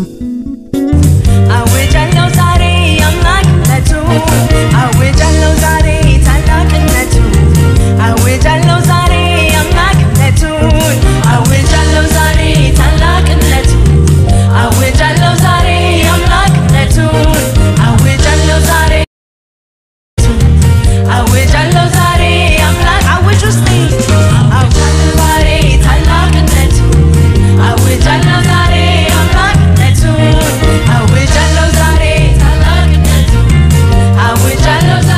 አውጃለሁ ዛሬ አምላክነቱን አውጃለሁ ዛሬ ታላቅነቱን አውጃለሁ ዛሬ አምላክነቱን አውጃለሁ ዛሬ ታላቅነቱን አውጃለሁ ዛሬ አምላክነቱን አውጃለሁ ዛሬ አውጃለሁ ዛሬ አምላክ አውጅ ውስጤ አውጃለሁ ዛሬ ታላቅነቱን አውጃለሁ ዛሬ አምላክነቱን አውጃለሁ ዛሬ ታላቅነቱን አውጃለሁ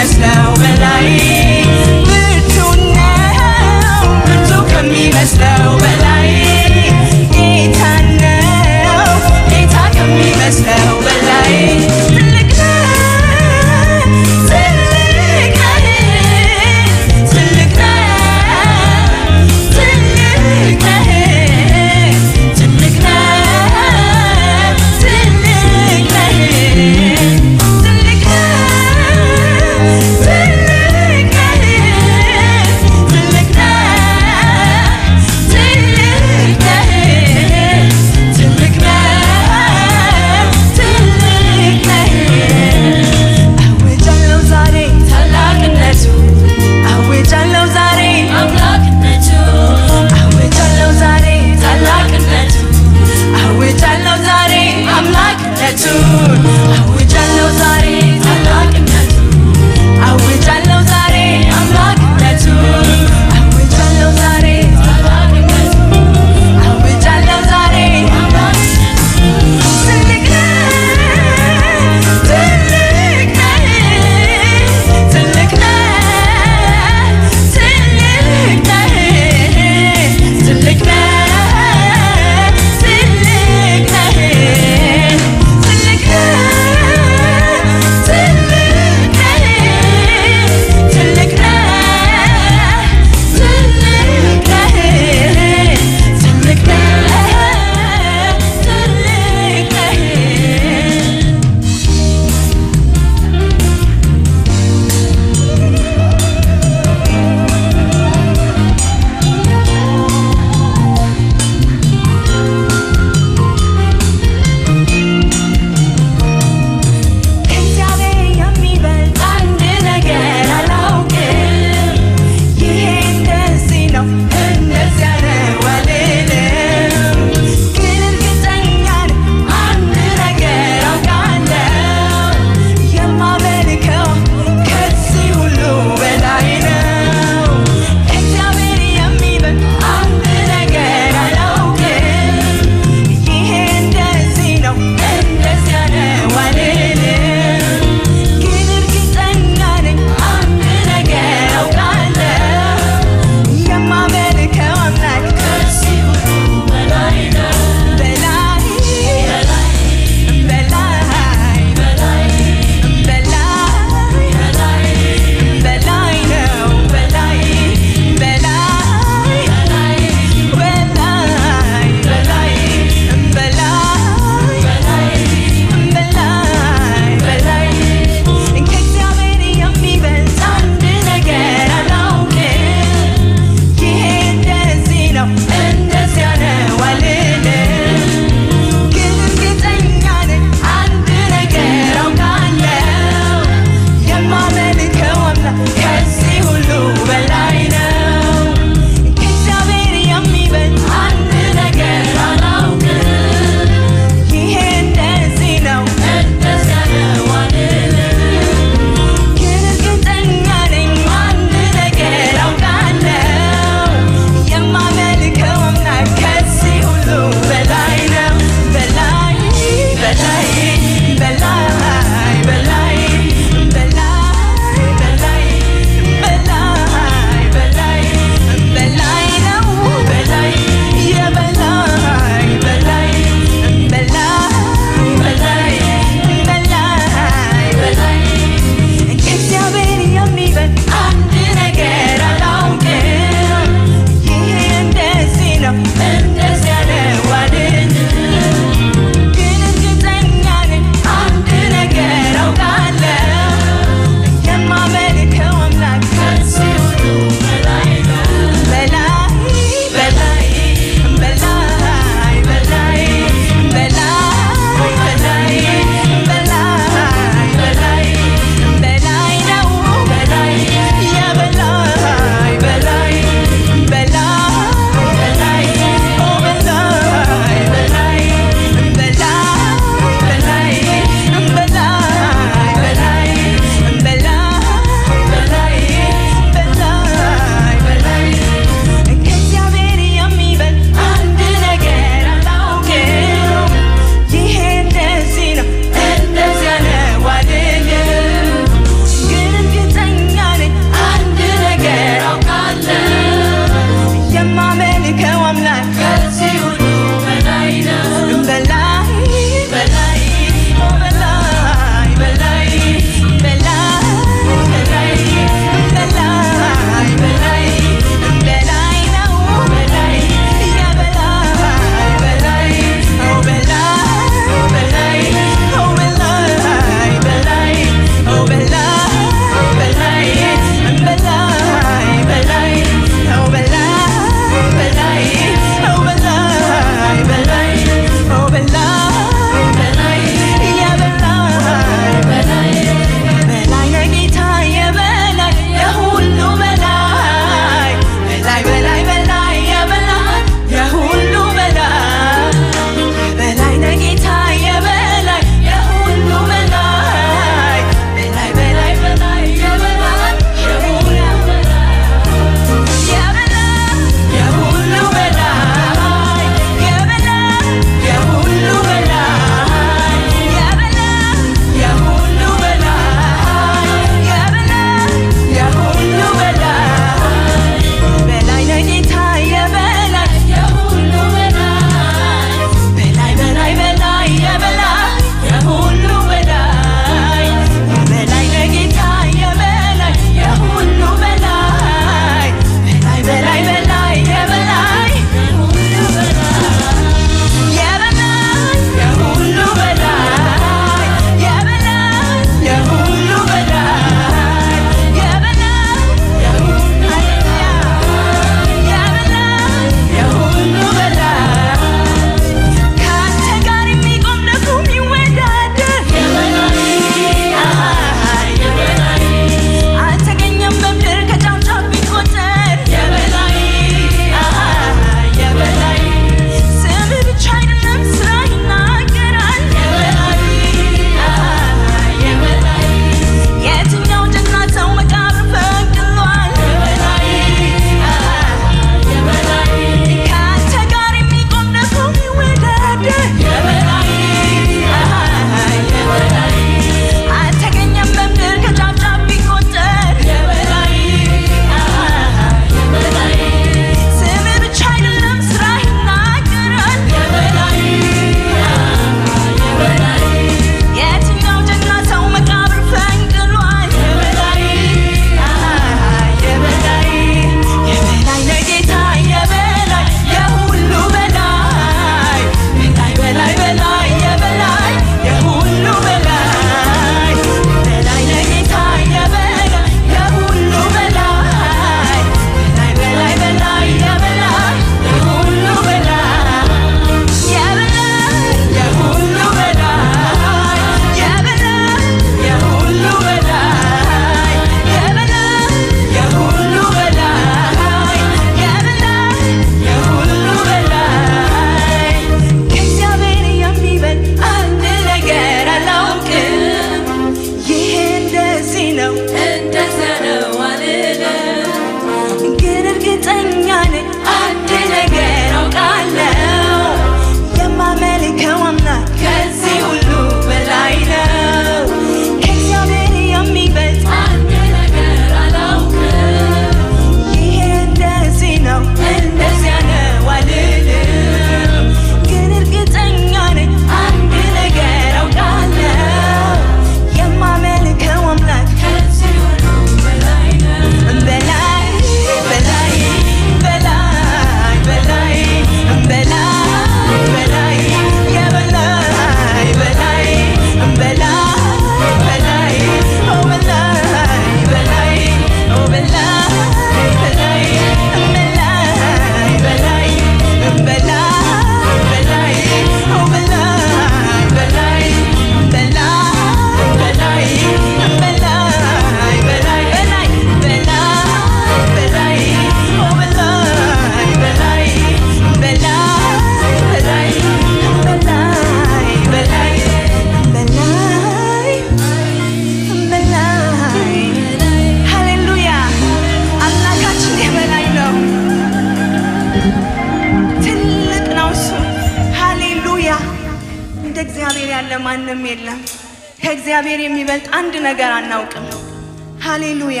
ማንም የለም። ከእግዚአብሔር የሚበልጥ አንድ ነገር አናውቅም። ሃሌሉያ።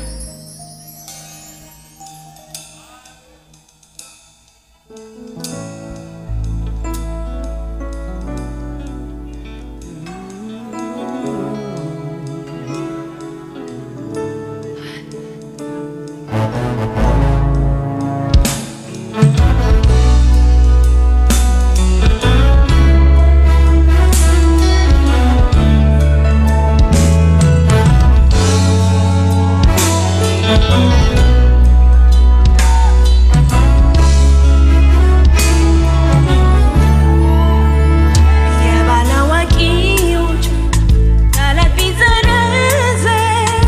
የባላዋቂዎች ቃላት ቢዘረዘር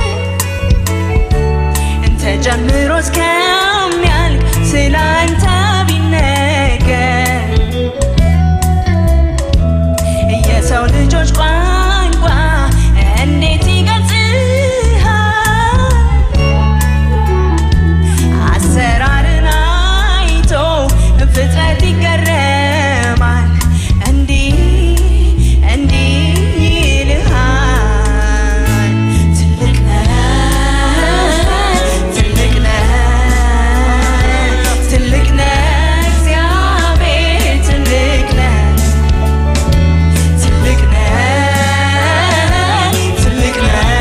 ተጀምሮ እስከሚያልቅ ስለ አንተ ቢነገር የሰው ልጆች ቋንቋ እንዴት ይገልጽሃል? አሰራርን አይቶ ፍጥረት ይገረማል። እንዲህ እንዲህ ይልሃል፣ ትልቅ ነህ፣ ትልቅ ነህ፣ ትልቅ ነህ፣ እግዚአብሔር ትልቅ ነህ። ትልቅ ነህ፣ ትልቅ ነህ፣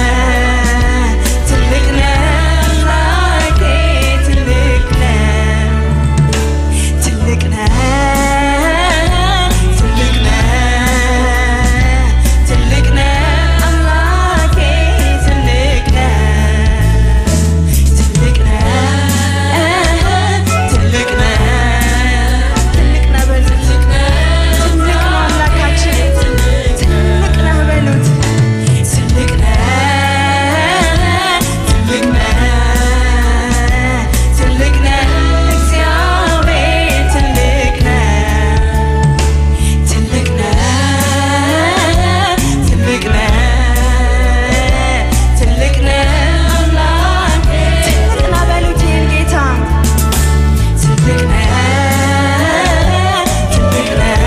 ትልቅ ነህ አምላኬ ትልቅ ነህ። ትልቅ ነህ፣ ትልቅ ነህ፣ ትልቅ ነህ አምላኬ ትልቅ ነህ። ትልቅ ነህ፣ ትልቅ ነህ፣ ትልቅ ነህ በሉት። ትልቅ ነው አምላካችን፣ ትልቅ ነህ በሉት። ትልቅ ነህ፣ ትልቅ ነህ፣ ትልቅ ነህ እግዚአብሔር ትልቅ ነህ። ትልቅ ነህ፣ ትልቅ ነህ፣ ትልቅ ነህ አምላክ ትልቅ ነህ በሉት ይህን ጌታ ትልቅ ነህ፣ ትልቅ ነህ፣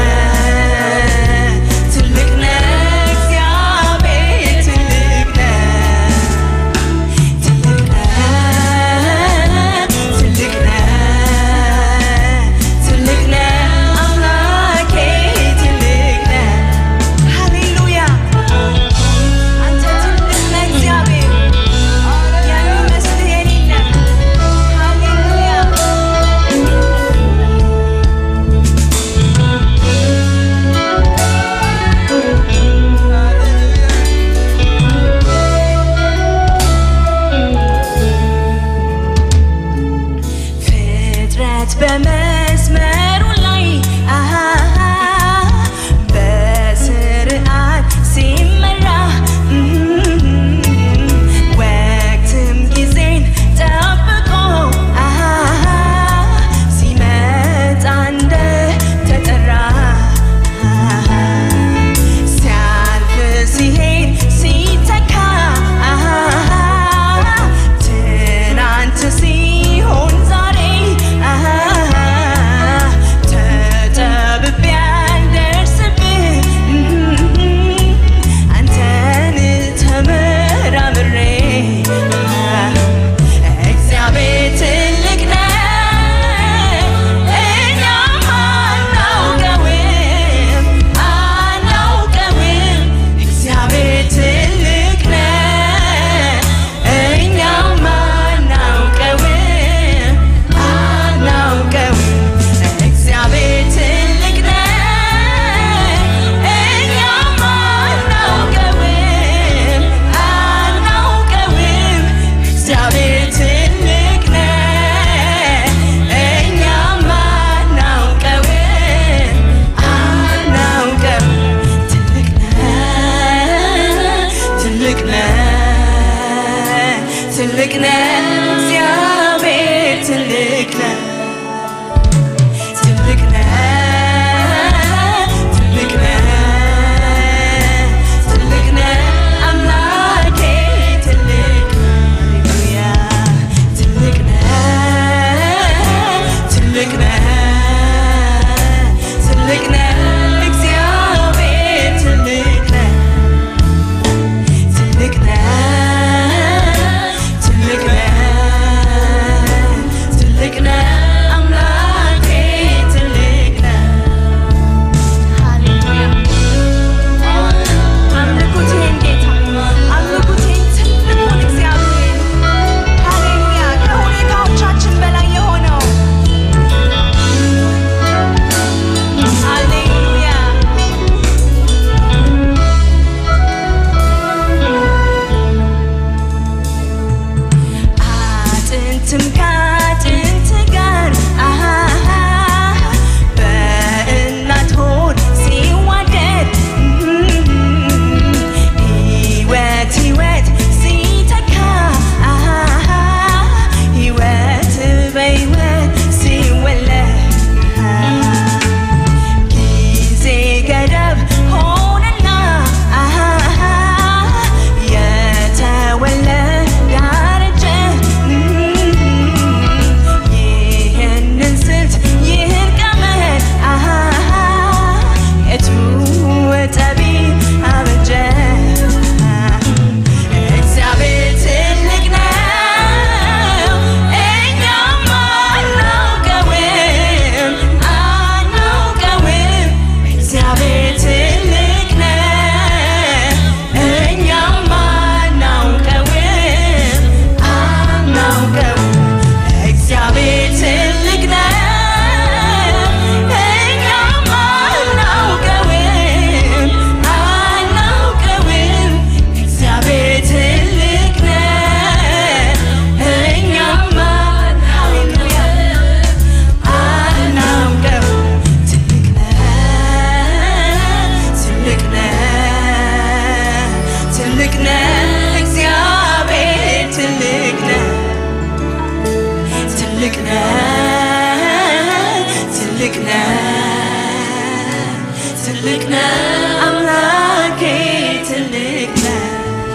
ትልቅ ነህ እግዚአብሔር ትልቅ ነህ። ትልቅ ነህ፣ ትልቅ ነህ፣ ትልቅ ነህ አምላኬ ትልቅ ነህ። ሃሌሉያ አንተ ትልቅ ነህ እግዚአብሔር የሚመስልህ የሌለ ሃሌሉያ ፍጥረት በመስመሩ ላይ አሃ በስርዓት ሲመራ ወቅትም ጊዜን ጠብቆ አሃ ሲመጣ እንደ ተጠራ ሲያልፍ ሲሄድ ሲተካ ትናንት ሲሆን ዛሬ ጥንትም ከጥንት ጋር አሃሃ በእናት ሆድ ሲዋደድ ሕይወት ሕይወት ሲተካ አሃሃ ሕይወት በሕይወት ሲወለድ ጊዜ ገደብ ሆነና አሃሃ የተወለደ አረጀ ይህንን ስልት ይህን ቀመር አሃሃ የቱ ጠቢብ አበጀ እግዚአብሔር ትልቅ ነው እኛም አናውቀውም አናውቀውም እግዚአብሔር ትልቅ ነው እኛም አናውቀውም አናውቀውም እግዚአብሔር ትልቅ ነው እኛም አናውቀውም አናውቀውም እግዚአብሔር ትልቅ ነው እኛም ሃሌሉያ አናውቀው ትልቅ ነህ ትልቅ ነህ ትልቅ ነህ እግዚአብሔር ትልቅ ነህ ትልቅ ነህ ትልቅ ነህ ትልቅ ነህ አምላኬ ትልቅ ነህ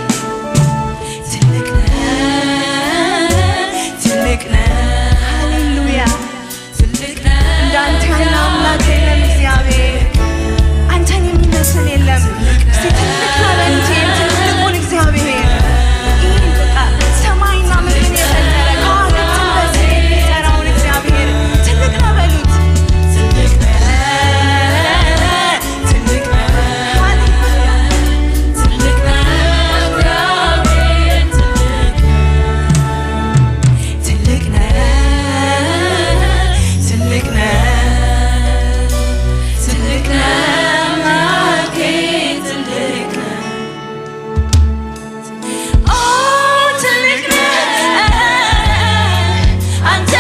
ትልቅ ነህ ትልቅ ነህ ሃሌሉያ ትልቅ ነህ እንዳንተ ያለ አምላክ የለም እግዚአብሔር አንተን የሚመስል የለም እስቲ ትልቅ ነህ በሉት ይህን ትልቁን እግዚአብሔር ይህን በቃ ሰማይና ምድርን የፈጠረ ከዋክብትን በስም የሚጠራውን እግዚአብሔር ትልቅ ነህ በሉት ትልቅ ነህ ትልቅ ነህ ሃሌሉያ ትልቅ ነህ እግዚአብሔር ትልቅ ነህ ትልቅ ነህ ትልቅ ነህ ትልቅ ነህ አምላኬ ትልቅ ነህ ኦ ትልቅ ነህ አንተ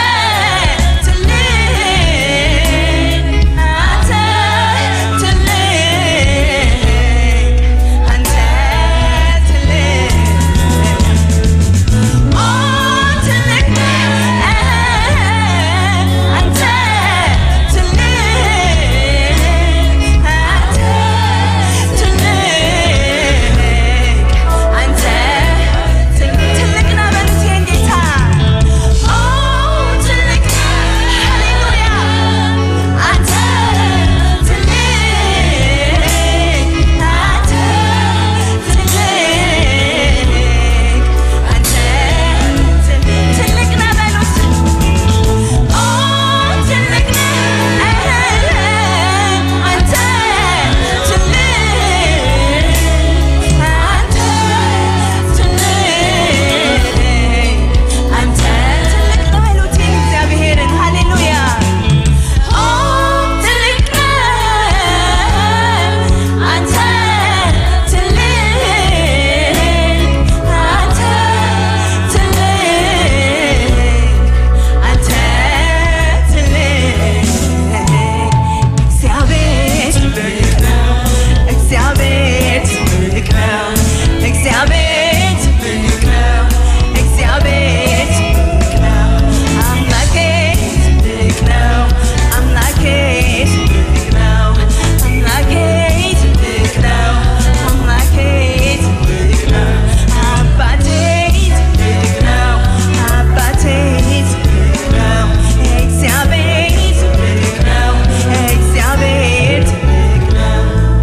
ትልቅ አንተ ትልቅ አንተ ትልቅ ኦ ትልቅ ነህ አንተ ትልቅ አንተ ትልቅ አንተ ትልቅ ነህ በሉት ይሄን ጌታ ኦ ትልቅ ነህ ሃሌሉያ አንተ ትልቅ አንተ ትልቅ አንተ ትልቅ ነህ በሉት ኦ ትልቅ ነህ አንተ ትልቅ አንተ ትልቅ አንተ ትልቅ ነህ በሉት ይህን እግዚአብሔርን ሃሌሉያ ኦ ትልቅ ነህ አንተ ትልቅ አንተ ትልቅ አንተ ትልቅ እግዚአብሔር ትልቅ ነው እግዚአብሔር ትልቅ ነው እግዚአብሔር ትልቅ ነው እግዚአብሔር ትልቅ ነው አምላኬ ትልቅ ነው አምላኬ ትልቅ ነው አምላኬ ትልቅ ነው አምላኬ ትልቅ ነው አባቴ ትልቅ ነው አባቴ ትልቅ ነው እግዚአብሔር ትልቅ ነው እግዚአብሔር ትልቅ ነው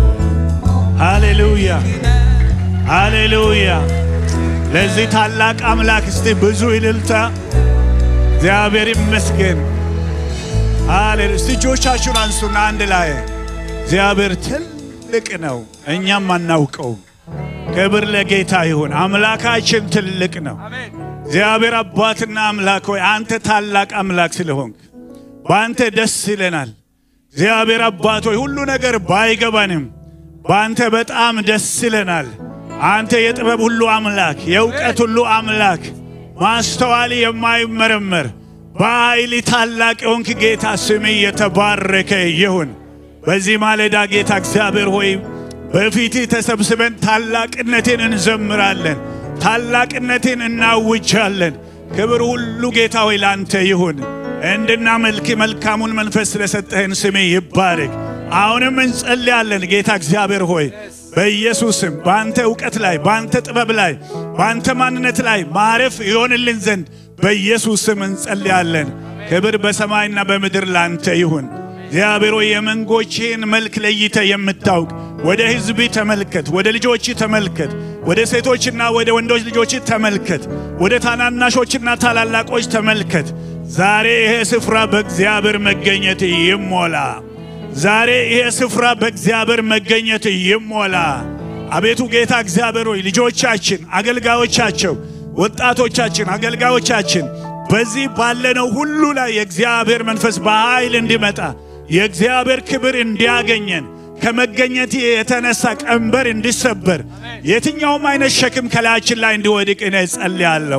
ሃሌሉያ ሃሌሉያ! ለዚህ ታላቅ አምላክ እስቲ ብዙ ይልልታ። እግዚአብሔር ይመስገን። ሃሌሉ! እስቲ እጆቻችሁን አንሱና አንድ ላይ እግዚአብሔር ትልቅ ነው፣ እኛም አናውቀውም። ክብር ለጌታ ይሁን። አምላካችን ትልቅ ነው። እግዚአብሔር አባትና አምላክ ሆይ አንተ ታላቅ አምላክ ስለሆንክ በአንተ ደስ ይለናል። እግዚአብሔር አባት ሆይ ሁሉ ነገር ባይገባንም በአንተ በጣም ደስ ይለናል። አንተ የጥበብ ሁሉ አምላክ፣ የእውቀት ሁሉ አምላክ፣ ማስተዋል የማይመረመር በኃይል ታላቅ የሆንክ ጌታ ስምህ የተባረከ ይሁን። በዚህ ማለዳ ጌታ እግዚአብሔር ሆይ በፊትህ ተሰብስበን ታላቅነቴን እንዘምራለን፣ ታላቅነቴን እናውጃለን። ክብር ሁሉ ጌታ ሆይ ላንተ ይሁን። እንድናመልክ መልካሙን መንፈስ ስለሰጠህን ስሜ ይባረክ። አሁንም እንጸልያለን ጌታ እግዚአብሔር ሆይ በኢየሱስም በአንተ እውቀት ላይ በአንተ ጥበብ ላይ በአንተ ማንነት ላይ ማረፍ ይሆንልን ዘንድ በኢየሱስ ስም እንጸልያለን። ክብር በሰማይና በምድር ላንተ ይሁን። እግዚአብሔር ሆይ የመንጎችህን መልክ ለይተ የምታውቅ ወደ ሕዝብ ተመልከት፣ ወደ ልጆች ተመልከት፣ ወደ ሴቶችና ወደ ወንዶች ልጆች ተመልከት፣ ወደ ታናናሾችና ታላላቆች ተመልከት። ዛሬ ይሄ ስፍራ በእግዚአብሔር መገኘት ይሞላ። ዛሬ ይሄ ስፍራ በእግዚአብሔር መገኘት ይሞላ። አቤቱ ጌታ እግዚአብሔር ሆይ ልጆቻችን፣ አገልጋዮቻቸው፣ ወጣቶቻችን፣ አገልጋዮቻችን በዚህ ባለነው ሁሉ ላይ የእግዚአብሔር መንፈስ በኃይል እንዲመጣ የእግዚአብሔር ክብር እንዲያገኘን ከመገኘት የተነሳ ቀንበር እንዲሰበር የትኛውም አይነት ሸክም ከላያችን ላይ እንዲወድቅ እኔ ጸልያለሁ።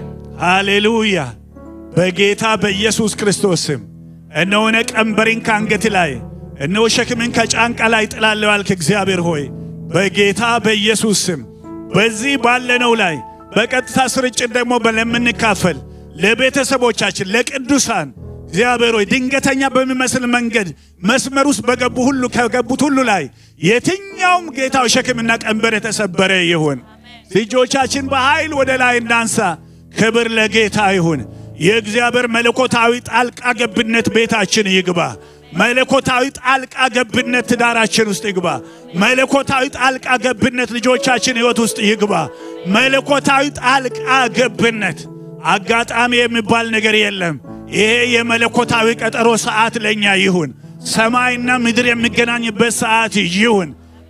ሃሌሉያ! በጌታ በኢየሱስ ክርስቶስ ስም እነሆ እኔ ቀንበሬን ከአንገት ላይ እነሆ ሸክምን ከጫንቃ ላይ ጥላለሁ ያልክ እግዚአብሔር ሆይ በጌታ በኢየሱስ ስም በዚህ ባለነው ላይ በቀጥታ ስርጭት ደግሞ ለምንካፈል ለቤተሰቦቻችን፣ ለቅዱሳን እግዚአብሔር ሆይ ድንገተኛ በሚመስል መንገድ መስመር ውስጥ በገቡ ሁሉ ከገቡት ሁሉ ላይ የትኛውም ጌታው ሸክምና ቀንበር የተሰበረ ይሁን። ልጆቻችን በኃይል ወደ ላይ እናንሳ። ክብር ለጌታ ይሁን። የእግዚአብሔር መለኮታዊ ጣልቃ ገብነት ቤታችን ይግባ። መለኮታዊ ጣልቃ ገብነት ትዳራችን ውስጥ ይግባ። መለኮታዊ ጣልቃ ገብነት ልጆቻችን ሕይወት ውስጥ ይግባ። መለኮታዊ ጣልቃ ገብነት አጋጣሚ የሚባል ነገር የለም። ይሄ የመለኮታዊ ቀጠሮ ሰዓት ለኛ ይሁን። ሰማይና ምድር የሚገናኝበት ሰዓት ይሁን።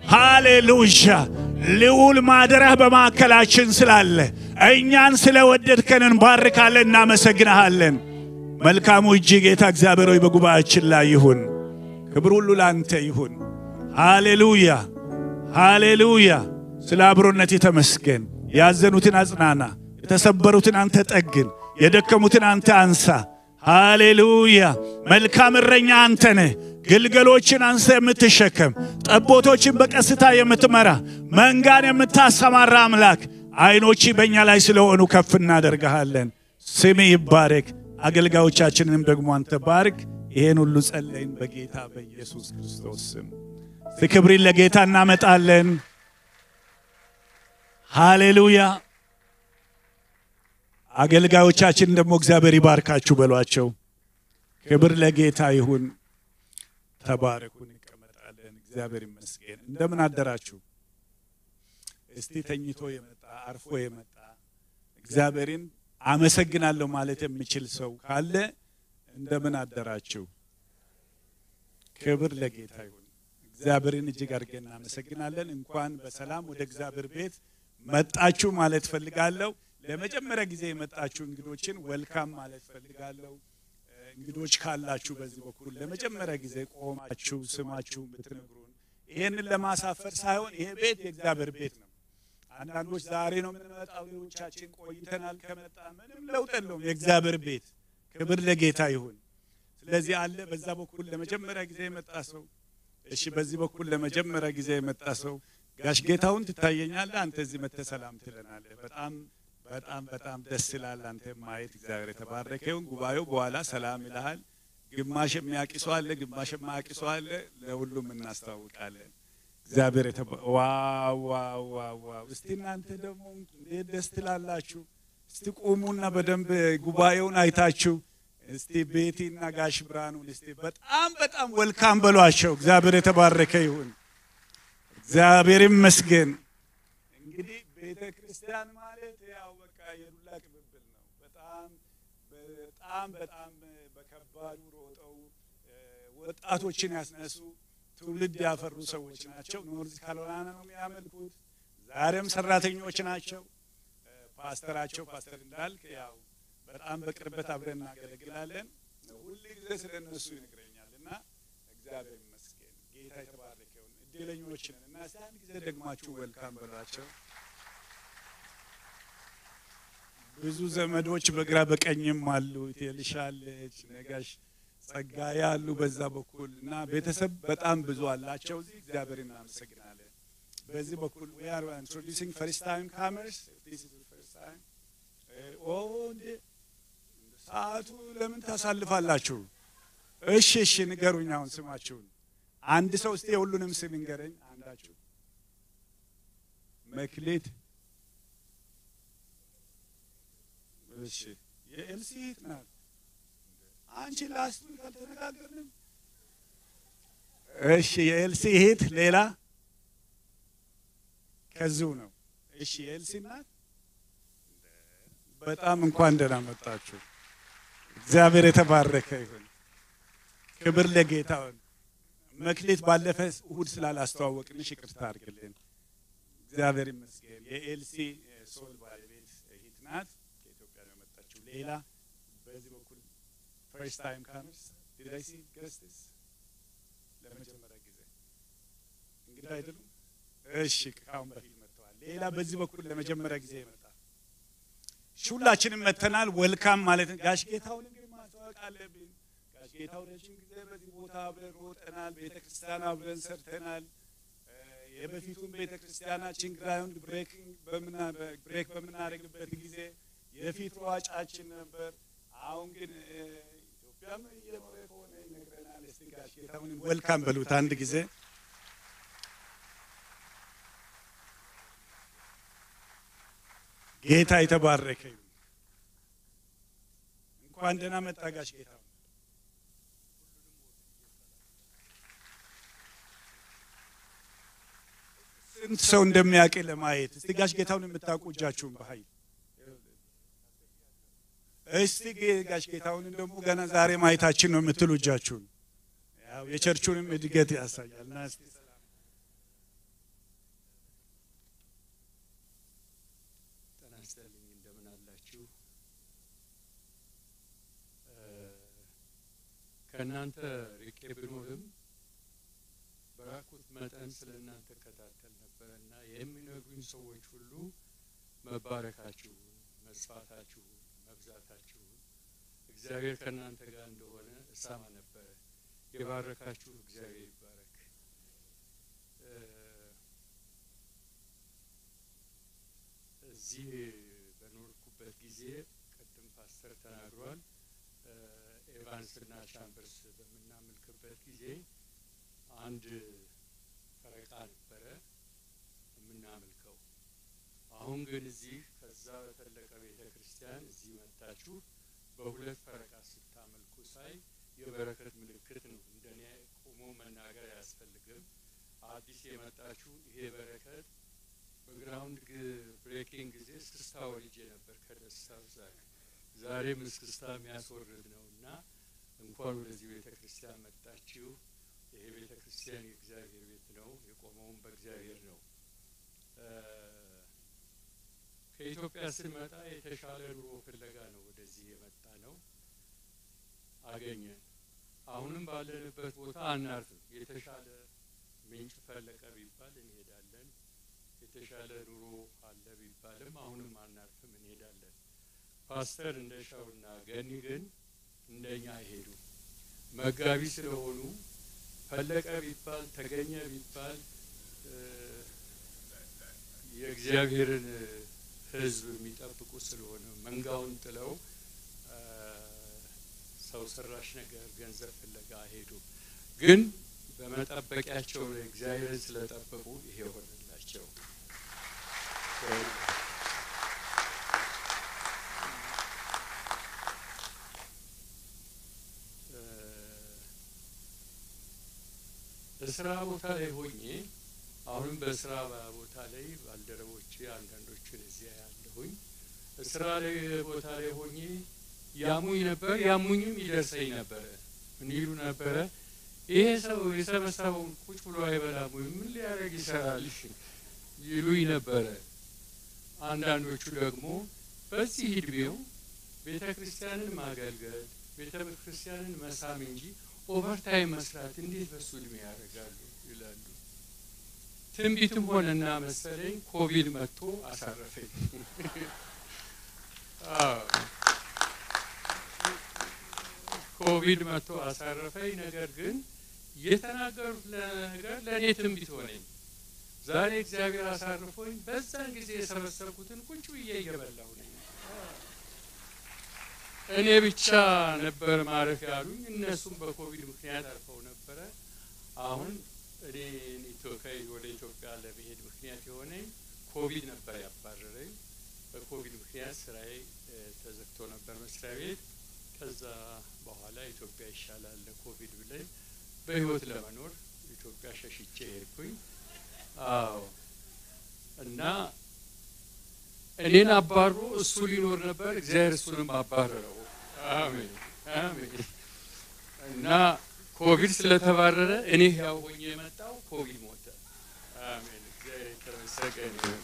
ሃሌሉያ! ልዑል ማደሪያህ በማዕከላችን ስላለ እኛን ስለወደድከን እንባርካለን፣ እናመሰግንሃለን። መልካሙ እጅ ጌታ እግዚአብሔር ሆይ በጉባኤያችን ላይ ይሁን። ክብር ሁሉ ላንተ ይሁን። ሃሌሉያ! ሃሌሉያ! ስለ አብሮነት ተመስገን። ያዘኑትን አጽናና፣ የተሰበሩትን አንተ ጠግን፣ የደከሙትን አንተ አንሳ። ሃሌሉያ! መልካም እረኛ አንተ ነህ። ግልገሎችን አንተ የምትሸከም ጠቦቶችን በቀስታ የምትመራ መንጋን የምታሰማራ አምላክ ዓይኖች በእኛ ላይ ስለሆኑ ከፍ እናደርግሃለን። ስም ይባረክ። አገልጋዮቻችንንም ደግሞ አንተ ባርክ። ይሄን ሁሉ ጸለይን በጌታ በኢየሱስ ክርስቶስ ስም። ክብሪን ለጌታ እናመጣለን። ሃሌሉያ። አገልጋዮቻችን ደግሞ እግዚአብሔር ይባርካችሁ በሏቸው። ክብር ለጌታ ይሁን። ተባረኩ። እንቀመጣለን። እግዚአብሔር ይመስገን። እንደምን አደራችሁ? እስቲ ተኝቶ የመጣ አርፎ የመጣ እግዚአብሔርን አመሰግናለሁ ማለት የሚችል ሰው ካለ እንደምን አደራችሁ? ክብር ለጌታ ይሁን። እግዚአብሔርን እጅግ አድርገን እናመሰግናለን። እንኳን በሰላም ወደ እግዚአብሔር ቤት መጣችሁ ማለት ፈልጋለሁ። ለመጀመሪያ ጊዜ የመጣችሁ እንግዶችን ወልካም ማለት ፈልጋለሁ። እንግዶች ካላችሁ በዚህ በኩል ለመጀመሪያ ጊዜ ቆማችሁ ስማችሁን ብትነግሩን ይሄንን ለማሳፈር ሳይሆን ይሄ ቤት የእግዚአብሔር ቤት ነው። አንዳንዶች ዛሬ ነው የምንመጣው፣ ሌሎቻችን ቆይተናል ከመጣ ምንም ለውጥ የለውም። የእግዚአብሔር ቤት ክብር ለጌታ ይሁን። ስለዚህ አለ በዛ በኩል ለመጀመሪያ ጊዜ የመጣ ሰው እሺ፣ በዚህ በኩል ለመጀመሪያ ጊዜ የመጣ ሰው ጋሽ ጌታውን ትታየኛለህ። አንተ እዚህ መጥተህ ሰላም ትለናለህ። በጣም በጣም በጣም ደስ ይላል አንተ ማየት። እግዚአብሔር የተባረከ ይሁን። ጉባኤው በኋላ ሰላም ይልሃል። ግማሽ የሚያውቅ ሰው አለ፣ ግማሽ የማያውቅ ሰው አለ። ለሁሉም እናስታውቃለን። እግዚአብሔር ዋው ዋው ዋው ዋው! እስቲ እናንተ ደግሞ እንዴት ደስ ትላላችሁ! እስቲ ቁሙና በደንብ ጉባኤውን አይታችሁ እስቲ ቤቲና ጋሽ ብርሃኑን እስቲ በጣም በጣም ወልካም በሏቸው። እግዚአብሔር የተባረከ ይሁን። እግዚአብሔር ይመስገን። እንግዲህ ቤተ ክርስቲያን ማለት ያው በቃ የዱላ ቅብብል ነው። በጣም በጣም በጣም በከባዱ ሮጠው ወጣቶችን ያስነሱ ትውልድ ያፈሩ ሰዎች ናቸው። ኖርዝ ካሮላይና ነው የሚያመልኩት። ዛሬም ሰራተኞች ናቸው። ፓስተራቸው ፓስተር እንዳልክ ያው በጣም በቅርበት አብረን እናገለግላለን። ሁል ጊዜ ስለ እነሱ ይነግረኛል እና እግዚአብሔር ይመስገን። ጌታ የተባረከ ይሁን። እድለኞች ነን እና እስቲ አንድ ጊዜ ደግማችሁ ወልካም በሏቸው። ብዙ ዘመዶች በግራ በቀኝም አሉ። ትልሻለች ነጋሽ ጸጋዬ አሉ በዛ በኩል እና ቤተሰብ በጣም ብዙ አላቸው። እዚህ እግዚአብሔር እናመሰግናለን። በዚህ በኩል we are introducing first time comers this is the first time ኦ እንዴ ሰዓቱ ለምን ታሳልፋላችሁ? እሺ እሺ ንገሩኝ አሁን ስማችሁን። አንድ ሰው እስቲ የሁሉንም ስም ይንገረኝ አንዳችሁ። መክሌት እሺ የኤልሲ እህት ናት። አንቺ ላስት ዊክ አልተነጋገርንም? እሺ የኤልሲ እህት ሌላ ከዚሁ ነው። እሺ የኤልሲ ናት። በጣም እንኳን ደህና መጣችሁ። እግዚአብሔር የተባረከ ይሁን። ክብር ለጌታ ይሁን። መክሌት ባለፈ እሁድ ስላላስተዋወቅንሽ ይቅርታ አድርግልን። እግዚአብሔር ይመስገን። የኤልሲ ሶል ባለቤት እህት ናት። ከኢትዮጵያ ነው የመጣችው። ሌላ በዚህ በኩል ፈርስት ታይም ካምርስ ዲዳይሲ ገስትስ ለመጀመሪያ ጊዜ እንግዲህ አይደሉም። እሺ ከአሁን በፊት መጥተዋል። ሌላ በዚህ በኩል ለመጀመሪያ ጊዜ ይመጣል። ሁላችንም መተናል። ወልካም ማለት ጋሽ ጌታውን እንግዲህ ማስተዋወቅ አለብን። ጋሽ ጌታው ረጅም ጊዜ በዚህ ቦታ አብረን ሮጠናል። ቤተ ክርስቲያን አብረን ሰርተናል። የበፊቱን ቤተ ክርስቲያናችን ግራውንድ ብሬኪንግ ብሬክ በምናደርግበት ጊዜ የፊት ሯጫችን ነበር። አሁን ግን ኢትዮጵያም እየኖረ ከሆነ ይነግረናል። እስቲ ጋሽ ጌታውን ወልካም በሉት አንድ ጊዜ ጌታ የተባረከ ይሁን። እንኳን ደህና መጣ ጋሽ ጌታው። ስንት ሰው እንደሚያውቅ ለማየት እስቲ ጋሽ ጌታውን የምታውቁ እጃችሁን በኃይል እስቲ ጋሽ ጌታውን ደግሞ ገና ዛሬ ማየታችን ነው የምትሉ እጃችሁን። ያው የቸርቹንም እድገት ያሳያል። ና እስቲ ጤና ይስጥልኝ እንደምን አላችሁ? ከእናንተ ርቄ ብኖርም በራኩት መጠን ስለ እናንተ እከታተል ነበረ እና የሚነግሩኝ ሰዎች ሁሉ መባረካችሁን፣ መስፋታችሁን፣ መብዛታችሁን እግዚአብሔር ከእናንተ ጋር እንደሆነ እሰማ ነበረ። የባረካችሁ እግዚአብሔር ይባረክ። እዚህ በኖርኩበት ጊዜ ቅድም ፓስተር ተናግሯል። ኤቫንስና ቻምበርስ በምናመልክበት ጊዜ አንድ ፈረቃ ነበረ የምናመልከው። አሁን ግን እዚህ ከዛ በተለቀ ቤተ ክርስቲያን እዚህ መጥታችሁ በሁለት ፈረቃ ስታመልኩ ሳይ የበረከት ምልክት ነው። እንደኔ ቆሞ መናገር አያስፈልግም። አዲስ የመጣችሁ ይሄ በረከት በግራውንድ ብሬኪንግ ጊዜ እስክስታ ወልጄ ነበር ከደስታው ዛሬ ዛሬም እስክስታ የሚያስወርድ ነው እና እንኳን ወደዚህ ቤተ ክርስቲያን መጣችሁ። ይሄ ቤተ ክርስቲያን የእግዚአብሔር ቤት ነው። የቆመውም በእግዚአብሔር ነው። ከኢትዮጵያ ስንመጣ የተሻለ ኑሮ ፍለጋ ነው ወደዚህ የመጣ ነው። አገኘን። አሁንም ባለንበት ቦታ አናርፍም። የተሻለ ምንጭ ፈለቀ ቢባል እንሄዳለን። የተሻለ ኑሮ አለ ቢባልም አሁንም አናርፍም፣ እንሄዳለን። ፓስተር እንደሻውና ገኒ ግን እንደኛ አይሄዱ። መጋቢ ስለሆኑ ፈለቀ ቢባል ተገኘ ቢባል የእግዚአብሔርን ሕዝብ የሚጠብቁ ስለሆነ መንጋውን ጥለው ሰው ሰራሽ ነገር ገንዘብ ፍለጋ አይሄዱም። ግን በመጠበቂያቸው ላይ እግዚአብሔርን ስለጠበቁ ይሄ ሆነላቸው። በስራ ቦታ ላይ ሆኜ አሁንም በስራ ቦታ ላይ ባልደረቦቼ አንዳንዶቹን እዚያ ያለሁኝ ስራ ላይ ቦታ ላይ ሆኜ ያሙኝ ነበር፣ ያሙኝም ይደርሰኝ ነበረ። ምን ይሉ ነበረ? ይሄ ሰው የሰበሰበውን ቁጭ ብሎ አይበላም ወይ ምን ሊያደርግ ይሰራል ይሉኝ ነበረ። አንዳንዶቹ ደግሞ በዚህ እድሜው ቤተ ክርስቲያንን ማገልገል ቤተ ክርስቲያንን መሳም እንጂ ኦቨርታይም መስራት እንዴት በሱ እድሜ ያደርጋሉ ይላሉ። ትንቢትም ሆነና መሰለኝ ኮቪድ መጥቶ አሳረፈኝ። አዎ። ኮቪድ መጥቶ አሳረፈኝ። ነገር ግን የተናገሩት ነገር ለእኔ ትንቢት ሆነኝ። ዛሬ እግዚአብሔር አሳርፎኝ በዛን ጊዜ የሰበሰብኩትን ቁጭ ብዬ እየበላሁ ነኝ። እኔ ብቻ ነበር ማረፍ ያሉኝ፣ እነሱም በኮቪድ ምክንያት አርፈው ነበረ። አሁን እኔ ኢትዮጵያ ወደ ኢትዮጵያ ለመሄድ ምክንያት የሆነኝ ኮቪድ ነበር ያባረረኝ። በኮቪድ ምክንያት ስራዬ እ፣ ተዘግቶ ነበር መስሪያ ቤት። ከዛ በኋላ ኢትዮጵያ ይሻላል ለኮቪድ ብለኝ በህይወት ለመኖር ኢትዮጵያ ሸሽቼ ሄድኩኝ። አዎ እና እኔን አባሮ እሱ ሊኖር ነበር፣ እግዚአብሔር እሱንም አባረረው። አሜን አሜን። እና ኮቪድ ስለተባረረ እኔ ያው ሆኜ የመጣው ኮቪድ ሞተ። አሜን። እግዚአብሔር የተመሰገነ ይሁን።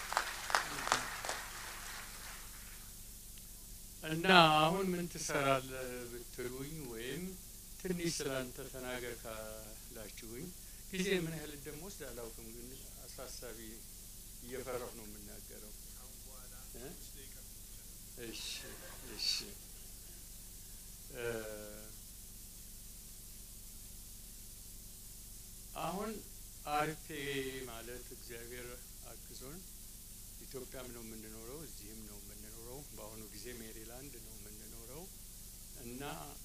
እና አሁን ምን ትሰራለህ ብትሉኝ ወይም ትንሽ ስላንተ ተናገር ካላችሁኝ ጊዜ ምን ያህል እንደምወስድ አላውቅም፣ ግን አሳሳቢ እየፈራሁ ነው የምናገረው። እ? እሺ እሺ እ፣ አሁን አርፌ ማለት እግዚአብሔር አግዞን ኢትዮጵያም ነው የምንኖረው፣ እዚህም ነው የምንኖረው። በአሁኑ ጊዜ ሜሪላንድ ነው የምንኖረው እና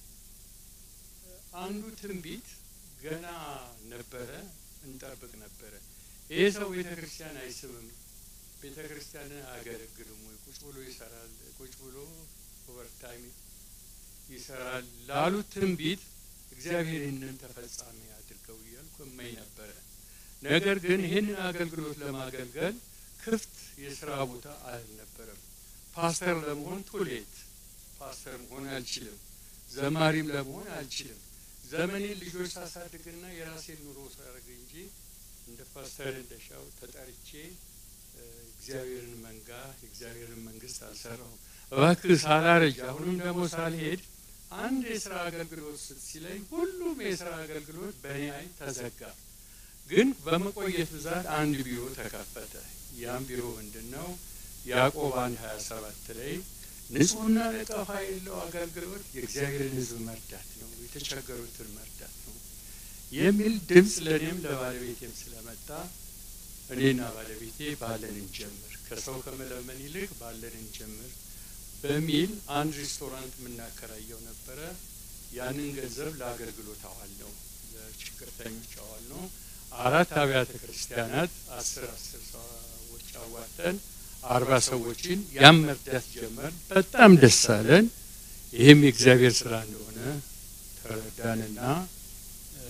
አንዱ ትንቢት ገና ነበረ፣ እንጠብቅ ነበረ። ይሄ ሰው ቤተ ክርስቲያን አይስብም፣ ቤተ ክርስቲያንን አያገለግልም ወይ ቁጭ ብሎ ይሰራል፣ ቁጭ ብሎ ኦቨርታይም ይሰራል ላሉት ትንቢት እግዚአብሔር ይህንን ተፈጻሚ አድርገው እያልኩ እመኝ ነበረ። ነገር ግን ይህንን አገልግሎት ለማገልገል ክፍት የስራ ቦታ አልነበረም። ፓስተር ለመሆን ቱሌት ፓስተር መሆን አልችልም። ዘማሪም ለመሆን አልችልም። ዘመኔን ልጆች ሳሳድግና የራሴን ኑሮ ሳደርግ እንጂ እንደ ፓስተር እንደሻው ተጠርቼ እ፣ እግዚአብሔርን መንጋ የእግዚአብሔርን መንግስት አልሰራሁም። እባክህ ሳላረጅ አሁንም ደግሞ ሳልሄድ አንድ የስራ አገልግሎት ስት ሲለኝ ሁሉም የስራ አገልግሎት በእኔ አይን ተዘጋ። ግን በመቆየት ብዛት አንድ ቢሮ ተከፈተ። ያም ቢሮ ምንድን ነው? ያዕቆብ አንድ ሀያ ሰባት ላይ ንጹሕና ነቀፋ የሌለው አገልግሎት የእግዚአብሔርን ሕዝብ መርዳት ነው፣ የተቸገሩትን መርዳት ነው የሚል ድምፅ ለእኔም ለባለቤቴም ስለመጣ እኔና ባለቤቴ ባለን እንጀምር፣ ከሰው ከመለመን ይልቅ ባለን እንጀምር በሚል አንድ ሬስቶራንት የምናከራየው ነበረ። ያንን ገንዘብ ለአገልግሎት አዋል ነው፣ ለችግርተኞች አዋል ነው። አራት አብያተ ክርስቲያናት አስር አስር ሰዎች አዋተን አርባ ሰዎችን ያም መርዳት ጀመር። በጣም ደስ አለን። ይህም የእግዚአብሔር ስራ እንደሆነ ተረዳንና እ፣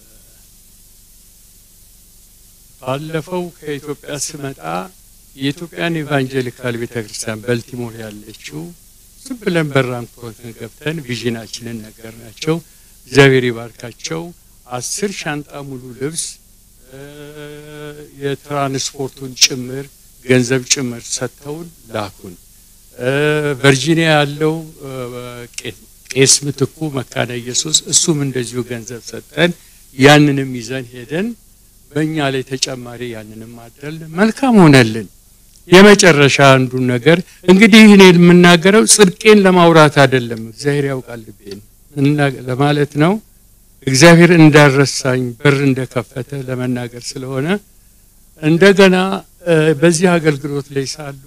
ባለፈው ከኢትዮጵያ ስመጣ የኢትዮጵያን ኤቫንጀሊካል ቤተ ክርስቲያን በልቲሞር ያለችው ዝም ብለን በራንኮትን ገብተን ቪዥናችንን ነገርናቸው። እግዚአብሔር ይባርካቸው። አስር ሻንጣ ሙሉ ልብስ እ፣ የትራንስፖርቱን ጭምር ገንዘብ ጭምር ሰጥተውን ላኩን። እ፣ ቨርጂኒያ ያለው እ፣ ቄ- ቄስ ምትኩ መካነ ኢየሱስ እሱም እንደዚሁ ገንዘብ ሰጠን። ያንንም ይዘን ሄደን በእኛ ላይ ተጨማሪ ያንንም አደል መልካም ሆነልን። የመጨረሻ አንዱን ነገር እንግዲህ እኔ የምናገረው ጽድቄን ለማውራት አይደለም፣ እግዚአብሔር ያውቃል ልቤን እና ለማለት ነው። እግዚአብሔር እንዳረሳኝ በር እንደከፈተ ለመናገር ስለሆነ እንደገና እ፣ በዚህ አገልግሎት ላይ ሳሉ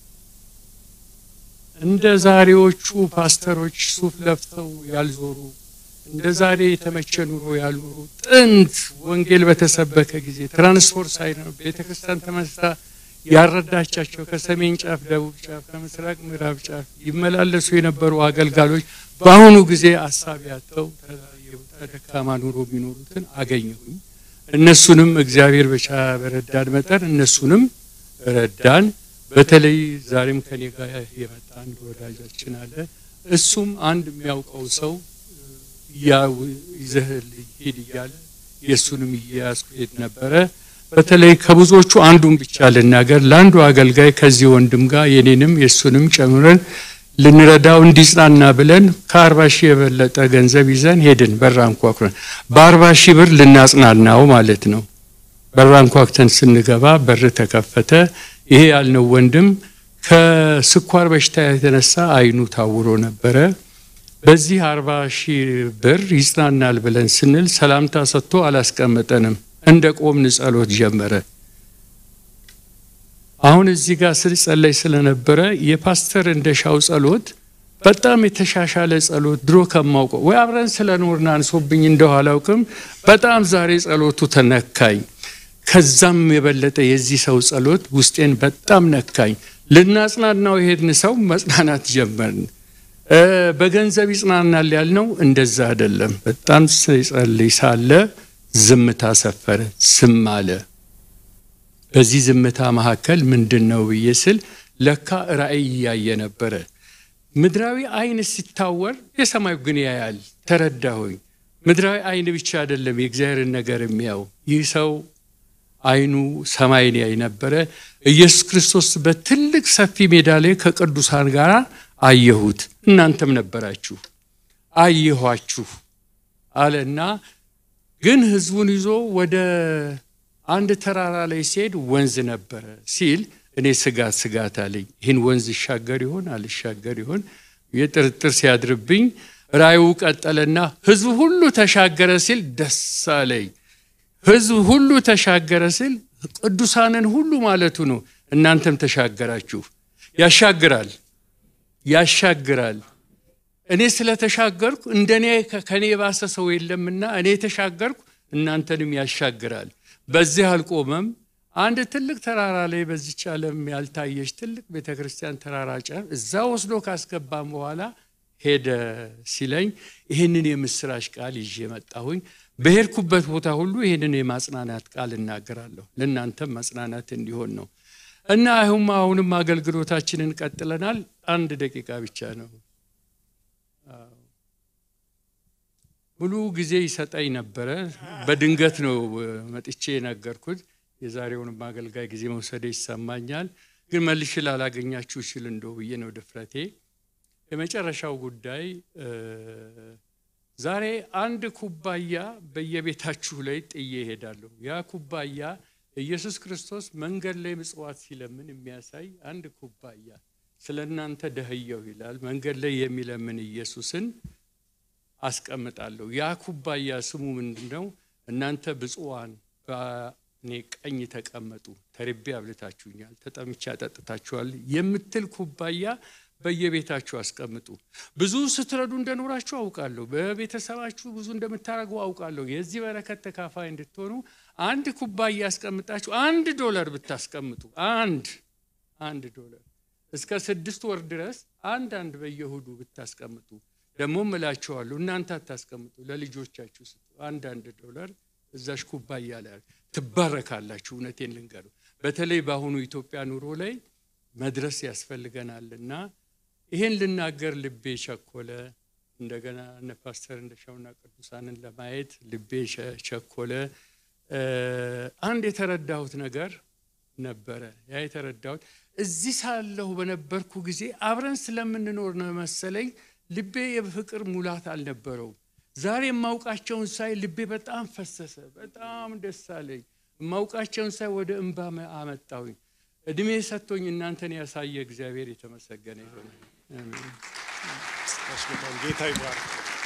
እንደ ዛሬዎቹ ፓስተሮች ሱፍ ለፍተው ያልዞሩ እንደ ዛሬ የተመቸ ኑሮ ያልኖሩ ጥንት ወንጌል በተሰበከ ጊዜ ትራንስፖርት ሳይኖር ቤተ ክርስቲያን ተመስታ ያረዳቻቸው ከሰሜን ጫፍ፣ ደቡብ ጫፍ፣ ከምስራቅ ምዕራብ ጫፍ ይመላለሱ የነበሩ አገልጋሎች በአሁኑ ጊዜ አሳቢ ያተው ተደካማ ኑሮ የሚኖሩትን አገኘሁኝ። እነሱንም እግዚአብሔር በቻ በረዳን መጠን እነሱንም ረዳን። በተለይ ዛሬም ከኔ ጋር የመጣ አንድ ወዳጃችን አለ። እሱም አንድ የሚያውቀው ሰው ያው ይዘህልኝ ሂድ እያለ የእሱንም እየያዝኩ ሄድ ነበረ። በተለይ ከብዙዎቹ አንዱን ብቻ ልናገር። ለአንዱ አገልጋይ ከዚህ ወንድም ጋር የኔንም የእሱንም ጨምረን ልንረዳው እንዲጽናና ብለን ከአርባ ሺህ የበለጠ ገንዘብ ይዘን ሄድን። በራ አንኳኩረን በአርባ ሺህ ብር ልናጽናናው ማለት ነው። በራ አንኳኩተን ስንገባ በር ተከፈተ። ይሄ ያልነው ወንድም ከስኳር በሽታ የተነሳ አይኑ ታውሮ ነበረ። በዚህ አርባ ሺህ ብር ይጽናናል ብለን ስንል ሰላምታ ሰጥቶ አላስቀመጠንም። እንደ ቆምን ጸሎት ጀመረ። አሁን እዚህ ጋር ስጸለይ ስለነበረ የፓስተር እንደሻው ጸሎት በጣም የተሻሻለ ጸሎት ድሮ ከማውቀው ወይ አብረን ስለኖርን አንሶብኝ እንደው አላውቅም። በጣም ዛሬ ጸሎቱ ተነካኝ። ከዛም የበለጠ የዚህ ሰው ጸሎት ውስጤን በጣም ነካኝ። ልናጽናናው የሄድን ሰው መጽናናት ጀመርን። በገንዘብ ይጽናናል ያልነው እንደዛ አይደለም። በጣም ሲጸልይ ሳለ ዝምታ ሰፈረ፣ ዝም አለ። በዚህ ዝምታ መካከል ምንድን ነው ብዬ ስል ለካ ራእይ እያየ ነበረ። ምድራዊ አይን ሲታወር የሰማዩ ግን ያያል። ተረዳሁኝ። ምድራዊ አይን ብቻ አይደለም የእግዚአብሔርን ነገር የሚያው ይህ ሰው አይኑ ሰማይን ያይ ነበረ። ኢየሱስ ክርስቶስ በትልቅ ሰፊ ሜዳ ላይ ከቅዱሳን ጋር አየሁት፣ እናንተም ነበራችሁ፣ አየኋችሁ አለና ግን ህዝቡን ይዞ ወደ አንድ ተራራ ላይ ሲሄድ ወንዝ ነበረ ሲል እኔ ስጋት ስጋት አለኝ። ይህን ወንዝ ይሻገር ይሆን አልሻገር ይሆን የጥርጥር ሲያድርብኝ ራእዩ ቀጠለና ህዝቡ ሁሉ ተሻገረ ሲል ደስ አለኝ። ህዝብ ሁሉ ተሻገረ ሲል ቅዱሳንን ሁሉ ማለቱ ነው። እናንተም ተሻገራችሁ። ያሻግራል ያሻግራል። እኔ ስለተሻገርኩ እንደኔ ከኔ የባሰ ሰው የለምና እኔ የተሻገርኩ እናንተንም ያሻግራል። በዚህ አልቆመም። አንድ ትልቅ ተራራ ላይ በዚች ዓለም ያልታየች ትልቅ ቤተ ክርስቲያን ተራራ ጫፍ እዛ ወስዶ ካስገባም በኋላ ሄደ ሲለኝ ይህንን የምስራች ቃል ይዤ መጣሁኝ። በሄድኩበት ቦታ ሁሉ ይህንን የማጽናናት ቃል እናገራለሁ። ለእናንተም ማጽናናት እንዲሆን ነው እና አሁን አሁንም አገልግሎታችንን ቀጥለናል። አንድ ደቂቃ ብቻ ነው። ሙሉ ጊዜ ይሰጠኝ ነበረ። በድንገት ነው መጥቼ የነገርኩት። የዛሬውንም አገልጋይ ጊዜ መውሰደ ይሰማኛል። ግን መልሼ ላላገኛችሁ ይችል እንደው ብዬ ነው ድፍረቴ። የመጨረሻው ጉዳይ ዛሬ አንድ ኩባያ በየቤታችሁ ላይ ጥዬ እሄዳለሁ። ያ ኩባያ ኢየሱስ ክርስቶስ መንገድ ላይ ምጽዋት ሲለምን የሚያሳይ አንድ ኩባያ ስለ እናንተ ደህየው ይላል። መንገድ ላይ የሚለምን ኢየሱስን አስቀምጣለሁ። ያ ኩባያ ስሙ ምንድን ነው? እናንተ ብፁዓን በእኔ ቀኝ ተቀመጡ፣ ተርቤ አብልታችሁኛል፣ ተጠምቼ አጠጥታችኋል የምትል ኩባያ በየቤታችሁ አስቀምጡ። ብዙ ስትረዱ እንደኖራችሁ አውቃለሁ። በቤተሰባችሁ ብዙ እንደምታደርጉ አውቃለሁ። የዚህ በረከት ተካፋይ እንድትሆኑ አንድ ኩባያ ያስቀምጣችሁ አንድ ዶላር ብታስቀምጡ አንድ አንድ ዶላር እስከ ስድስት ወር ድረስ አንድ አንድ በየእሁዱ ብታስቀምጡ ደግሞም እላችኋለሁ እናንተ አታስቀምጡ፣ ለልጆቻችሁ ስጡ። አንድ አንድ ዶላር እዛሽ ኩባያ ላይ ትባረካላችሁ። እውነቴን ልንገሩ፣ በተለይ በአሁኑ ኢትዮጵያ ኑሮ ላይ መድረስ ያስፈልገናልና ይሄን ልናገር ልቤ ቸኮለ። እንደገና እነ ፓስተር እንደሻውና ቅዱሳንን ለማየት ልቤ ቸኮለ። አንድ የተረዳሁት ነገር ነበረ። ያ የተረዳሁት እዚህ ሳለሁ በነበርኩ ጊዜ አብረን ስለምንኖር ነው መሰለኝ ልቤ የፍቅር ሙላት አልነበረውም። ዛሬ የማውቃቸውን ሳይ ልቤ በጣም ፈሰሰ፣ በጣም ደስ አለኝ። የማውቃቸውን ሳይ ወደ እንባ አመጣሁኝ። እድሜ ሰጥቶኝ እናንተን ያሳየ እግዚአብሔር የተመሰገነ ይሆነ። ጌታ ይባርክ።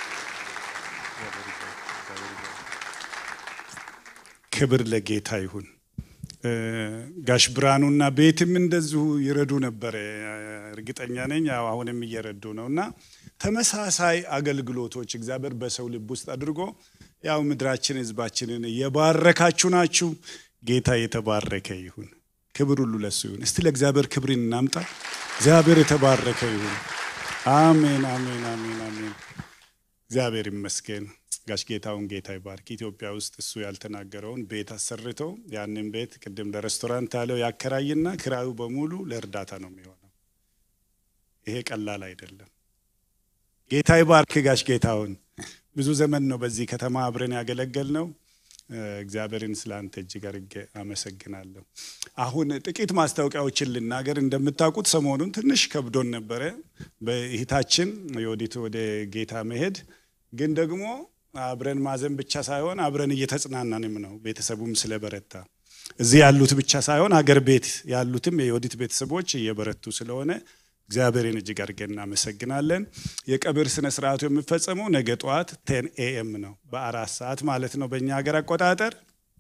ክብር ለጌታ ይሁን። ጋሽ ብርሃኑና ቤትም እንደዚሁ ይረዱ ነበረ፣ እርግጠኛ ነኝ። ያው አሁንም እየረዱ ነው እና ተመሳሳይ አገልግሎቶች እግዚአብሔር በሰው ልብ ውስጥ አድርጎ ያው ምድራችን ህዝባችንን የባረካችሁ ናችሁ። ጌታ የተባረከ ይሁን። ክብር ሁሉ ለሱ ይሁን። እስቲ ለእግዚአብሔር ክብርን እናምጣ። እግዚአብሔር የተባረከ ይሁን። አሜን፣ አሜን፣ አሜን፣ አሜን። እግዚአብሔር ይመስገን። ጋሽ ጌታውን ጌታ ይባርክ። ኢትዮጵያ ውስጥ እሱ ያልተናገረውን ቤት አሰርቶ ያንን ቤት ቅድም ለሬስቶራንት ያለው ያከራይና ክራዩ በሙሉ ለእርዳታ ነው የሚሆነው። ይሄ ቀላል አይደለም። ጌታ ይባርክ ጋሽ ጌታውን። ብዙ ዘመን ነው በዚህ ከተማ አብረን ያገለገል ነው። እግዚአብሔርን ስለ አንተ እጅግ አድርጌ አመሰግናለሁ። አሁን ጥቂት ማስታወቂያዎችን ልናገር። እንደምታውቁት ሰሞኑን ትንሽ ከብዶን ነበረ በእህታችን የወዲት ወደ ጌታ መሄድ ግን ደግሞ አብረን ማዘን ብቻ ሳይሆን አብረን እየተጽናናንም ነው። ቤተሰቡም ስለበረታ እዚህ ያሉት ብቻ ሳይሆን አገር ቤት ያሉትም የዮዲት ቤተሰቦች እየበረቱ ስለሆነ እግዚአብሔርን እጅግ አድርገን እናመሰግናለን። የቀብር ስነ ስርዓቱ የሚፈጸመው ነገ ጠዋት ቴን ኤኤም ነው፣ በአራት ሰዓት ማለት ነው በእኛ ሀገር አቆጣጠር።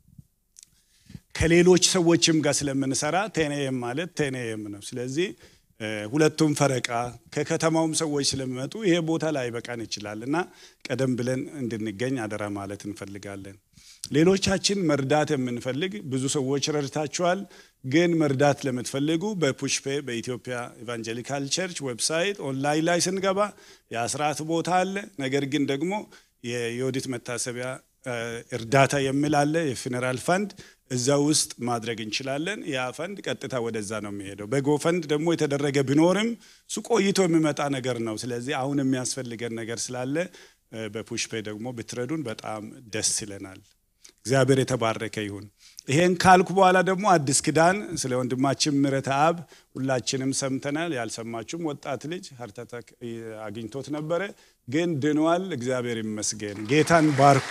ከሌሎች ሰዎችም ጋር ስለምንሰራ ቴን ኤኤም ማለት ቴን ኤኤም ነው። ስለዚህ ሁለቱም ፈረቃ ከከተማውም ሰዎች ስለሚመጡ ይሄ ቦታ ላይ በቃን ይችላል እና ቀደም ብለን እንድንገኝ አደራ ማለት እንፈልጋለን። ሌሎቻችን መርዳት የምንፈልግ ብዙ ሰዎች ረድታችኋል። ግን መርዳት ለምትፈልጉ በፑሽፔ በኢትዮጵያ ኢቫንጀሊካል ቸርች ዌብሳይት ኦንላይን ላይ ስንገባ የአስራት ቦታ አለ። ነገር ግን ደግሞ የዮዲት መታሰቢያ እርዳታ የሚል አለ፣ የፊነራል ፈንድ እዛ ውስጥ ማድረግ እንችላለን። ያ ፈንድ ቀጥታ ወደዛ ነው የሚሄደው። በጎ ፈንድ ደግሞ የተደረገ ቢኖርም እሱ ቆይቶ የሚመጣ ነገር ነው። ስለዚህ አሁን የሚያስፈልገን ነገር ስላለ በፑሽፔ ደግሞ ብትረዱን በጣም ደስ ይለናል። እግዚአብሔር የተባረከ ይሁን። ይሄን ካልኩ በኋላ ደግሞ አዲስ ኪዳን ስለ ወንድማችን ምሕረተ አብ ሁላችንም ሰምተናል። ያልሰማችሁም ወጣት ልጅ ሃርት አታክ አግኝቶት ነበረ፣ ግን ድኗል። እግዚአብሔር ይመስገን። ጌታን ባርኩ።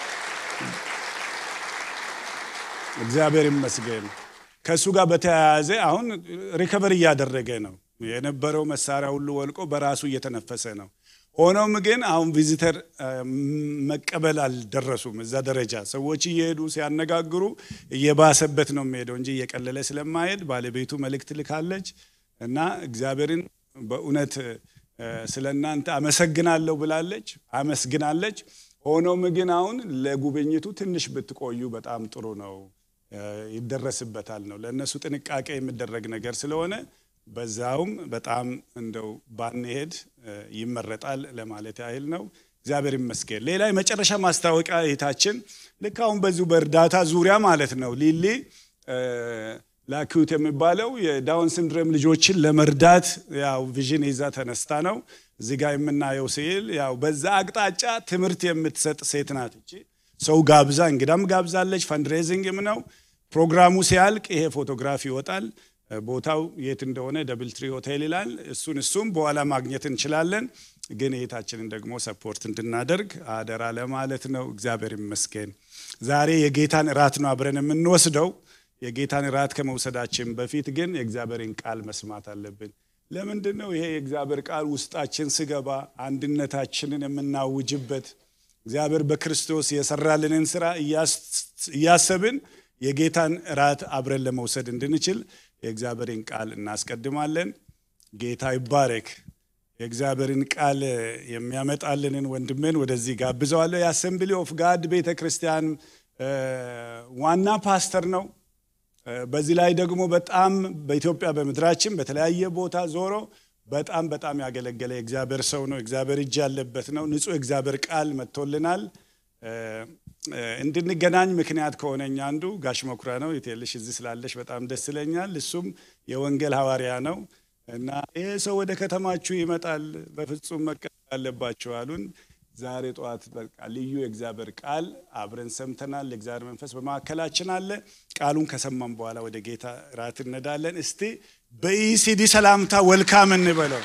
እግዚአብሔር ይመስገን። ከእሱ ጋር በተያያዘ አሁን ሪከቨር እያደረገ ነው። የነበረው መሳሪያ ሁሉ ወልቆ በራሱ እየተነፈሰ ነው። ሆኖም ግን አሁን ቪዚተር መቀበል አልደረሱም እዛ ደረጃ። ሰዎች እየሄዱ ሲያነጋግሩ እየባሰበት ነው የሚሄደው እንጂ እየቀለለ ስለማሄድ ባለቤቱ መልእክት ልካለች እና እግዚአብሔርን በእውነት ስለ እናንተ አመሰግናለሁ ብላለች፣ አመስግናለች። ሆኖም ግን አሁን ለጉብኝቱ ትንሽ ብትቆዩ በጣም ጥሩ ነው፣ ይደረስበታል ነው ለእነሱ ጥንቃቄ የሚደረግ ነገር ስለሆነ በዛውም በጣም እንደው ባንሄድ ይመረጣል ለማለት ያህል ነው። እግዚአብሔር ይመስገን። ሌላ የመጨረሻ ማስታወቂያ እህታችን ልክ አሁን በዚሁ በእርዳታ ዙሪያ ማለት ነው ሊሊ ላኪዩት የሚባለው የዳውን ሲንድሮም ልጆችን ለመርዳት ያው ቪዥን ይዛ ተነስታ ነው እዚህ ጋር የምናየው ስዕል ያው በዛ አቅጣጫ ትምህርት የምትሰጥ ሴት ናት። እቺ ሰው ጋብዛ እንግዳም ጋብዛለች። ፈንድሬዚንግም ነው። ፕሮግራሙ ሲያልቅ ይሄ ፎቶግራፍ ይወጣል። ቦታው የት እንደሆነ ደብል ትሪ ሆቴል ይላል። እሱን እሱም በኋላ ማግኘት እንችላለን። ግን እህታችንን ደግሞ ሰፖርት እንድናደርግ አደራ ለማለት ነው። እግዚአብሔር ይመስገን። ዛሬ የጌታን እራት ነው አብረን የምንወስደው። የጌታን እራት ከመውሰዳችን በፊት ግን የእግዚአብሔርን ቃል መስማት አለብን። ለምንድን ነው ይሄ የእግዚአብሔር ቃል ውስጣችን ስገባ አንድነታችንን የምናውጅበት እግዚአብሔር በክርስቶስ የሰራልንን ስራ እያሰብን የጌታን እራት አብረን ለመውሰድ እንድንችል የእግዚአብሔርን ቃል እናስቀድማለን። ጌታ ይባረክ። የእግዚአብሔርን ቃል የሚያመጣልንን ወንድሜን ወደዚህ ጋብዘዋለሁ። የአሰምብሊ ኦፍ ጋድ ቤተ ክርስቲያን ዋና ፓስተር ነው። በዚህ ላይ ደግሞ በጣም በኢትዮጵያ በምድራችን በተለያየ ቦታ ዞሮ በጣም በጣም ያገለገለ የእግዚአብሔር ሰው ነው። እግዚአብሔር እጅ ያለበት ነው። ንጹሕ እግዚአብሔር ቃል መጥቶልናል። እንድንገናኝ ምክንያት ከሆነኝ አንዱ ጋሽ መኩሪያ ነው። የቴልሽ እዚህ ስላለሽ በጣም ደስ ይለኛል። እሱም የወንጌል ሐዋርያ ነው እና ይሄ ሰው ወደ ከተማችሁ ይመጣል፣ በፍጹም መቀበል አለባችሁ አሉን። ዛሬ ጠዋት በቃ ልዩ የእግዚአብሔር ቃል አብረን ሰምተናል። የእግዚአብሔር መንፈስ በማዕከላችን አለ። ቃሉን ከሰማን በኋላ ወደ ጌታ ራት እንሄዳለን። እስቲ በኢሲዲ ሰላምታ ወልካም እንበለው።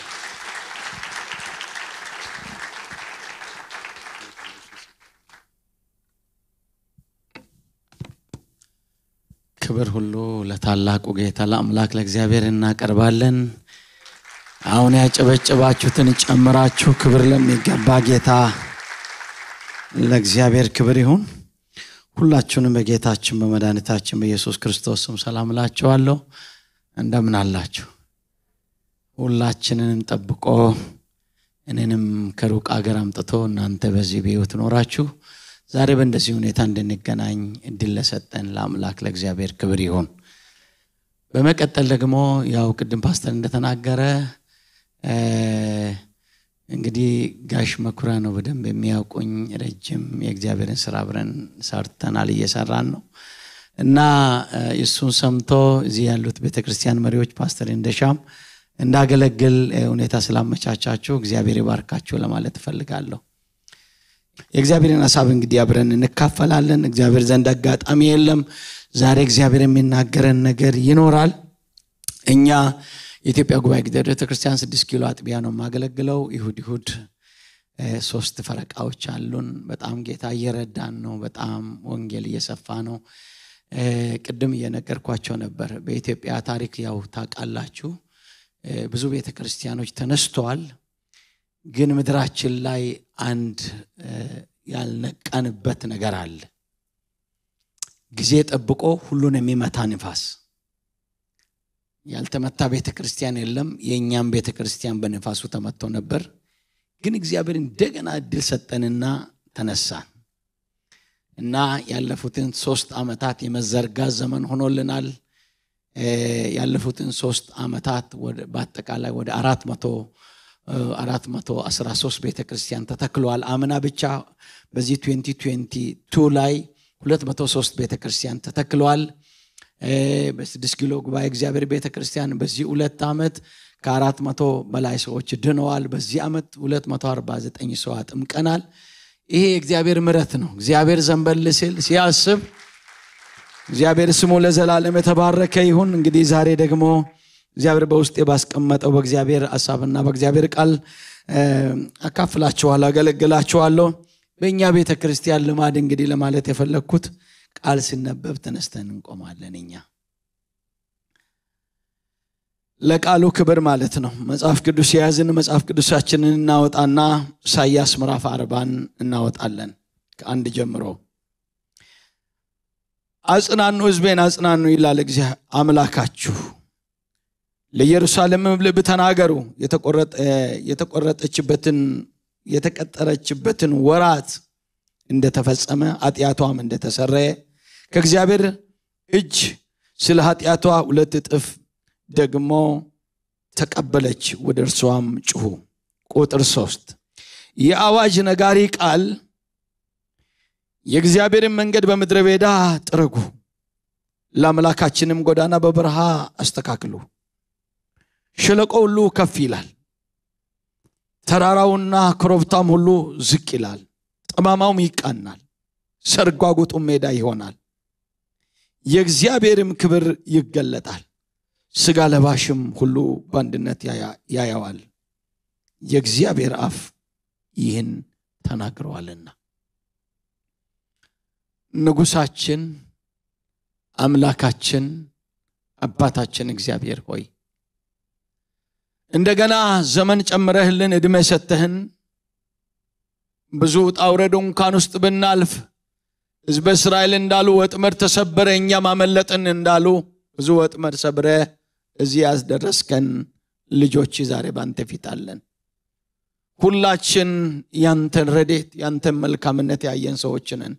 ክብር ሁሉ ለታላቁ ጌታ ለአምላክ ለእግዚአብሔር እናቀርባለን። አሁን ያጨበጨባችሁትን ጨምራችሁ ክብር ለሚገባ ጌታ ለእግዚአብሔር ክብር ይሁን። ሁላችሁንም በጌታችን በመድኃኒታችን በኢየሱስ ክርስቶስ ስም ሰላም እላችኋለሁ። እንደምን አላችሁ? ሁላችንንም ጠብቆ እኔንም ከሩቅ አገር አምጥቶ እናንተ በዚህ በሕይወት ኖራችሁ ዛሬ በእንደዚህ ሁኔታ እንድንገናኝ እድል ለሰጠን ለአምላክ ለእግዚአብሔር ክብር ይሁን። በመቀጠል ደግሞ ያው ቅድም ፓስተር እንደተናገረ እንግዲህ ጋሽ መኩሪያ ነው በደንብ የሚያውቁኝ። ረጅም የእግዚአብሔርን ስራ አብረን ሰርተናል፣ እየሰራን ነው እና እሱን ሰምቶ እዚህ ያሉት ቤተክርስቲያን መሪዎች ፓስተር እንደሻም እንዳገለግል ሁኔታ ስላመቻቻችሁ እግዚአብሔር ይባርካችሁ ለማለት እፈልጋለሁ። የእግዚአብሔርን ሀሳብ እንግዲህ አብረን እንካፈላለን። እግዚአብሔር ዘንድ አጋጣሚ የለም። ዛሬ እግዚአብሔር የሚናገረን ነገር ይኖራል። እኛ የኢትዮጵያ ጉባኤ ጊዜያዊ ቤተክርስቲያን ስድስት ኪሎ አጥቢያ ነው የማገለግለው። ይሁድ ይሁድ ሶስት ፈረቃዎች አሉን። በጣም ጌታ እየረዳን ነው። በጣም ወንጌል እየሰፋ ነው። ቅድም እየነገርኳቸው ነበር። በኢትዮጵያ ታሪክ ያው ታውቃላችሁ፣ ብዙ ቤተ ክርስቲያኖች ተነስተዋል። ግን ምድራችን ላይ አንድ ያልነቃንበት ነገር አለ። ጊዜ ጠብቆ ሁሉን የሚመታ ንፋስ። ያልተመታ ቤተ ክርስቲያን የለም። የእኛም ቤተ ክርስቲያን በንፋሱ ተመቶ ነበር። ግን እግዚአብሔር እንደገና እድል ሰጠንና ተነሳን እና ያለፉትን ሶስት ዓመታት የመዘርጋት ዘመን ሆኖልናል። ያለፉትን ሶስት ዓመታት በአጠቃላይ ወደ አራት መቶ አራት መቶ አስራ ሶስት ቤተ ክርስቲያን ተተክለዋል። አምና ብቻ በዚህ 2022 ላይ ሁለት መቶ ሶስት ቤተ ክርስቲያን ተተክለዋል። በስድስት ኪሎ ጉባኤ እግዚአብሔር ቤተ ክርስቲያን በዚህ ሁለት ዓመት ከአራት መቶ በላይ ሰዎች ድነዋል። በዚህ ዓመት 249 ሰው አጥምቀናል። ይሄ የእግዚአብሔር ምረት ነው። እግዚአብሔር ዘንበል ሲል ሲያስብ እግዚአብሔር ስሙ ለዘላለም የተባረከ ይሁን። እንግዲህ ዛሬ ደግሞ እግዚአብሔር በውስጤ ባስቀመጠው በእግዚአብሔር ሀሳብና በእግዚአብሔር ቃል አካፍላችኋለሁ፣ አገለግላችኋለሁ። በእኛ ቤተ ክርስቲያን ልማድ እንግዲህ ለማለት የፈለግኩት ቃል ሲነበብ ተነስተን እንቆማለን። እኛ ለቃሉ ክብር ማለት ነው። መጽሐፍ ቅዱስ የያዝን መጽሐፍ ቅዱሳችንን እናወጣና ኢሳያስ ምዕራፍ አርባን እናወጣለን ከአንድ ጀምሮ አጽናኑ፣ ሕዝቤን አጽናኑ ይላል እግዚአብሔር አምላካችሁ። ለኢየሩሳሌምም ልብ ተናገሩ፣ የተቆረጠችበትን የተቀጠረችበትን ወራት እንደተፈጸመ ኃጢአቷም እንደተሰረየ ከእግዚአብሔር እጅ ስለ ኃጢአቷ ሁለት እጥፍ ደግሞ ተቀበለች፣ ወደ እርሷም ጩሁ። ቁጥር ሶስት የአዋጅ ነጋሪ ቃል የእግዚአብሔርን መንገድ በምድረ በዳ ጥረጉ፣ ለአምላካችንም ጎዳና በበረሃ አስተካክሉ። ሸለቆ ሁሉ ከፍ ይላል፣ ተራራውና ኮረብታም ሁሉ ዝቅ ይላል፣ ጠማማውም ይቃናል፣ ሰርጓጉጡም ሜዳ ይሆናል። የእግዚአብሔርም ክብር ይገለጣል፣ ሥጋ ለባሽም ሁሉ በአንድነት ያየዋል። የእግዚአብሔር አፍ ይህን ተናግረዋልና። ንጉሳችን አምላካችን አባታችን እግዚአብሔር ሆይ እንደገና ዘመን ጨምረህልን ዕድሜ ሰተህን ብዙ ውጣ ውረድ እንኳን ውስጥ ብናልፍ ሕዝበ እስራኤል እንዳሉ ወጥመድ ተሰበረ እኛም አመለጥን እንዳሉ ብዙ ወጥመድ ሰብረ እዚህ ያስደረስከን ልጆች ዛሬ ባንተ ፊት አለን። ሁላችን ያንተን ረዴት ያንተን መልካምነት ያየን ሰዎች ነን።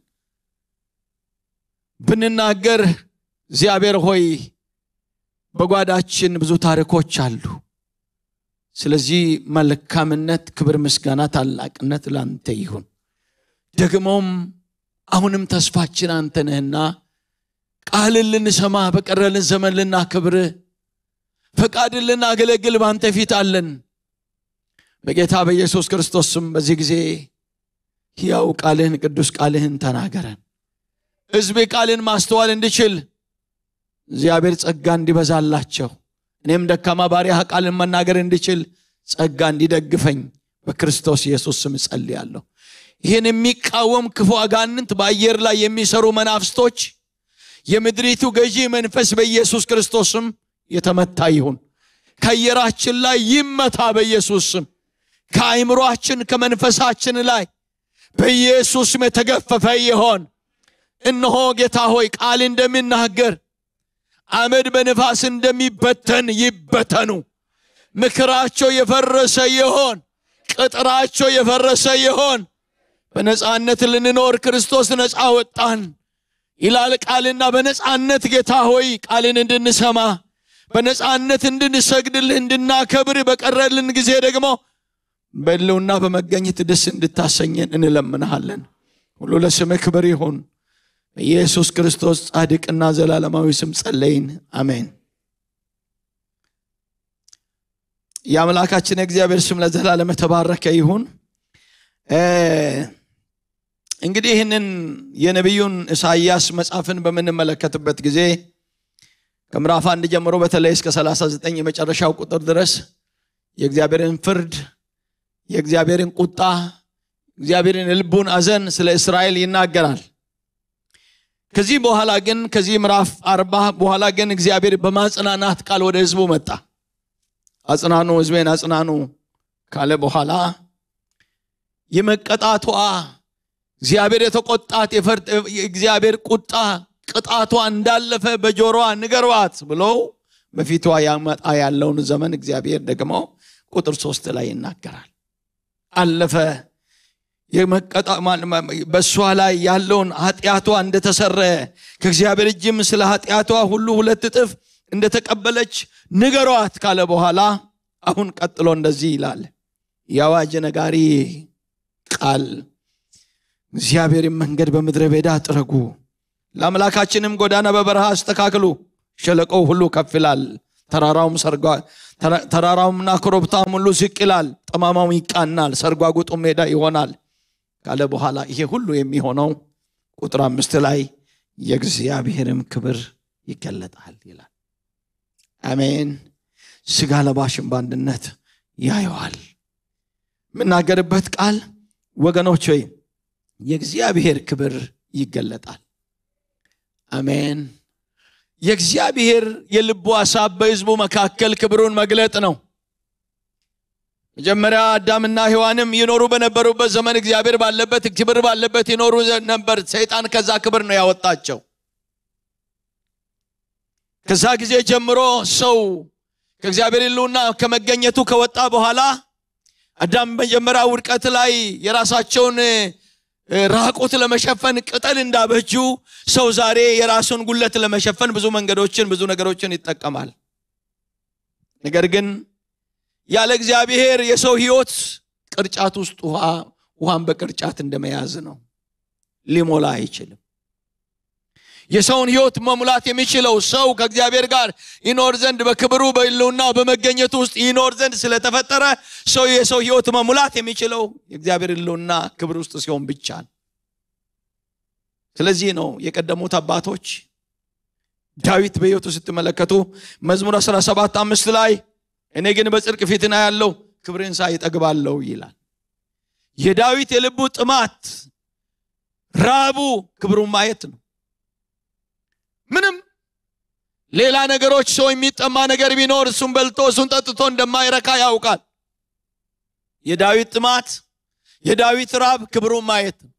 ብንናገር እግዚአብሔር ሆይ በጓዳችን ብዙ ታሪኮች አሉ። ስለዚህ መልካምነት፣ ክብር፣ ምስጋና፣ ታላቅነት ላንተ ይሁን። ደግሞም አሁንም ተስፋችን አንተ ነህና ቃልን ልንሰማ በቀረልን ዘመን ልናክብር ፈቃድን ልናገለግል በአንተ ፊት አለን። በጌታ በኢየሱስ ክርስቶስ ስም በዚህ ጊዜ ሕያው ቃልህን ቅዱስ ቃልህን ተናገረን። ሕዝቤ ቃልን ማስተዋል እንዲችል እግዚአብሔር ጸጋ እንዲበዛላቸው እኔም ደካማ ባሪያህ ቃልን መናገር እንዲችል ጸጋ እንዲደግፈኝ በክርስቶስ ኢየሱስ ስም እጸልያለሁ። ይህን የሚቃወም ክፉ አጋንንት በአየር ላይ የሚሰሩ መናፍስቶች የምድሪቱ ገዢ መንፈስ በኢየሱስ ክርስቶስ ስም የተመታ ይሁን። ከአየራችን ላይ ይመታ በኢየሱስ ስም። ከአይምሯችን ከመንፈሳችን ላይ በኢየሱስ ስም የተገፈፈ ይሆን። እነሆ ጌታ ሆይ ቃል እንደሚናገር አመድ በንፋስ እንደሚበተን ይበተኑ። ምክራቸው የፈረሰ ይሆን፣ ቅጥራቸው የፈረሰ ይሆን። በነፃነት ልንኖር ክርስቶስ ነፃ ወጣን ይላል ቃልና በነፃነት ጌታ ሆይ ቃልን እንድንሰማ በነፃነት እንድንሰግድልህ እንድናከብር በቀረልን ጊዜ ደግሞ በሕልውና በመገኘት ደስ እንድታሰኘን እንለምንሃለን። ሁሉ ለስምህ ክብር ይሁን። በኢየሱስ ክርስቶስ ጻድቅና ዘላለማዊ ስም ጸለይን፣ አሜን። የአምላካችን የእግዚአብሔር ስም ለዘላለም የተባረከ ይሁን። እንግዲህ ይህንን የነቢዩን ኢሳይያስ መጽሐፍን በምንመለከትበት ጊዜ ከምዕራፍ አንድ ጀምሮ በተለይ እስከ 39 የመጨረሻው ቁጥር ድረስ የእግዚአብሔርን ፍርድ፣ የእግዚአብሔርን ቁጣ፣ እግዚአብሔርን የልቡን አዘን ስለ እስራኤል ይናገራል። ከዚህ በኋላ ግን ከዚህ ምዕራፍ አርባ በኋላ ግን እግዚአብሔር በማጽናናት ቃል ወደ ህዝቡ መጣ አጽናኑ ህዝቤን አጽናኑ ካለ በኋላ የመቀጣቷ እግዚአብሔር የተቆጣት የእግዚአብሔር ቁጣ ቅጣቷ እንዳለፈ በጆሮዋ ንገሯት ብሎ በፊቷ ያመጣ ያለውን ዘመን እግዚአብሔር ደግሞ ቁጥር ሶስት ላይ ይናገራል አለፈ በእሷ ላይ ያለውን ኃጢአቷ እንደተሰረ ከእግዚአብሔር እጅም ስለ ኃጢአቷ ሁሉ ሁለት እጥፍ እንደተቀበለች ንገሯት ካለ በኋላ አሁን ቀጥሎ እንደዚህ ይላል የአዋጅ ነጋሪ ቃል እግዚአብሔርን መንገድ በምድረ በዳ ጥረጉ ለአምላካችንም ጎዳና በበረሃ አስተካክሉ ሸለቆው ሁሉ ከፍ ይላል ተራራውም ሰርጓ ተራራውምና ኮረብታም ሁሉ ዝቅ ይላል ጠማማው ይቃናል ሰርጓጉጡ ሜዳ ይሆናል ካለ በኋላ ይሄ ሁሉ የሚሆነው ቁጥር አምስት ላይ የእግዚአብሔርም ክብር ይገለጣል ይላል አሜን ስጋ ለባሽን በአንድነት ያየዋል የምናገርበት ቃል ወገኖች ወይ የእግዚአብሔር ክብር ይገለጣል አሜን የእግዚአብሔር የልቡ ሀሳብ በህዝቡ መካከል ክብሩን መግለጥ ነው መጀመሪያ አዳምና ሔዋንም ይኖሩ በነበሩበት ዘመን እግዚአብሔር ባለበት ክብር ባለበት ይኖሩ ነበር ሰይጣን ከዛ ክብር ነው ያወጣቸው ከዛ ጊዜ ጀምሮ ሰው ከእግዚአብሔር ህልውና ከመገኘቱ ከወጣ በኋላ አዳም መጀመሪያ ውድቀት ላይ የራሳቸውን ራቁት ለመሸፈን ቅጠል እንዳበጁ ሰው ዛሬ የራሱን ጉለት ለመሸፈን ብዙ መንገዶችን ብዙ ነገሮችን ይጠቀማል ነገር ግን ያለ እግዚአብሔር የሰው ህይወት ቅርጫት ውስጥ ውሃ ውሃን በቅርጫት እንደመያዝ ነው ሊሞላ አይችልም የሰውን ህይወት መሙላት የሚችለው ሰው ከእግዚአብሔር ጋር ይኖር ዘንድ በክብሩ በህልውና በመገኘቱ ውስጥ ይኖር ዘንድ ስለተፈጠረ ሰው የሰው ህይወት መሙላት የሚችለው የእግዚአብሔር ህልውና ክብር ውስጥ ሲሆን ብቻ ነው ስለዚህ ነው የቀደሙት አባቶች ዳዊት በህይወቱ ስትመለከቱ መዝሙር 17 አምስት ላይ እኔ ግን በጽድቅ ፊትና ያለው ክብርን ሳይ እጠግባለሁ ይላል የዳዊት የልቡ ጥማት ራቡ ክብሩን ማየት ነው ምንም ሌላ ነገሮች ሰው የሚጠማ ነገር ቢኖር እሱን በልቶ እሱን ጠጥቶ እንደማይረካ ያውቃል የዳዊት ጥማት የዳዊት ራብ ክብሩን ማየት ነው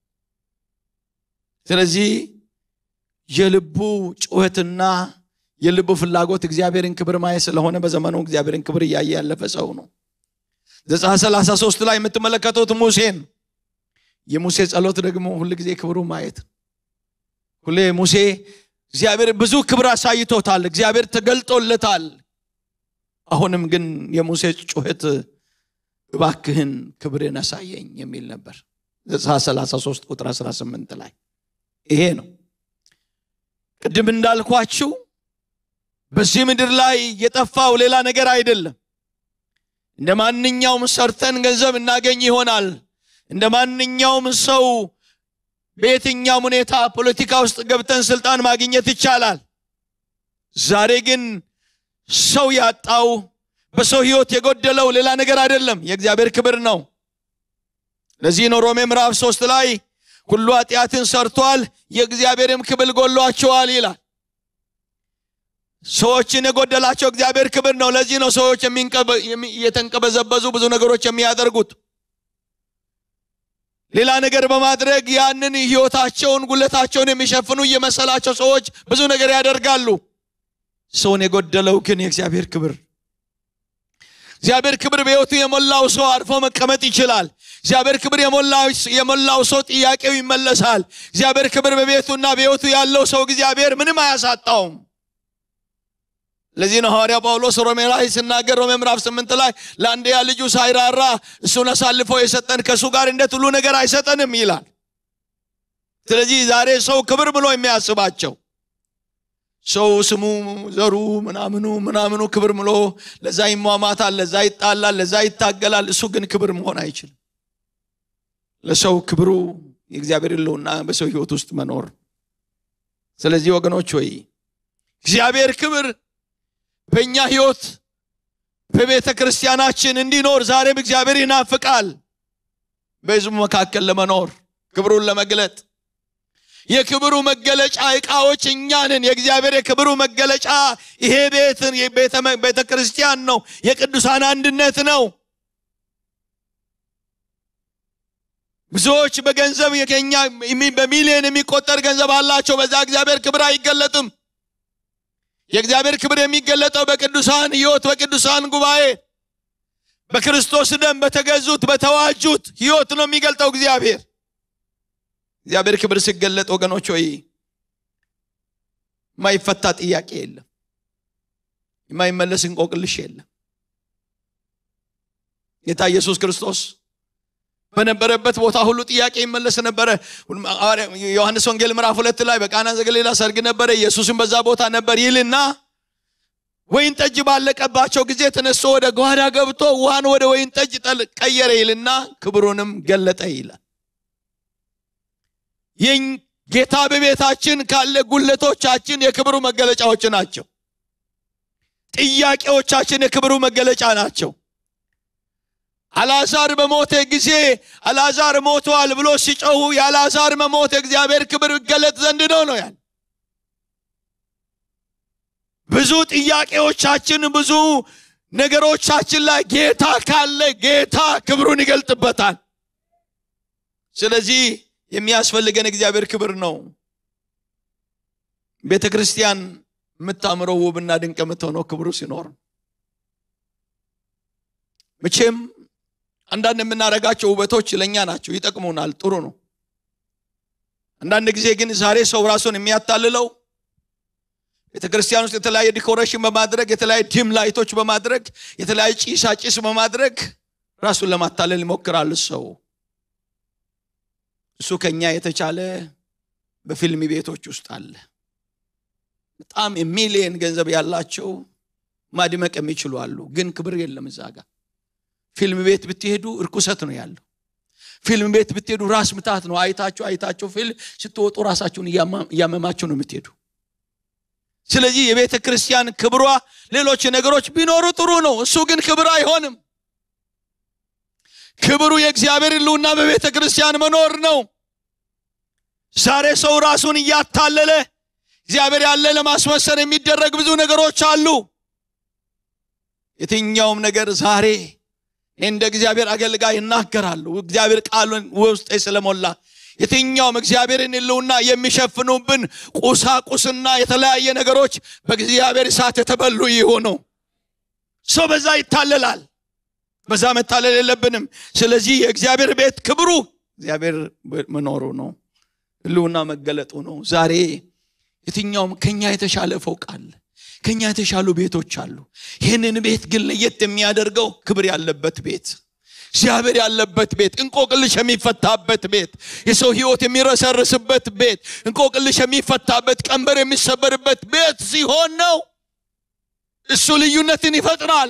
ስለዚህ የልቡ ጩኸትና የልቡ ፍላጎት እግዚአብሔርን ክብር ማየት ስለሆነ በዘመኑ እግዚአብሔርን ክብር እያየ ያለፈ ሰው ነው ዘጸአት 33 ላይ የምትመለከቱት ሙሴን የሙሴ ጸሎት ደግሞ ሁል ጊዜ ክብሩ ማየት ሁሌ ሙሴ እግዚአብሔር ብዙ ክብር አሳይቶታል እግዚአብሔር ተገልጦለታል አሁንም ግን የሙሴ ጩኸት እባክህን ክብርን አሳየኝ የሚል ነበር ዘጸአት 33 ቁጥር 18 ላይ ይሄ ነው ቅድም እንዳልኳችሁ በዚህ ምድር ላይ የጠፋው ሌላ ነገር አይደለም እንደ ማንኛውም ሰርተን ገንዘብ እናገኝ ይሆናል እንደ ማንኛውም ሰው በየትኛውም ሁኔታ ፖለቲካ ውስጥ ገብተን ስልጣን ማግኘት ይቻላል ዛሬ ግን ሰው ያጣው በሰው ህይወት የጎደለው ሌላ ነገር አይደለም የእግዚአብሔር ክብር ነው ለዚህ ነው ሮሜ ምዕራፍ ሶስት ላይ ሁሉ ኃጢአትን ሰርቷል የእግዚአብሔርም ክብል ጎሏቸዋል ይላል ሰዎችን የጎደላቸው እግዚአብሔር ክብር ነው ለዚህ ነው ሰዎች የተንቀበዘበዙ ብዙ ነገሮች የሚያደርጉት ሌላ ነገር በማድረግ ያንን ህይወታቸውን ጉለታቸውን የሚሸፍኑ እየመሰላቸው ሰዎች ብዙ ነገር ያደርጋሉ ሰውን የጎደለው ግን የእግዚአብሔር ክብር እግዚአብሔር ክብር በህይወቱ የሞላው ሰው አርፎ መቀመጥ ይችላል እግዚአብሔር ክብር የሞላው ሰው ጥያቄው ይመለሳል እግዚአብሔር ክብር በቤቱና በህይወቱ ያለው ሰው እግዚአብሔር ምንም አያሳጣውም ለዚህ ነው ሐዋርያ ጳውሎስ ሮሜ ላይ ሲናገር ሮሜ ምዕራፍ ስምንት ላይ ለአንድያ ልጁ ሳይራራ እሱን አሳልፎ የሰጠን ከእሱ ጋር እንዴት ሁሉ ነገር አይሰጠንም ይላል ስለዚህ ዛሬ ሰው ክብር ብሎ የሚያስባቸው ሰው ስሙ ዘሩ ምናምኑ ምናምኑ ክብር ብሎ ለዛ ይሟማታል ለዛ ይጣላል ለዛ ይታገላል እሱ ግን ክብር መሆን አይችልም ለሰው ክብሩ የእግዚአብሔር ህልውና በሰው ህይወት ውስጥ መኖር ስለዚህ ወገኖች ወይ እግዚአብሔር ክብር በእኛ ህይወት በቤተ ክርስቲያናችን እንዲኖር ዛሬም እግዚአብሔር ይናፍቃል በህዝቡ መካከል ለመኖር ክብሩን ለመግለጥ የክብሩ መገለጫ እቃዎች እኛንን የእግዚአብሔር የክብሩ መገለጫ ይሄ ቤትን ቤተ ክርስቲያን ነው። የቅዱሳን አንድነት ነው። ብዙዎች በገንዘብ የኛ በሚሊዮን የሚቆጠር ገንዘብ አላቸው። በዛ እግዚአብሔር ክብር አይገለጥም። የእግዚአብሔር ክብር የሚገለጠው በቅዱሳን ሕይወት፣ በቅዱሳን ጉባኤ፣ በክርስቶስ ደም በተገዙት በተዋጁት ሕይወት ነው የሚገልጠው እግዚአብሔር። እግዚአብሔር ክብር ሲገለጥ ወገኖች ሆይ የማይፈታ ጥያቄ የለም፣ የማይመለስ እንቆቅልሽ የለም። ጌታ ኢየሱስ ክርስቶስ በነበረበት ቦታ ሁሉ ጥያቄ ይመለስ ነበረ። ዮሐንስ ወንጌል ምዕራፍ ሁለት ላይ በቃና ዘገሊላ ሰርግ ነበረ፣ ኢየሱስም በዛ ቦታ ነበር ይልና ወይን ጠጅ ባለቀባቸው ጊዜ ተነስቶ ወደ ጓዳ ገብቶ ውሃን ወደ ወይን ጠጅ ቀየረ ይልና ክብሩንም ገለጠ ይላል። ይህ ጌታ በቤታችን ካለ ጉለቶቻችን የክብሩ መገለጫዎች ናቸው። ጥያቄዎቻችን የክብሩ መገለጫ ናቸው። አልዓዛር በሞተ ጊዜ አልዓዛር ሞቷል ብሎ ሲጮሁ የአልዓዛር መሞት የእግዚአብሔር ክብር ይገለጥ ዘንድ ነው ነው ያል ብዙ ጥያቄዎቻችን ብዙ ነገሮቻችን ላይ ጌታ ካለ ጌታ ክብሩን ይገልጥበታል። ስለዚህ የሚያስፈልገን እግዚአብሔር ክብር ነው። ቤተ ክርስቲያን የምታምረው ውብና ድንቅ የምትሆነው ክብሩ ሲኖር መቼም አንዳንድ የምናደርጋቸው ውበቶች ለእኛ ናቸው፣ ይጠቅሙናል፣ ጥሩ ነው። አንዳንድ ጊዜ ግን ዛሬ ሰው ራሱን የሚያታልለው ቤተ ክርስቲያን ውስጥ የተለያየ ዲኮሬሽን በማድረግ የተለያየ ዲም ላይቶች በማድረግ የተለያየ ጭሳ ጭስ በማድረግ ራሱን ለማታለል ይሞክራል ሰው። እሱ ከኛ የተቻለ በፊልም ቤቶች ውስጥ አለ። በጣም የሚሊየን ገንዘብ ያላቸው ማድመቅ የሚችሉ አሉ፣ ግን ክብር የለም እዛ ጋር። ፊልም ቤት ብትሄዱ እርኩሰት ነው ያለው። ፊልም ቤት ብትሄዱ ራስ ምታት ነው። አይታችሁ አይታችሁ ፊልም ስትወጡ ራሳችሁን እያመማችሁ ነው የምትሄዱ። ስለዚህ የቤተ ክርስቲያን ክብሯ ሌሎች ነገሮች ቢኖሩ ጥሩ ነው። እሱ ግን ክብር አይሆንም። ክብሩ የእግዚአብሔር ሕልውና በቤተ ክርስቲያን መኖር ነው። ዛሬ ሰው ራሱን እያታለለ እግዚአብሔር ያለ ለማስመሰል የሚደረግ ብዙ ነገሮች አሉ። የትኛውም ነገር ዛሬ እንደ እግዚአብሔር አገልጋይ እናገራሉ። እግዚአብሔር ቃሉን ውስጤ ስለሞላ የትኛውም እግዚአብሔርን ሕልውና የሚሸፍኑብን ቁሳቁስና የተለያየ ነገሮች በእግዚአብሔር እሳት የተበሉ ይሆኑ። ሰው በዛ ይታለላል። በዛ መታለል የለብንም። ስለዚህ የእግዚአብሔር ቤት ክብሩ እግዚአብሔር መኖሩ ነው፣ ሕልውና መገለጡ ነው። ዛሬ የትኛውም ከኛ የተሻለ ፎቅ አለ፣ ከኛ የተሻሉ ቤቶች አሉ። ይህንን ቤት ግን ለየት የሚያደርገው ክብር ያለበት ቤት እግዚአብሔር ያለበት ቤት፣ እንቆቅልሽ የሚፈታበት ቤት፣ የሰው ህይወት የሚረሰርስበት ቤት፣ እንቆቅልሽ የሚፈታበት፣ ቀንበር የሚሰበርበት ቤት ሲሆን ነው። እሱ ልዩነትን ይፈጥራል።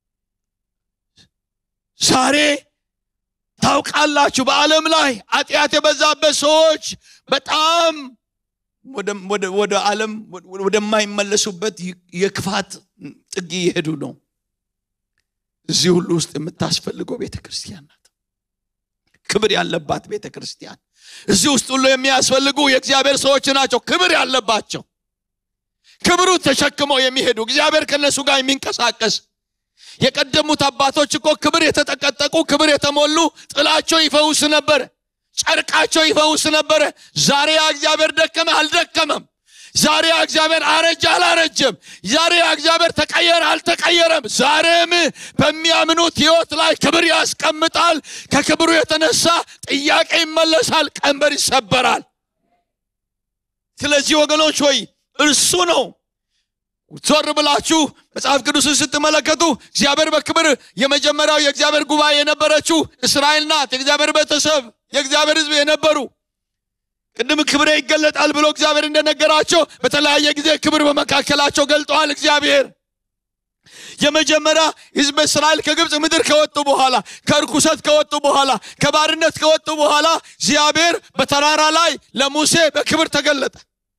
ዛሬ ታውቃላችሁ፣ በዓለም ላይ ኃጢአት የበዛበት ሰዎች በጣም ወደ ዓለም ወደማይመለሱበት የክፋት ጥግ እየሄዱ ነው። እዚህ ሁሉ ውስጥ የምታስፈልገው ቤተ ክርስቲያን ናት። ክብር ያለባት ቤተ ክርስቲያን። እዚህ ውስጥ ሁሉ የሚያስፈልጉ የእግዚአብሔር ሰዎች ናቸው፣ ክብር ያለባቸው፣ ክብሩ ተሸክመው የሚሄዱ እግዚአብሔር ከነሱ ጋር የሚንቀሳቀስ የቀደሙት አባቶች እኮ ክብር የተጠቀጠቁ ክብር የተሞሉ ጥላቸው ይፈውስ ነበረ፣ ጨርቃቸው ይፈውስ ነበረ። ዛሬ ያ እግዚአብሔር ደከመ አልደከመም። ዛሬ ያ እግዚአብሔር አረጀ አላረጀም። ዛሬ ያ እግዚአብሔር ተቀየረ አልተቀየረም። ዛሬም በሚያምኑት ሕይወት ላይ ክብር ያስቀምጣል። ከክብሩ የተነሳ ጥያቄ ይመለሳል፣ ቀንበር ይሰበራል። ስለዚህ ወገኖች ሆይ እርሱ ነው ዞር ብላችሁ መጽሐፍ ቅዱስን ስትመለከቱ እግዚአብሔር በክብር የመጀመሪያው የእግዚአብሔር ጉባኤ የነበረችው እስራኤል ናት። የእግዚአብሔር ቤተሰብ የእግዚአብሔር ሕዝብ የነበሩ ቅድም ክብሬ ይገለጣል ብሎ እግዚአብሔር እንደነገራቸው በተለያየ ጊዜ ክብር በመካከላቸው ገልጠዋል። እግዚአብሔር የመጀመሪያ ሕዝብ እስራኤል ከግብፅ ምድር ከወጡ በኋላ ከርኩሰት ከወጡ በኋላ ከባርነት ከወጡ በኋላ እግዚአብሔር በተራራ ላይ ለሙሴ በክብር ተገለጠ።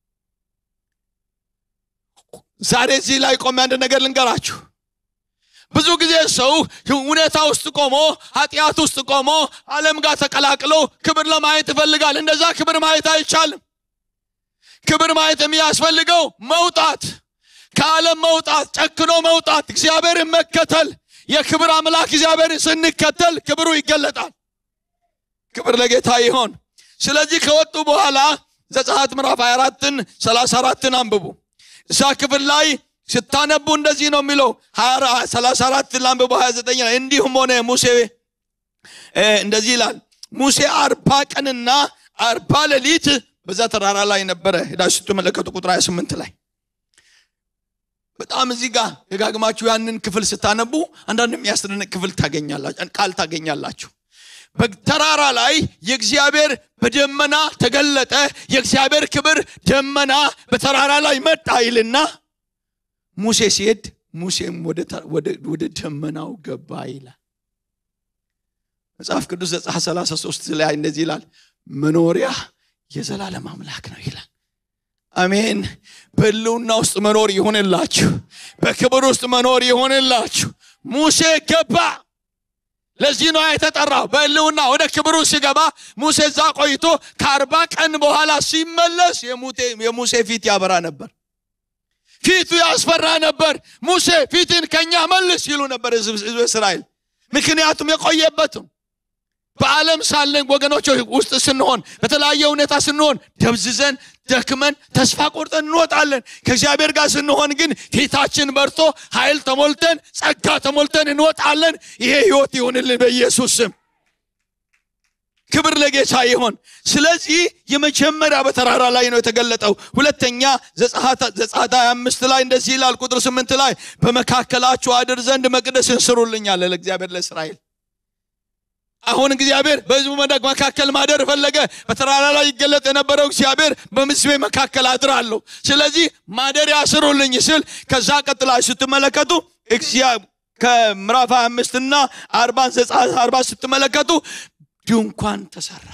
ዛሬ እዚህ ላይ ቆሜ አንድ ነገር ልንገራችሁ። ብዙ ጊዜ ሰው ሁኔታ ውስጥ ቆሞ ኃጢአት ውስጥ ቆሞ ዓለም ጋር ተቀላቅሎ ክብር ለማየት ይፈልጋል። እንደዛ ክብር ማየት አይቻልም። ክብር ማየት የሚያስፈልገው መውጣት ከዓለም መውጣት ጨክኖ መውጣት እግዚአብሔርን መከተል የክብር አምላክ እግዚአብሔርን ስንከተል ክብሩ ይገለጣል ክብር ለጌታ ይሆን ስለዚህ ከወጡ በኋላ ዘጸአት ምዕራፍ 24ን 34ን አንብቡ እዛ ክፍል ላይ ስታነቡ እንደዚህ ነው የሚለው 34 ላንብቡ 29 ላይ እንዲሁም ሆነ ሙሴ እ፣ እንደዚህ ይላል ሙሴ አርባ ቀንና አርባ ሌሊት በዛ ተራራ ላይ ነበረ ሄዳችሁ ስትመለከቱ ቁጥር 28 ላይ በጣም እዚህ ጋር ደጋግማችሁ ያንን ክፍል ስታነቡ አንዳንድ የሚያስደንቅ ክፍል ታገኛላችሁ ቃል ታገኛላችሁ በተራራ ላይ የእግዚአብሔር በደመና ተገለጠ የእግዚአብሔር ክብር ደመና በተራራ ላይ መጣ ይልና ሙሴ ሲሄድ ሙሴም ወደ ተ- ወደ- ወደ ደመናው ገባ ይላል መጽሐፍ ቅዱስ ዘጸአት 33 ላይ እንደዚህ ይላል መኖሪያ የዘላለም አምላክ ነው ይላል አሜን በህልውና ውስጥ መኖር ይሆንላችሁ በክብር ውስጥ መኖር ይሆንላችሁ ሙሴ ገባ ለዚህ ነው የተጠራው በህልውና ወደ ክብሩ ሲገባ ሙሴ እዛ ቆይቶ ከአርባ ቀን በኋላ ሲመለስ የሙቴ- የሙሴ ፊት ያበራ ነበር ፊቱ ያስፈራ ነበር ሙሴ ፊትን ከኛ መልስ ይሉ ነበር ህዝብ ህዝብ እስራኤል ምክንያቱም የቆየበትም በዓለም ሳለን ወገኖች ውስጥ ስንሆን በተለያየ ሁኔታ ስንሆን ደብዝዘን ደክመን ተስፋ ቆርጠን እንወጣለን ከእግዚአብሔር ጋር ስንሆን ግን ፊታችን በርቶ ኃይል ተሞልተን ጸጋ ተሞልተን እንወጣለን ይሄ ህይወት ይሆንልን በኢየሱስ ስም ክብር ለጌታ ይሆን ስለዚህ የመጀመሪያ በተራራ ላይ ነው የተገለጠው ሁለተኛ ዘጸአት 25 ላይ እንደዚህ ይላል ቁጥር 8 ላይ በመካከላችሁ አድር ዘንድ መቅደስን ስሩልኛል ለእግዚአብሔር ለእስራኤል አሁን እግዚአብሔር በህዝቡ መድረክ መካከል ማደር ፈለገ በተራራ ላይ ይገለጥ የነበረው እግዚአብሔር በምስቤ መካከል አድራለሁ ስለዚህ ማደሪያ ስሩልኝ ስል ከዛ ቀጥላ ስትመለከቱ እግዚአ- ከምዕራፍ 25 እና 40 ዘጸአት 40 ስትመለከቱ ድንኳን ተሰራ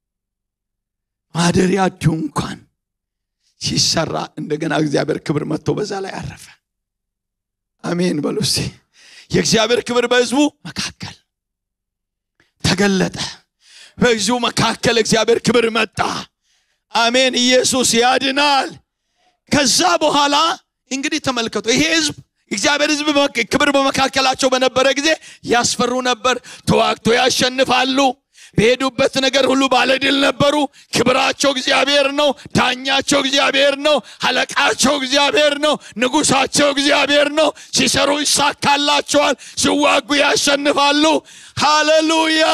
ማደሪያ ድንኳን ሲሰራ እንደገና እግዚአብሔር ክብር መጥቶ በዛ ላይ አረፈ አሜን በሉ እስቲ የእግዚአብሔር ክብር በህዝቡ መካከል ተገለጠ በህዝቡ መካከል እግዚአብሔር ክብር መጣ አሜን ኢየሱስ ያድናል ከዛ በኋላ እንግዲህ ተመልከቱ ይሄ ህዝብ እግዚአብሔር ህዝብ በመካ- ክብር በመካከላቸው በነበረ ጊዜ ያስፈሩ ነበር ተዋግቶ ያሸንፋሉ በሄዱበት ነገር ሁሉ ባለድል ነበሩ ክብራቸው እግዚአብሔር ነው ዳኛቸው እግዚአብሔር ነው አለቃቸው እግዚአብሔር ነው ንጉሳቸው እግዚአብሔር ነው ሲሰሩ ይሳካላቸዋል ሲዋጉ ያሸንፋሉ ሃሌሉያ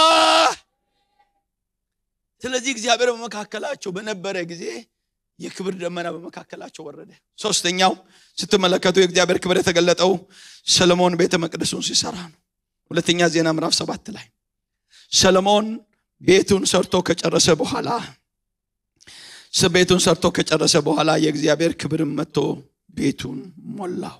ስለዚህ እግዚአብሔር በመካከላቸው በነበረ ጊዜ የክብር ደመና በመካከላቸው ወረደ ሶስተኛው ስትመለከቱ የእግዚአብሔር ክብር የተገለጠው ሰለሞን ቤተ መቅደሱን ሲሰራ ነው ሁለተኛ ዜና ምዕራፍ ሰባት ላይ ሰለሞን ቤቱን ሰርቶ ከጨረሰ በኋላ ስ- ቤቱን ሰርቶ ከጨረሰ በኋላ የእግዚአብሔር ክብርም መጥቶ ቤቱን ሞላው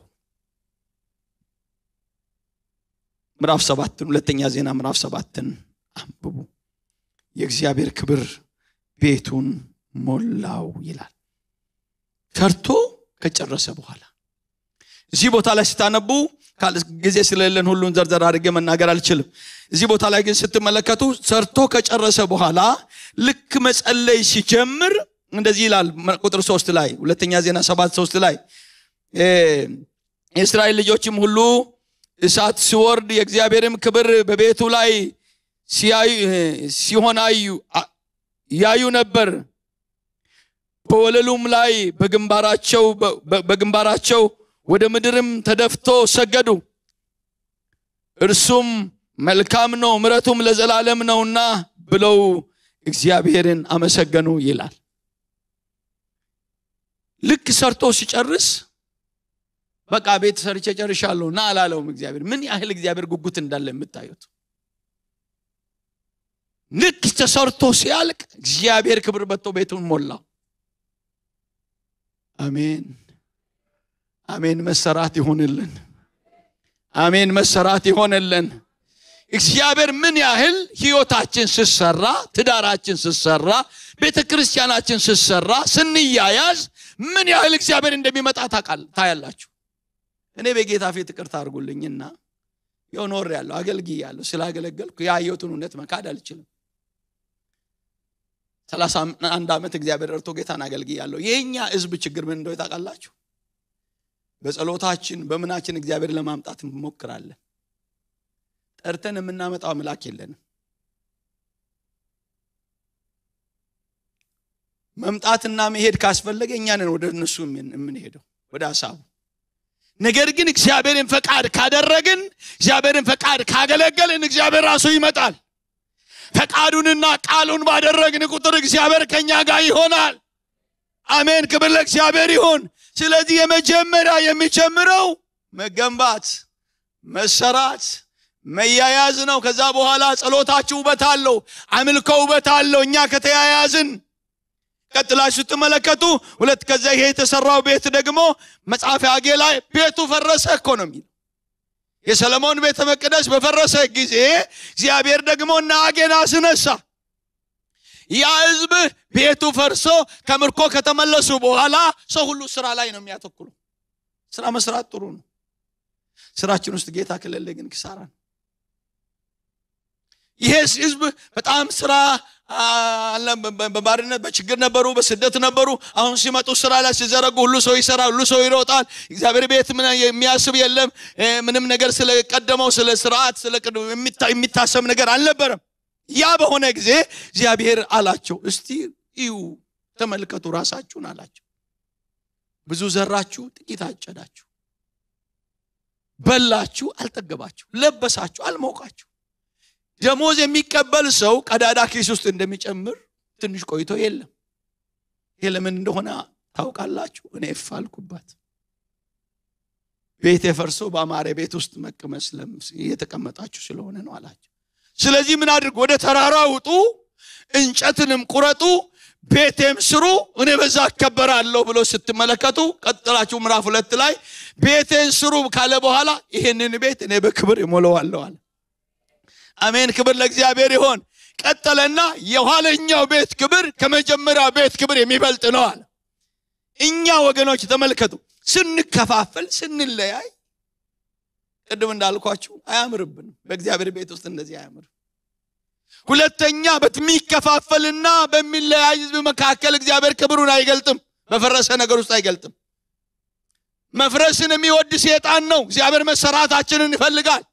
ምዕራፍ ሰባትን ሁለተኛ ዜና ምዕራፍ ሰባትን አንብቡ የእግዚአብሔር ክብር ቤቱን ሞላው ይላል ሰርቶ ከጨረሰ በኋላ እዚህ ቦታ ላይ ስታነቡ ካል- ጊዜ ስለሌለን ሁሉን ዘርዘር አድርጌ መናገር አልችልም እዚህ ቦታ ላይ ግን ስትመለከቱ ሰርቶ ከጨረሰ በኋላ ልክ መጸለይ ሲጀምር እንደዚህ ይላል መ- ቁጥር ሶስት ላይ ሁለተኛ ዜና ሰባት ሶስት ላይ እ፣ የእስራኤል ልጆችም ሁሉ እሳት ሲወርድ የእግዚአብሔርም ክብር በቤቱ ላይ ሲያዩ ሲሆን አዩ አ- ያዩ ነበር በወለሉም ላይ በግንባራቸው በ- በ- በግንባራቸው ወደ ምድርም ተደፍቶ ሰገዱ እርሱም መልካም ነው ምረቱም ለዘላለም ነውና ብለው እግዚአብሔርን አመሰገኑ ይላል ልክ ሰርቶ ሲጨርስ በቃ ቤት ሰርቼ ጨርሻለሁ ና አላለውም እግዚአብሔር ምን ያህል እግዚአብሔር ጉጉት እንዳለ የምታዩት ልክ ተሰርቶ ሲያልቅ እግዚአብሔር ክብር መጥቶ ቤቱን ሞላው አሜን አሜን መሰራት ይሆንልን አሜን መሰራት ይሆንልን እግዚአብሔር ምን ያህል ህይወታችን ስሰራ ትዳራችን ስሰራ ቤተ ክርስቲያናችን ስሰራ ስንያያዝ ምን ያህል እግዚአብሔር እንደሚመጣ ታውቃል- ታያላችሁ እኔ በጌታ ፊት ይቅርታ አድርጉልኝና ያው ኖር ያለሁ አገልግይ ያለሁ ስላገለገልኩ ያየሁትን እውነት መካድ አልችልም ሰላሳ አንድ ዓመት እግዚአብሔር ረድቶ ጌታን አገልግያለሁ። የእኛ ህዝብ ችግር ምን እንደሆነ ታውቃላችሁ? በጸሎታችን በምናችን እግዚአብሔር ለማምጣት እንሞክራለን። ጠርተን የምናመጣው አምላክ የለንም። መምጣትና መሄድ ካስፈለገ እኛንን ወደ እነሱ የምንሄደው ወደ ሀሳቡ። ነገር ግን እግዚአብሔርን ፈቃድ ካደረግን እግዚአብሔርን ፈቃድ ካገለገልን እግዚአብሔር ራሱ ይመጣል። ፈቃዱንና ቃሉን ባደረግን ቁጥር እግዚአብሔር ከኛ ጋር ይሆናል። አሜን። ክብር ለእግዚአብሔር ይሁን። ስለዚህ የመጀመሪያ የሚጀምረው መገንባት፣ መሰራት፣ መያያዝ ነው። ከዛ በኋላ ጸሎታችሁ ውበት አለው፣ አምልኮ ውበት አለው። እኛ ከተያያዝን ቀጥላችሁ ስትመለከቱ ሁለት ከዛ ይሄ የተሰራው ቤት ደግሞ መጽሐፈ አጌ ላይ ቤቱ ፈረሰ እኮ ነው የሚለው የሰለሞን ቤተ መቅደስ በፈረሰ ጊዜ እግዚአብሔር ደግሞ እነ አጌን አስነሳ። ያ ህዝብ ቤቱ ፈርሶ ከምርኮ ከተመለሱ በኋላ ሰው ሁሉ ስራ ላይ ነው የሚያተኩሩ። ስራ መስራት ጥሩ ነው። ስራችን ውስጥ ጌታ ከሌለ ግን ክሳራ ነው። ይሄ ህዝብ በጣም ስራ በባርነት በችግር ነበሩ፣ በስደት ነበሩ። አሁን ሲመጡ ስራ ላይ ሲዘረጉ ሁሉ ሰው ይሰራል፣ ሁሉ ሰው ይሮጣል። እግዚአብሔር ቤት የሚያስብ የለም። ምንም ነገር ስለቀደመው ስለ ስርዓት የሚታሰብ ነገር አልነበረም። ያ በሆነ ጊዜ እግዚአብሔር አላቸው፣ እስቲ እዩ፣ ተመልከቱ ራሳችሁን አላቸው። ብዙ ዘራችሁ፣ ጥቂት አጨዳችሁ፣ በላችሁ፣ አልጠገባችሁ፣ ለበሳችሁ፣ አልሞቃችሁ ደሞዝ የሚቀበል ሰው ቀዳዳ ኪስ ውስጥ እንደሚጨምር ትንሽ ቆይቶ የለም። ይሄ ለምን እንደሆነ ታውቃላችሁ? እኔ እፋልኩባት ቤት የፈርሶ በአማረ ቤት ውስጥ መቀመስ እየተቀመጣችሁ ስለሆነ ነው አላቸው። ስለዚህ ምን አድርጉ? ወደ ተራራ ውጡ፣ እንጨትንም ቁረጡ፣ ቤቴም ስሩ፣ እኔ በዛ እከበራለሁ ብሎ ስትመለከቱ ቀጥላችሁ ምዕራፍ ሁለት ላይ ቤቴን ስሩ ካለ በኋላ ይህንን ቤት እኔ በክብር እሞላዋለሁ አለ። አሜን። ክብር ለእግዚአብሔር ይሆን። ቀጠለና የኋለኛው ቤት ክብር ከመጀመሪያው ቤት ክብር የሚበልጥ ነው አለ። እኛ ወገኖች ተመልከቱ፣ ስንከፋፈል ስንለያይ፣ ቅድም እንዳልኳችሁ አያምርብንም። በእግዚአብሔር ቤት ውስጥ እንደዚህ አያምርም። ሁለተኛ በሚከፋፈልና በሚለያይ ህዝብ መካከል እግዚአብሔር ክብሩን አይገልጥም። በፈረሰ ነገር ውስጥ አይገልጥም። መፍረስን የሚወድ ሴጣን ነው። እግዚአብሔር መሰራታችንን ይፈልጋል።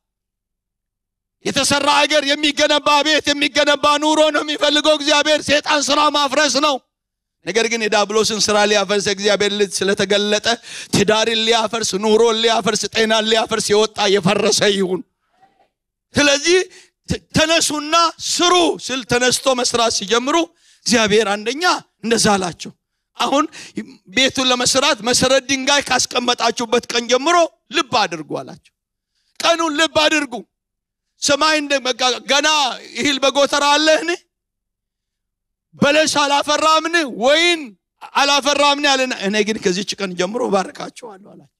የተሰራ ሀገር የሚገነባ ቤት የሚገነባ ኑሮ ነው የሚፈልገው እግዚአብሔር። ሴጣን ስራ ማፍረስ ነው። ነገር ግን የዳብሎስን ስራ ሊያፈርስ እግዚአብሔር ልጅ ስለተገለጠ ትዳርን ሊያፈርስ፣ ኑሮን ሊያፈርስ፣ ጤናን ሊያፈርስ የወጣ የፈረሰ ይሁን። ስለዚህ ተነሱና ስሩ ስል ተነስቶ መስራት ሲጀምሩ እግዚአብሔር አንደኛ እንደዛ አላቸው። አሁን ቤቱን ለመስራት መሰረት ድንጋይ ካስቀመጣችሁበት ቀን ጀምሮ ልብ አድርጉ አላቸው። ቀኑን ልብ አድርጉ። ሰማይ ገና እህል በጎተራ አለህን? በለስ አላፈራምን? ወይን አላፈራምን? አለና እኔ ግን ከዚች ቀን ጀምሮ ባርካቸዋለሁ አላቸው።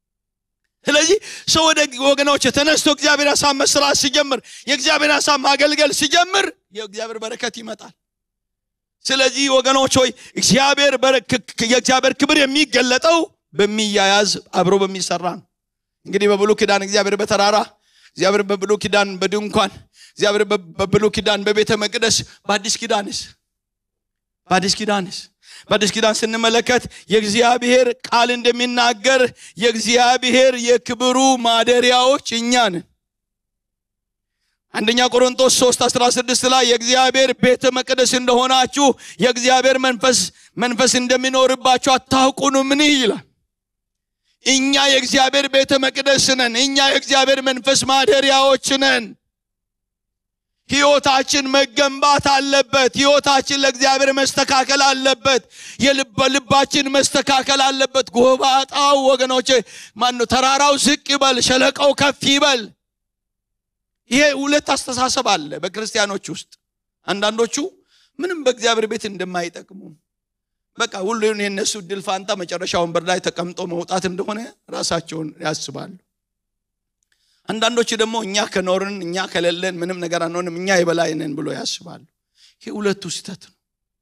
ስለዚህ ሰው ወደ ወገኖች ተነስቶ እግዚአብሔር ሀሳብ መስራት ሲጀምር፣ የእግዚአብሔር ሀሳብ ማገልገል ሲጀምር የእግዚአብሔር በረከት ይመጣል። ስለዚህ ወገኖች ሆይ እግዚአብሔር የእግዚአብሔር ክብር የሚገለጠው በሚያያዝ አብሮ በሚሰራ ነው። እንግዲህ በብሉ ኪዳን እግዚአብሔር በተራራ እግዚአብሔር በብሉ ኪዳን በድንኳን እግዚአብሔር በብሉ ኪዳን በቤተ መቅደስ በአዲስ ኪዳንስ በአዲስ ኪዳንስ በአዲስ ኪዳን ስንመለከት የእግዚአብሔር ቃል እንደሚናገር የእግዚአብሔር የክብሩ ማደሪያዎች እኛ ነን። አንደኛ ቆሮንቶስ 3 16 ላይ የእግዚአብሔር ቤተ መቅደስ እንደሆናችሁ የእግዚአብሔር መንፈስ መንፈስ እንደሚኖርባችሁ አታውቁኑ ምን ይላል? እኛ የእግዚአብሔር ቤተ መቅደስ ነን። እኛ የእግዚአብሔር መንፈስ ማደሪያዎች ነን። ህይወታችን መገንባት አለበት። ህይወታችን ለእግዚአብሔር መስተካከል አለበት። የልብ ልባችን መስተካከል አለበት። ጎባጣው ወገኖቼ ማነው ተራራው ዝቅ ይበል፣ ሸለቀው ከፍ ይበል። ይሄ ሁለት አስተሳሰብ አለ በክርስቲያኖች ውስጥ። አንዳንዶቹ ምንም በእግዚአብሔር ቤት እንደማይጠቅሙ በቃ ሁሉን የነሱ ድል ፋንታ መጨረሻ ወንበር ላይ ተቀምጦ መውጣት እንደሆነ ራሳቸውን ያስባሉ። አንዳንዶች ደግሞ እኛ ከኖርን እኛ ከሌለን ምንም ነገር አንሆንም፣ እኛ የበላይ ነን ብሎ ያስባሉ። ይሄ ሁለቱ ስህተት ነው።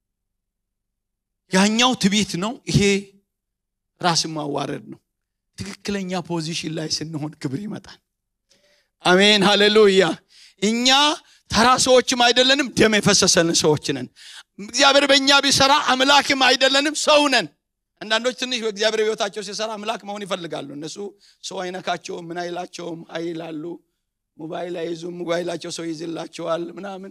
ያኛው ትቢት ነው፣ ይሄ ራስን ማዋረድ ነው። ትክክለኛ ፖዚሽን ላይ ስንሆን ክብር ይመጣል። አሜን ሃሌሉያ። እኛ ተራ ሰዎችም አይደለንም ደም የፈሰሰልን ሰዎች ነን እግዚአብሔር በእኛ ቢሰራ አምላክም አይደለንም ሰው ነን አንዳንዶች ትንሽ በእግዚአብሔር ህይወታቸው ሲሰራ አምላክ መሆን ይፈልጋሉ እነሱ ሰው አይነካቸውም ምን አይላቸውም አይላሉ ሞባይል አይዙም ሞባይላቸው ሰው ይዝላቸዋል ምናምን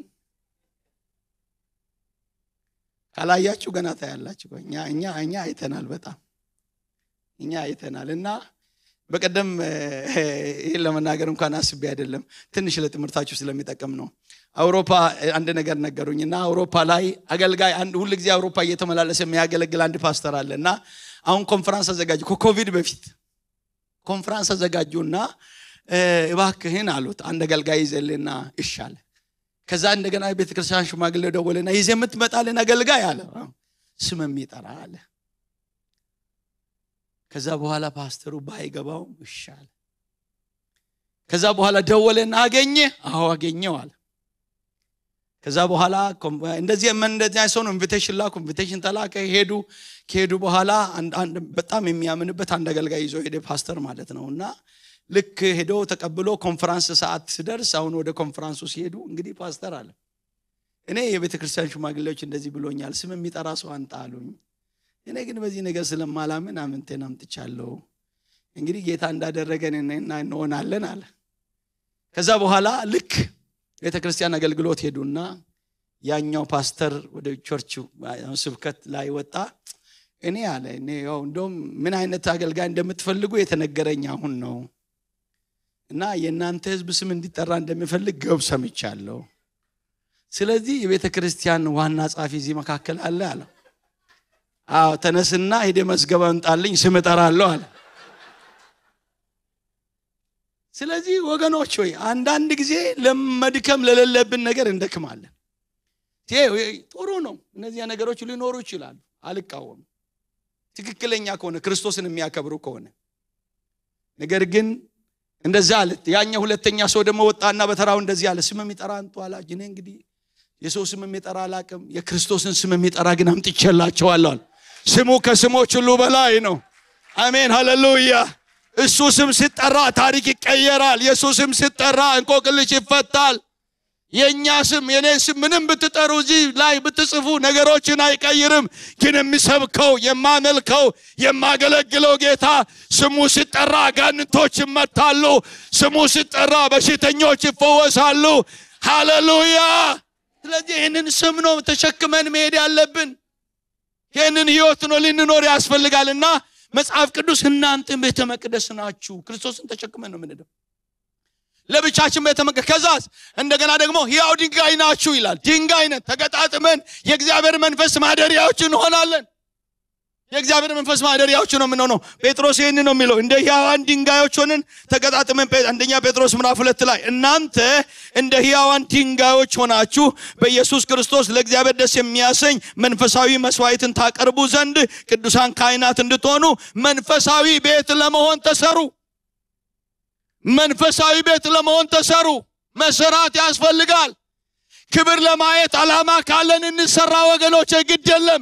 ካላያችሁ ገና ታያላችሁ እኛ እኛ እኛ አይተናል በጣም እኛ አይተናል እና በቀደም ይህን ለመናገር እንኳን አስቤ አይደለም ትንሽ ለትምህርታችሁ ስለሚጠቅም ነው አውሮፓ አንድ ነገር ነገሩኝ እና አውሮፓ ላይ አገልጋይ ሁል ጊዜ አውሮፓ እየተመላለሰ የሚያገለግል አንድ ፓስተር አለ እና አሁን ኮንፈራንስ አዘጋጁ ከኮቪድ በፊት ኮንፈራንስ አዘጋጁና እባክህን አሉት አንድ አገልጋይ ይዘልና እሻለ ከዛ እንደገና ቤተክርስቲያን ሽማግሌ ደወልና ይዘ የምትመጣልን አገልጋይ አለ ስም የሚጠራ አለ ከዛ በኋላ ፓስተሩ ባይገባው ይሻል ከዛ በኋላ ደወለና አገኘ አዎ አገኘው አለ ከዛ በኋላ እንደዚህ እንደዚህ ሰው ነው ኢንቪቴሽን ላኩ ኢንቪቴሽን ተላከ ሄዱ ከሄዱ በኋላ በጣም የሚያምንበት አንድ አገልጋይ ይዞ ሄደ ፓስተር ማለት ነው እና ልክ ሄዶ ተቀብሎ ኮንፈራንስ ሰዓት ስደርስ አሁን ወደ ኮንፈራንሱ ሲሄዱ እንግዲህ ፓስተር አለ እኔ የቤተ ክርስቲያን ሽማግሌዎች እንደዚህ ብሎኛል ስም የሚጠራ ሰው አንጣ አሉኝ እኔ ግን በዚህ ነገር ስለማላምን አምንቴን አምጥቻለሁ እንግዲህ ጌታ እንዳደረገን እንሆናለን አለ ከዛ በኋላ ልክ ቤተ ክርስቲያን አገልግሎት ሄዱና ያኛው ፓስተር ወደ ቸርች ስብከት ላይ ወጣ እኔ አለ እኔ ያው እንደውም ምን አይነት አገልጋይ እንደምትፈልጉ የተነገረኝ አሁን ነው እና የእናንተ ህዝብ ስም እንዲጠራ እንደሚፈልግ ገብ ሰምቻለሁ ስለዚህ የቤተ ክርስቲያን ዋና ጻፊ እዚህ መካከል አለ አለ አዎ ተነስና ሄደ መዝገባ እንጣልኝ ስም እጠራለሁ አለ ስለዚህ ወገኖች ሆይ አንዳንድ ጊዜ ለመድከም ለሌለብን ነገር እንደክማለን ጥሩ ነው እነዚያ ነገሮች ሊኖሩ ይችላሉ አልቃወም ትክክለኛ ከሆነ ክርስቶስን የሚያከብሩ ከሆነ ነገር ግን እንደዛ አለ ያኛ ሁለተኛ ሰው ደግሞ ወጣና በተራው እንደዚህ አለ ስም የሚጠራ አንቱ አላጅ እኔ እንግዲህ የሰው ስም የሚጠራ አላቅም የክርስቶስን ስም የሚጠራ ግን አምጥቼላቸዋለሁ ስሙ ከስሞች ሁሉ በላይ ነው አሜን ሃሌሉያ እሱ ስም ሲጠራ ታሪክ ይቀየራል የእሱ ስም ሲጠራ እንቆቅልሽ ይፈታል የእኛ ስም የኔ ስም ምንም ብትጠሩ እዚህ ላይ ብትጽፉ ነገሮችን አይቀይርም ግን የሚሰብከው የማመልከው የማገለግለው ጌታ ስሙ ሲጠራ አጋንንቶች ይመታሉ ስሙ ሲጠራ በሽተኞች ይፈወሳሉ ሃሌሉያ ስለዚህ ይህንን ስም ነው ተሸክመን መሄድ ያለብን ይህንን ህይወት ነው ልንኖር ያስፈልጋልና መጽሐፍ ቅዱስ እናንተ ቤተ መቅደስ ናችሁ ክርስቶስን ተሸክመን ነው ምንድው ለብቻችን ቤተ መቅደስ ከዛስ እንደገና ደግሞ ሕያው ድንጋይ ናችሁ ይላል ድንጋይ ነን ተገጣጥመን የእግዚአብሔር መንፈስ ማደሪያዎች እንሆናለን የእግዚአብሔር መንፈስ ማደሪያዎች ነው የምንሆነው ጴጥሮስ ይህን ነው የሚለው እንደ ሕያዋን ድንጋዮች ሆንን ተገጣጥመን አንደኛ ጴጥሮስ ምዕራፍ ሁለት ላይ እናንተ እንደ ሕያዋን ድንጋዮች ሆናችሁ በኢየሱስ ክርስቶስ ለእግዚአብሔር ደስ የሚያሰኝ መንፈሳዊ መስዋዕትን ታቀርቡ ዘንድ ቅዱሳን ካህናት እንድትሆኑ መንፈሳዊ ቤት ለመሆን ተሰሩ መንፈሳዊ ቤት ለመሆን ተሰሩ መሰራት ያስፈልጋል ክብር ለማየት አላማ ካለን እንሰራ ወገኖች ግድ የለም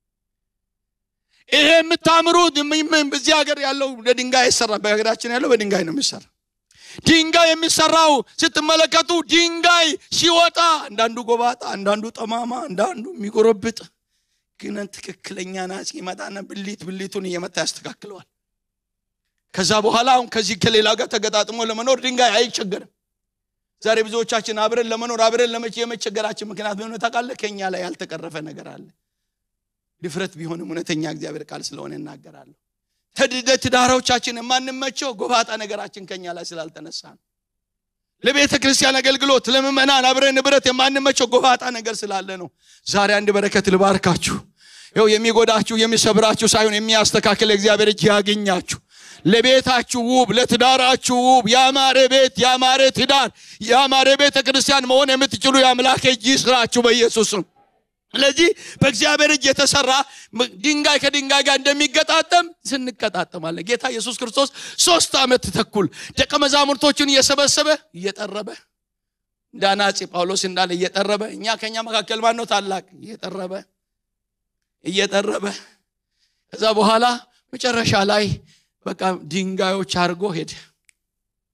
ይሄ የምታምሩት እዚህ ሀገር ያለው በድንጋይ አይሰራ በሀገራችን ያለው በድንጋይ ነው የሚሰራ ድንጋይ የሚሰራው ስትመለከቱ ድንጋይ ሲወጣ አንዳንዱ ጎባጣ አንዳንዱ ጠማማ አንዳንዱ የሚጎረብጥ ግን ትክክለኛ ናጽ ይመጣና ብሊት ብሊቱን እየመታ ያስተካክለዋል ከዛ በኋላ አሁን ከዚህ ከሌላ ጋር ተገጣጥሞ ለመኖር ድንጋይ አይቸገርም ዛሬ ብዙዎቻችን አብረን ለመኖር አብረን ለመቼ የመቸገራችን ምክንያት ምን ታውቃለህ ከኛ ላይ ያልተቀረፈ ነገር አለ ድፍረት ቢሆንም እውነተኛ እግዚአብሔር ቃል ስለሆነ እናገራለሁ ትዳሮቻችን የማንመቸው ጎባጣ ነገራችን ከኛ ላይ ስላልተነሳ ነው ለቤተ ክርስቲያን አገልግሎት ለምመናን አብረን ንብረት የማንመቸው ጎባጣ ነገር ስላለ ነው ዛሬ አንድ በረከት ልባርካችሁ ይው የሚጎዳችሁ የሚሰብራችሁ ሳይሆን የሚያስተካክል እግዚአብሔር እጅ ያገኛችሁ ለቤታችሁ ውብ ለትዳራችሁ ውብ ያማረ ቤት ያማረ ትዳር ያማረ ቤተ ክርስቲያን መሆን የምትችሉ የአምላክ እጅ ይስራችሁ በኢየሱስም ስለዚህ በእግዚአብሔር እጅ የተሰራ ድንጋይ ከድንጋይ ጋር እንደሚገጣጠም ስንቀጣጠማለን ጌታ ኢየሱስ ክርስቶስ ሶስት ዓመት ተኩል ደቀ መዛሙርቶቹን እየሰበሰበ እየጠረበ እንደ አናጺ ጳውሎስ እንዳለ እየጠረበ እኛ ከኛ መካከል ማን ነው ታላቅ እየጠረበ እየጠረበ ከዛ በኋላ መጨረሻ ላይ በቃ ድንጋዮች አድርጎ ሄደ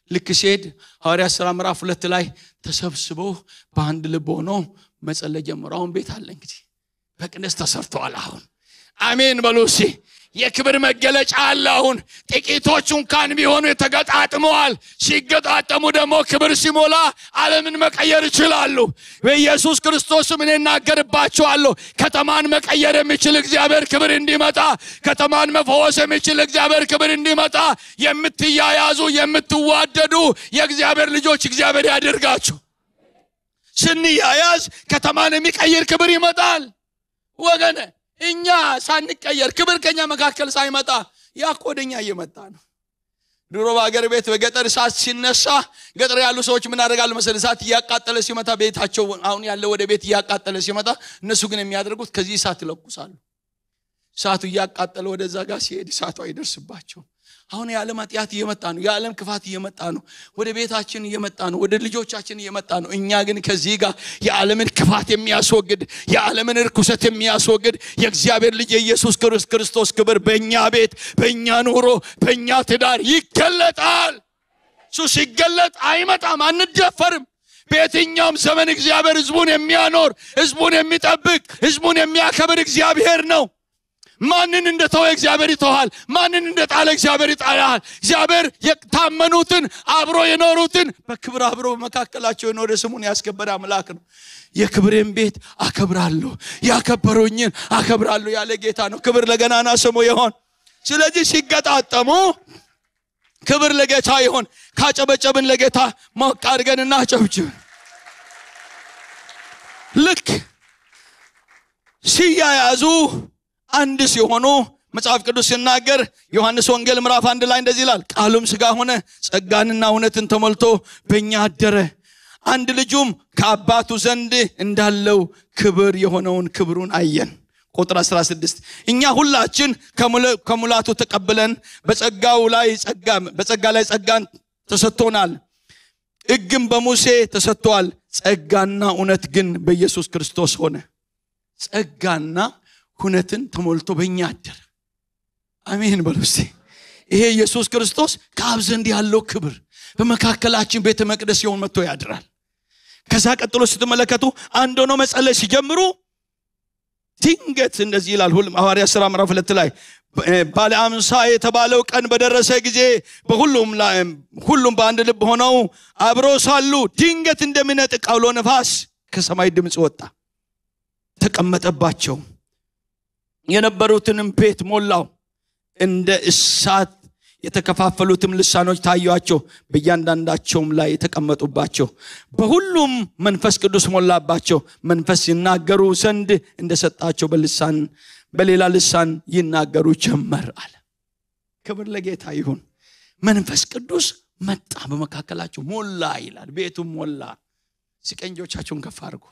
ልክ ሲሄድ ሐዋርያት ሥራ ምዕራፍ ሁለት ላይ ተሰብስበው በአንድ ልብ ሆኖ መጸለይ ጀመሩ አሁን ቤት አለ እንግዲህ በቅደስ ተሰርተዋል አሁን አሜን በሉ እስኪ የክብር መገለጫ አለ አሁን ጥቂቶቹ እንኳን ቢሆኑ የተገጣጥመዋል ሲገጣጠሙ ደግሞ ክብር ሲሞላ ዓለምን መቀየር ይችላሉ በኢየሱስ ክርስቶስም እኔ እናገርባቸዋለሁ ከተማን መቀየር የሚችል እግዚአብሔር ክብር እንዲመጣ ከተማን መፈወስ የሚችል እግዚአብሔር ክብር እንዲመጣ የምትያያዙ የምትዋደዱ የእግዚአብሔር ልጆች እግዚአብሔር ያደርጋችሁ ስንያያዝ ከተማን የሚቀይር ክብር ይመጣል ወገነ እኛ ሳንቀየር ክብር ከኛ መካከል ሳይመጣ ያ እኮ ወደኛ እየመጣ ነው ድሮ በሀገር ቤት በገጠር እሳት ሲነሳ ገጠር ያሉ ሰዎች ምን አደርጋሉ መሰል እሳት እያቃጠለ ሲመጣ ቤታቸው አሁን ያለ ወደ ቤት እያቃጠለ ሲመጣ እነሱ ግን የሚያደርጉት ከዚህ እሳት ይለኩሳሉ እሳቱ እያቃጠለ ወደዛ ጋር ሲሄድ እሳቱ አይደርስባቸው አሁን የዓለም ኃጢአት እየመጣ ነው የዓለም ክፋት እየመጣ ነው ወደ ቤታችን እየመጣ ነው ወደ ልጆቻችን እየመጣ ነው እኛ ግን ከዚህ ጋር የዓለምን ክፋት የሚያስወግድ የዓለምን ርኩሰት የሚያስወግድ የእግዚአብሔር ልጅ የኢየሱስ ክርስቶስ ክብር በእኛ ቤት በእኛ ኑሮ በእኛ ትዳር ይገለጣል እሱ ሲገለጥ አይመጣም አንደፈርም በየትኛውም ዘመን እግዚአብሔር ህዝቡን የሚያኖር ህዝቡን የሚጠብቅ ህዝቡን የሚያከብር እግዚአብሔር ነው ማንን እንደተወ እግዚአብሔር ይተዋል ማንን እንደጣለ እግዚአብሔር ይጣላል እግዚአብሔር የታመኑትን አብሮ የኖሩትን በክብር አብሮ በመካከላቸው የኖረ ስሙን ያስከበረ አምላክ ነው የክብሬን ቤት አከብራለሁ ያከበሩኝን አከብራለሁ ያለ ጌታ ነው ክብር ለገናና ስሙ ይሆን ስለዚህ ሲገጣጠሙ ክብር ለጌታ ይሆን ካጨበጨብን ለጌታ ሞቅ አድርገን እናጨብጭብ ልክ ሲያያዙ አንድ ሲሆኑ መጽሐፍ ቅዱስ ሲናገር ዮሐንስ ወንጌል ምዕራፍ አንድ ላይ እንደዚህ ይላል ቃሉም ስጋ ሆነ ጸጋንና እውነትን ተሞልቶ በእኛ አደረ አንድ ልጁም ከአባቱ ዘንድ እንዳለው ክብር የሆነውን ክብሩን አየን ቁጥር 16 እኛ ሁላችን ከሙላቱ ተቀብለን በጸጋው ላይ ጸጋ በጸጋ ላይ ጸጋን ተሰጥቶናል ሕግም በሙሴ ተሰጥቷል ጸጋና እውነት ግን በኢየሱስ ክርስቶስ ሆነ ጸጋና ሁነትን ተሞልቶ በእኛ አደረ አሜን በሉ እስቲ ይሄ ኢየሱስ ክርስቶስ ከአብ ዘንድ ያለው ክብር በመካከላችን ቤተ መቅደስ ሲሆን መጥቶ ያድራል ከዛ ቀጥሎ ስትመለከቱ አንድ ሆኖ መጸለይ ሲጀምሩ ድንገት እንደዚህ ይላል ሐዋርያ ሥራ ምዕራፍ ሁለት ላይ ባለ አምሳ የተባለው ቀን በደረሰ ጊዜ በሁሉም ሁሉም በአንድ ልብ ሆነው አብሮ ሳሉ ድንገት እንደሚነጥቅ አውሎ ነፋስ ከሰማይ ድምፅ ወጣ ተቀመጠባቸው የነበሩትንም ቤት ሞላው እንደ እሳት የተከፋፈሉትም ልሳኖች ታዩአቸው በእያንዳንዳቸውም ላይ የተቀመጡባቸው በሁሉም መንፈስ ቅዱስ ሞላባቸው መንፈስ ይናገሩ ዘንድ እንደሰጣቸው በልሳን በሌላ ልሳን ይናገሩ ጀመር አለ ክብር ለጌታ ይሁን መንፈስ ቅዱስ መጣ በመካከላቸው ሞላ ይላል ቤቱም ሞላ ሲቀንጆቻችሁን ከፍ አድርጉ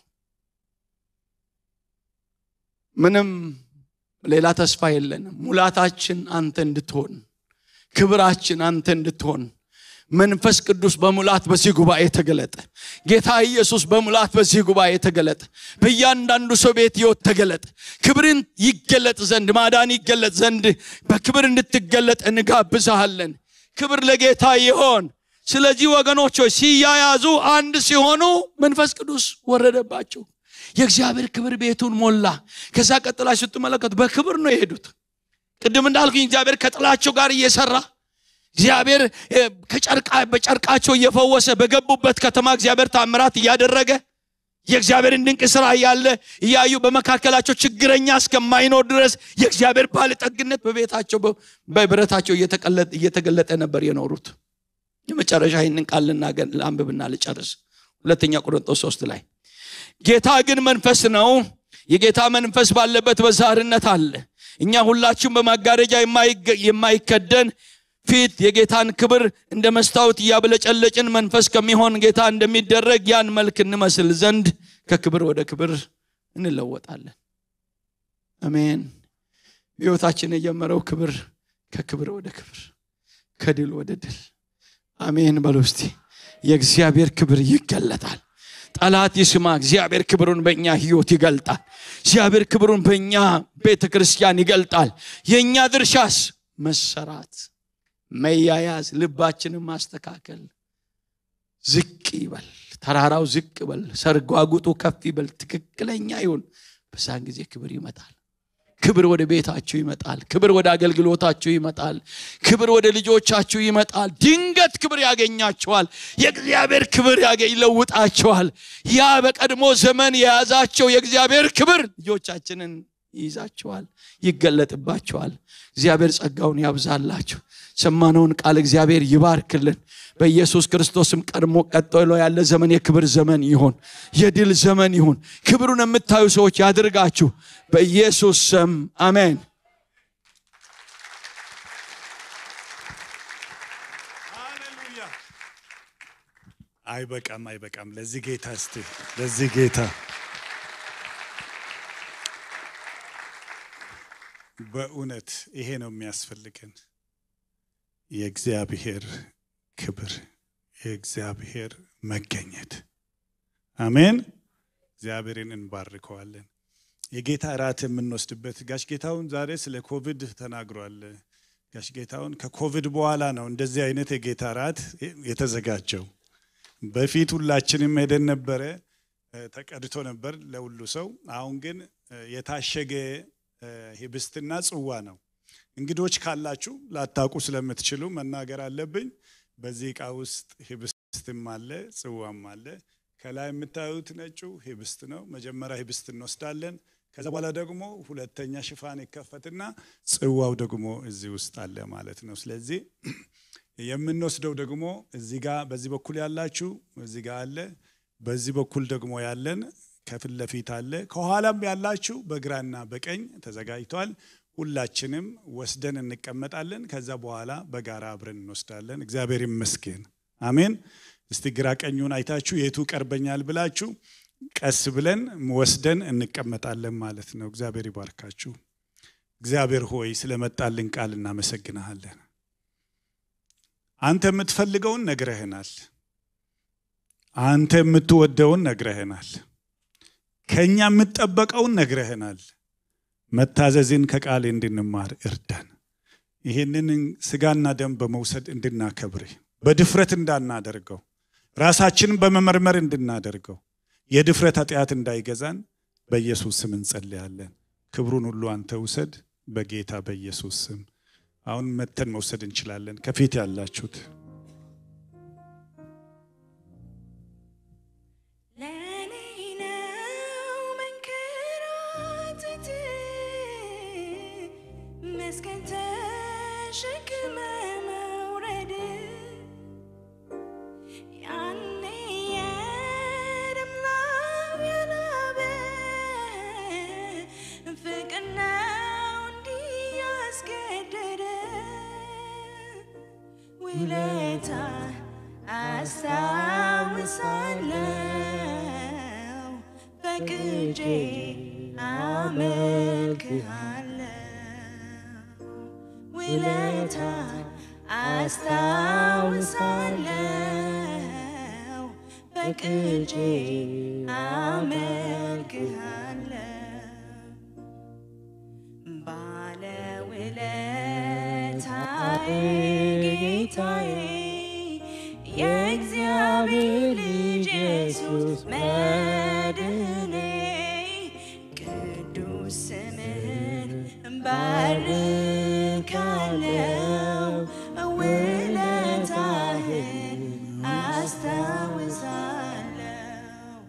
ምንም ሌላ ተስፋ የለንም ሙላታችን አንተ እንድትሆን ክብራችን አንተ እንድትሆን መንፈስ ቅዱስ በሙላት በዚህ ጉባኤ ተገለጠ ጌታ ኢየሱስ በሙላት በዚህ ጉባኤ ተገለጠ በእያንዳንዱ ሰው ቤት ህይወት ተገለጠ ክብርን ይገለጥ ዘንድ ማዳን ይገለጥ ዘንድ በክብር እንድትገለጥ እንጋብዛሃለን ክብር ለጌታ ይሆን ስለዚህ ወገኖች ሲያያዙ አንድ ሲሆኑ መንፈስ ቅዱስ ወረደባቸው የእግዚአብሔር ክብር ቤቱን ሞላ ከዛ ቀጥላችሁ ስትመለከቱ በክብር ነው የሄዱት ቅድም እንዳልኩኝ እግዚአብሔር ከጥላቸው ጋር እየሰራ እግዚአብሔር በጨርቃቸው እየፈወሰ በገቡበት ከተማ እግዚአብሔር ታምራት እያደረገ የእግዚአብሔርን ድንቅ ስራ እያለ እያዩ በመካከላቸው ችግረኛ እስከማይኖር ድረስ የእግዚአብሔር ባለጠግነት በቤታቸው በብረታቸው እየተገለጠ ነበር የኖሩት የመጨረሻ ይህንን ቃል ለአንብብና ልጨርስ ሁለተኛ ቆሮንጦስ ሶስት ላይ ጌታ ግን መንፈስ ነው የጌታ መንፈስ ባለበት በዛርነት አለ እኛ ሁላችን በማጋረጃ የማይከደን ፊት የጌታን ክብር እንደ መስታወት እያበለጨለጭን መንፈስ ከሚሆን ጌታ እንደሚደረግ ያን መልክ እንመስል ዘንድ ከክብር ወደ ክብር እንለወጣለን አሜን ህይወታችን የጀመረው ክብር ከክብር ወደ ክብር ከድል ወደ ድል አሜን በሉ እስቲ የእግዚአብሔር ክብር ይገለጣል ጠላት ይስማ እግዚአብሔር ክብሩን በእኛ ህይወት ይገልጣል እግዚአብሔር ክብሩን በእኛ ቤተ ክርስቲያን ይገልጣል የእኛ ድርሻስ መሰራት መያያዝ ልባችንን ማስተካከል ዝቅ ይበል፣ ተራራው ዝቅ በል፣ ሰርጓጉጡ ከፍ ይበል፣ ትክክለኛ ይሁን። በዛን ጊዜ ክብር ይመጣል። ክብር ወደ ቤታችሁ ይመጣል። ክብር ወደ አገልግሎታችሁ ይመጣል። ክብር ወደ ልጆቻችሁ ይመጣል። ድንገት ክብር ያገኛችኋል። የእግዚአብሔር ክብር ያገኝ ይለውጣችኋል። ያ በቀድሞ ዘመን የያዛቸው የእግዚአብሔር ክብር ልጆቻችንን ይይዛችኋል፣ ይገለጥባችኋል። እግዚአብሔር ጸጋውን ያብዛላችሁ። ሰማነውን ቃል እግዚአብሔር ይባርክልን። በኢየሱስ ክርስቶስም ቀድሞ ቀጥሎ ያለ ዘመን የክብር ዘመን ይሁን፣ የድል ዘመን ይሁን። ክብሩን የምታዩ ሰዎች ያድርጋችሁ በኢየሱስ ስም አሜን። ሃሌሉያ። አይበቃም፣ አይበቃም። ለዚህ ጌታ እስቲ ለዚህ ጌታ በእውነት ይሄ ነው የሚያስፈልገን፣ የእግዚአብሔር ክብር፣ የእግዚአብሔር መገኘት። አሜን። እግዚአብሔርን እንባርከዋለን። የጌታ እራት የምንወስድበት ጋሽ ጌታውን ዛሬ ስለ ኮቪድ ተናግሯል። ጋሽ ጌታውን ከኮቪድ በኋላ ነው እንደዚህ አይነት የጌታ እራት የተዘጋጀው። በፊት ሁላችንም ሄደን ነበረ፣ ተቀድቶ ነበር ለሁሉ ሰው። አሁን ግን የታሸገ ህብስትና ጽዋ ነው። እንግዶች ካላችሁ ላታውቁ ስለምትችሉ መናገር አለብኝ። በዚህ ዕቃ ውስጥ ህብስትም አለ ጽዋም አለ። ከላይ የምታዩት ነጩ ህብስት ነው። መጀመሪያ ህብስት እንወስዳለን። ከዛ በኋላ ደግሞ ሁለተኛ ሽፋን ይከፈትና ጽዋው ደግሞ እዚህ ውስጥ አለ ማለት ነው። ስለዚህ የምንወስደው ደግሞ እዚህ ጋር በዚህ በኩል ያላችሁ እዚህ ጋር አለ። በዚህ በኩል ደግሞ ያለን ከፊት ለፊት አለ። ከኋላም ያላችሁ በግራና በቀኝ ተዘጋጅቷል። ሁላችንም ወስደን እንቀመጣለን። ከዛ በኋላ በጋራ አብረን እንወስዳለን። እግዚአብሔር ይመስገን። አሜን። እስቲ ግራ ቀኙን አይታችሁ የቱ ቀርበኛል ብላችሁ ቀስ ብለን ወስደን እንቀመጣለን ማለት ነው። እግዚአብሔር ይባርካችሁ። እግዚአብሔር ሆይ ስለመጣልን ቃል እናመሰግናሃለን። አንተ የምትፈልገውን ነግረህናል። አንተ የምትወደውን ነግረህናል። ከእኛ የምትጠበቀውን ነግረህናል። መታዘዝን ከቃል እንድንማር እርዳን። ይህንን ስጋና ደም በመውሰድ እንድናከብር በድፍረት እንዳናደርገው ራሳችንን በመመርመር እንድናደርገው የድፍረት ኃጢአት እንዳይገዛን በኢየሱስ ስም እንጸልያለን። ክብሩን ሁሉ አንተ ውሰድ፣ በጌታ በኢየሱስ ስም። አሁን መተን መውሰድ እንችላለን። ከፊት ያላችሁት ለኔ ነው መንከራተት መስቀል ተሸክመ መውረድ ያኔ የደም ላብ ያላበ ፍቅር ነው እንዲህ ያስገደደ ውለታ አስታውሳለሁ በቅጄ አመልክሃለሁ ውለታ አስታውሳለሁ በቅጄ አመልክሃለሁ ባለውለታዬ ጌታዬ የእግዚአብሔር ልጅ ኢየሱስ መድኔ ቅዱስ ስምህን ባርካለው ውለታህን አስታውሳለሁ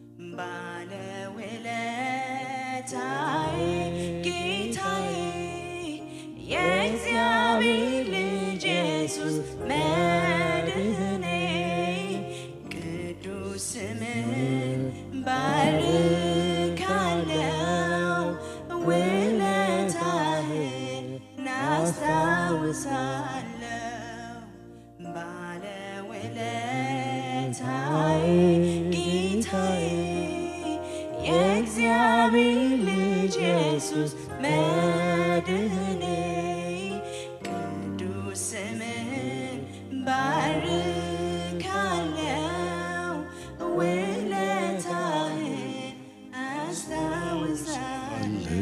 ባለውለታዬ ጌታዬ የእግዚአብሔር ልጅ ኢየሱስ መድህኔ ቅዱስ ስምህን ባርካለው ውለታህን አስታውሳለሁ ባለውለታዬ ጌታዬ የእግዚአብሔር ልጅ ኢየሱስ መድህኔ ቅዱስ ስምህን ባርካለው ውለታህን አስታውሳለሁ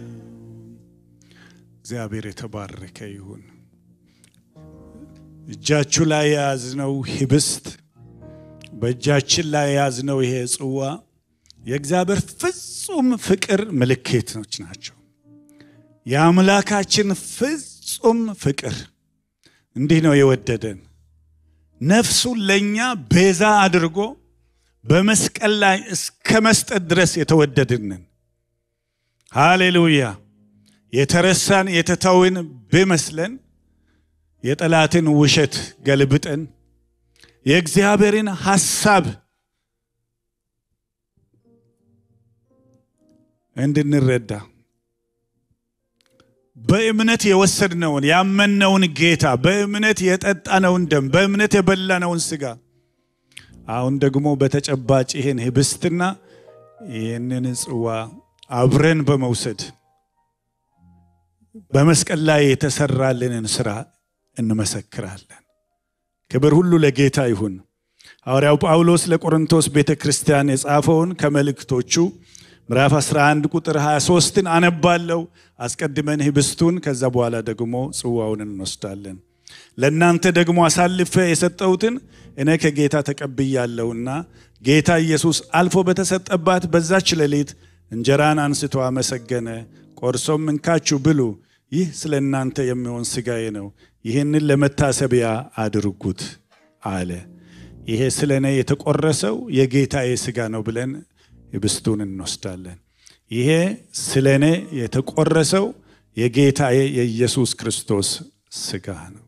እግዚአብሔር የተባረከ ይሁን። እጃችሁ ላይ የያዝነው ህብስት በእጃችን ላይ የያዝነው ይሄ ጽዋ የእግዚአብሔር ፍጹም ፍቅር ምልክቶች ናቸው። የአምላካችን ፍጹም ፍቅር እንዲህ ነው የወደደን ነፍሱን ለእኛ ቤዛ አድርጎ በመስቀል ላይ እስከ መስጠት ድረስ የተወደድንን። ሃሌሉያ! የተረሳን የተተውን ቢመስለን የጠላትን ውሸት ገልብጠን የእግዚአብሔርን ሐሳብ እንድንረዳ በእምነት የወሰድነውን ያመነውን ጌታ በእምነት የጠጣነውን ደም በእምነት የበላነውን ስጋ አሁን ደግሞ በተጨባጭ ይህን ህብስትና ይህንን ጽዋ አብረን በመውሰድ በመስቀል ላይ የተሰራልንን ስራ እንመሰክራለን። ክብር ሁሉ ለጌታ ይሁን። ሐዋርያው ጳውሎስ ለቆሮንቶስ ቤተ ክርስቲያን የጻፈውን ከመልእክቶቹ ምዕራፍ 11 ቁጥር 23ን አነባለሁ። አስቀድመን ህብስቱን ከዛ በኋላ ደግሞ ጽዋውን እንወስዳለን። ለእናንተ ደግሞ አሳልፌ የሰጠሁትን እኔ ከጌታ ተቀብያለሁና ጌታ ኢየሱስ አልፎ በተሰጠባት በዛች ሌሊት እንጀራን አንስቶ አመሰገነ፣ ቆርሶም እንካችሁ ብሉ፣ ይህ ስለ እናንተ የሚሆን ሥጋዬ ነው፣ ይህንን ለመታሰቢያ አድርጉት አለ። ይሄ ስለ እኔ የተቆረሰው የጌታዬ ሥጋ ነው ብለን ህብስቱን እንወስዳለን። ይሄ ስለ እኔ የተቆረሰው የጌታዬ የኢየሱስ ክርስቶስ ሥጋ ነው።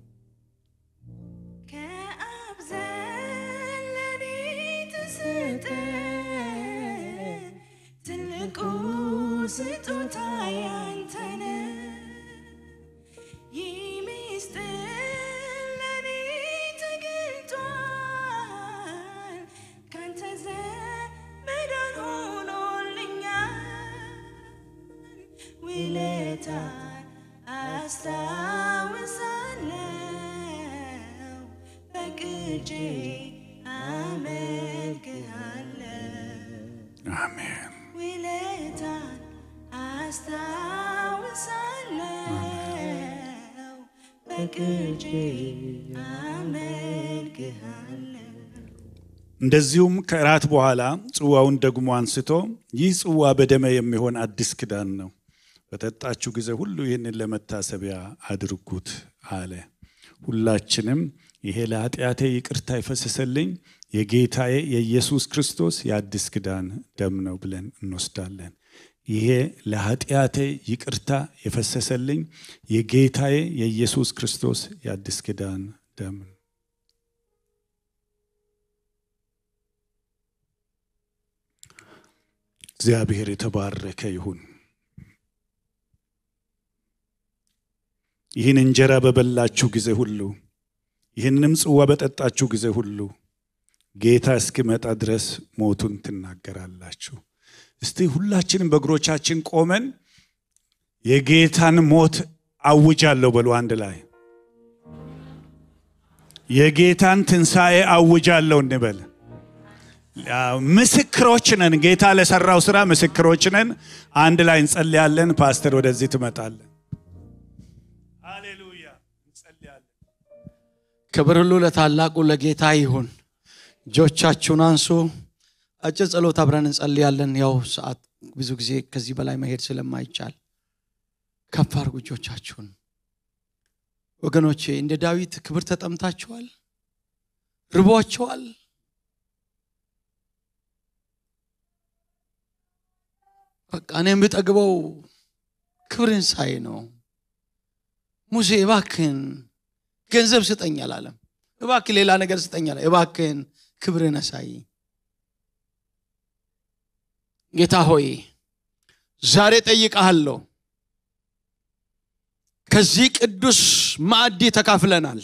ከአብ ዘንድ ለኔ ተሰጠ ትልቁ ስጦታ ያንተ ነው። ይህ ምስጢር ለኔ ተገልጧል። ካንተ ዘንድ መዳን ሆኖልኛል። ውለታን አስታውሳለሁ በቅጄ አመልክሃለሁ። አሜን። ውለታን አስታውሳለሁ በቅጄ አመልክሃለሁ። እንደዚሁም ከእራት በኋላ ጽዋውን ደግሞ አንስቶ ይህ ጽዋ በደሜ የሚሆን አዲስ ኪዳን ነው፣ በጠጣችሁ ጊዜ ሁሉ ይህንን ለመታሰቢያ አድርጉት አለ። ሁላችንም ይሄ ለኃጢአቴ ይቅርታ የፈሰሰልኝ የጌታዬ የኢየሱስ ክርስቶስ የአዲስ ኪዳን ደም ነው ብለን እንወስዳለን። ይሄ ለኃጢአቴ ይቅርታ የፈሰሰልኝ የጌታዬ የኢየሱስ ክርስቶስ የአዲስ ኪዳን ደም ነው። እግዚአብሔር የተባረከ ይሁን። ይህን እንጀራ በበላችሁ ጊዜ ሁሉ ይህንም ጽዋ በጠጣችሁ ጊዜ ሁሉ ጌታ እስኪመጣ ድረስ ሞቱን ትናገራላችሁ። እስቲ ሁላችንም በእግሮቻችን ቆመን የጌታን ሞት አውጃለሁ በሉ አንድ ላይ የጌታን ትንሣኤ አውጃለሁ እንበል። ምስክሮች ነን። ጌታ ለሰራው ስራ ምስክሮች ነን። አንድ ላይ እንጸልያለን። ፓስተር ወደዚህ ትመጣለን። ሃሌሉያ እንጸልያለን። ክብር ሁሉ ለታላቁ ለጌታ ይሁን። እጆቻችሁን አንሱ። አጭር ጸሎት አብረን እንጸልያለን። ያው ሰዓት ብዙ ጊዜ ከዚህ በላይ መሄድ ስለማይቻል ከፍ አድርጉ እጆቻችሁን። ወገኖቼ እንደ ዳዊት ክብር ተጠምታችኋል? ርቧችኋል? በቃ እኔ የምጠግበው ክብርን ሳይ ነው። ሙሴ እባክህን ገንዘብ ስጠኝ አላለም። እባክህ ሌላ ነገር ስጠኝ አለ። እባክህን ክብርን አሳይ። ጌታ ሆይ ዛሬ ጠይቀሃለሁ። ከዚህ ቅዱስ ማዕድ ተካፍለናል።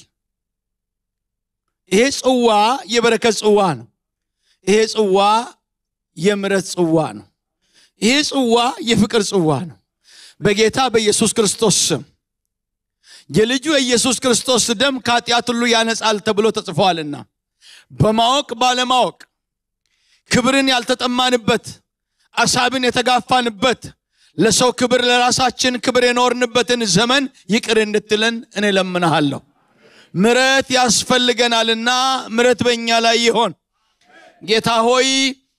ይሄ ጽዋ የበረከት ጽዋ ነው። ይሄ ጽዋ የምሕረት ጽዋ ነው። ይሄ ጽዋ የፍቅር ጽዋ ነው። በጌታ በኢየሱስ ክርስቶስ ስም የልጁ የኢየሱስ ክርስቶስ ደም ከኃጢአት ሁሉ ያነጻል ተብሎ ተጽፏልና በማወቅ ባለማወቅ ክብርን ያልተጠማንበት አሳብን የተጋፋንበት ለሰው ክብር ለራሳችን ክብር የኖርንበትን ዘመን ይቅር እንድትለን እኔ ለምንሃለሁ። ምረት ያስፈልገናልና ምረት በእኛ ላይ ይሆን። ጌታ ሆይ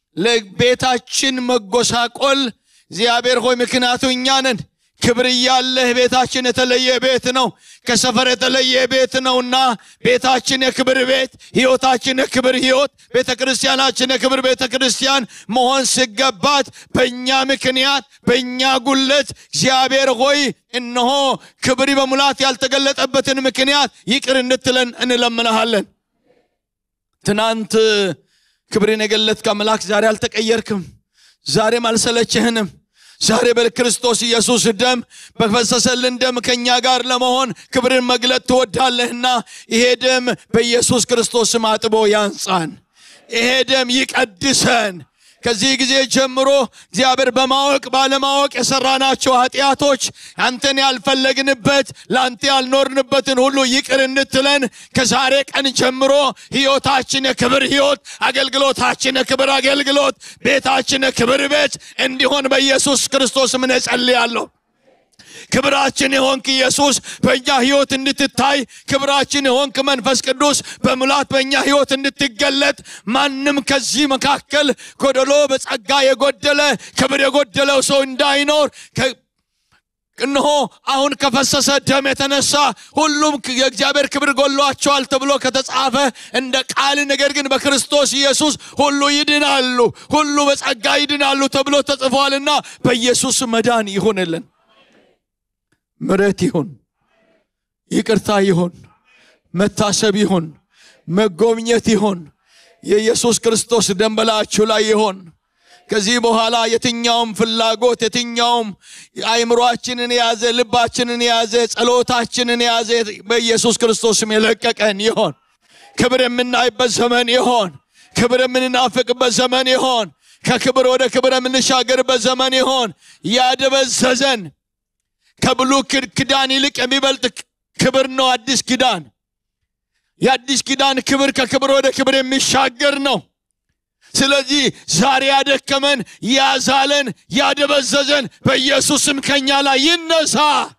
ለቤታችን መጎሳቆል እግዚአብሔር ሆይ ምክንያቱ እኛ ነን። ክብር እያለህ ቤታችን የተለየ ቤት ነው፣ ከሰፈር የተለየ ቤት ነውና ቤታችን የክብር ቤት፣ ህይወታችን የክብር ህይወት፣ ቤተ ክርስቲያናችን የክብር ቤተ ክርስቲያን መሆን ሲገባት በእኛ ምክንያት በእኛ ጉለት እግዚአብሔር ሆይ እነሆ ክብር በሙላት ያልተገለጠበትን ምክንያት ይቅር እንድትለን እንለምንሃለን። ትናንት ክብርን የገለጥክ አምላክ ዛሬ አልተቀየርክም፣ ዛሬም አልሰለችህንም። ዛሬ በክርስቶስ ኢየሱስ ደም በፈሰሰልን ደም ከእኛ ጋር ለመሆን ክብርን መግለጥ ትወዳለህና ይሄ ደም በኢየሱስ ክርስቶስ ስም አጥቦ ያንጻን። ይሄ ደም ይቀድሰን። ከዚህ ጊዜ ጀምሮ እግዚአብሔር በማወቅ ባለማወቅ የሰራናቸው ኃጢአቶች አንተን ያልፈለግንበት ለአንተ ያልኖርንበትን ሁሉ ይቅር እንድትለን ከዛሬ ቀን ጀምሮ ህይወታችን የክብር ህይወት፣ አገልግሎታችን የክብር አገልግሎት፣ ቤታችን የክብር ቤት እንዲሆን በኢየሱስ ክርስቶስ ምን እጸልያለሁ። ክብራችን የሆንክ ኢየሱስ በእኛ ህይወት እንድትታይ ክብራችን የሆንክ መንፈስ ቅዱስ በሙላት በእኛ ህይወት እንድትገለጥ ማንም ከዚህ መካከል ጎደሎ በጸጋ የጎደለ ክብር የጎደለው ሰው እንዳይኖር ከ- እነሆ አሁን ከፈሰሰ ደም የተነሳ ሁሉም የእግዚአብሔር ክብር ጎሏቸዋል ተብሎ ከተጻፈ እንደ ቃል ነገር ግን በክርስቶስ ኢየሱስ ሁሉ ይድናሉ፣ ሁሉ በጸጋ ይድናሉ ተብሎ ተጽፏልና በኢየሱስ መዳን ይሁንልን። ምረት ይሁን፣ ይቅርታ ይሁን፣ መታሰብ ይሁን፣ መጎብኘት ይሁን። የኢየሱስ ክርስቶስ ደም በላያችሁ ላይ ይሆን። ከዚህ በኋላ የትኛውም ፍላጎት የትኛውም አእምሯችንን የያዘ ልባችንን የያዘ ጸሎታችንን የያዘ በኢየሱስ ክርስቶስም የለቀቀን ይሆን። ክብር የምናይበት ዘመን ይሆን። ክብር የምንናፍቅበት ዘመን ይሆን። ከክብር ወደ ክብር የምንሻገርበት ዘመን ይሆን። ያደበዘዘን ከብሉ ኪዳን ይልቅ የሚበልጥ ክብር ነው አዲስ ኪዳን። የአዲስ ኪዳን ክብር ከክብር ወደ ክብር የሚሻገር ነው። ስለዚህ ዛሬ ያደከመን፣ ያዛለን፣ ያደበዘዘን በኢየሱስም ከኛ ላይ ይነሳ።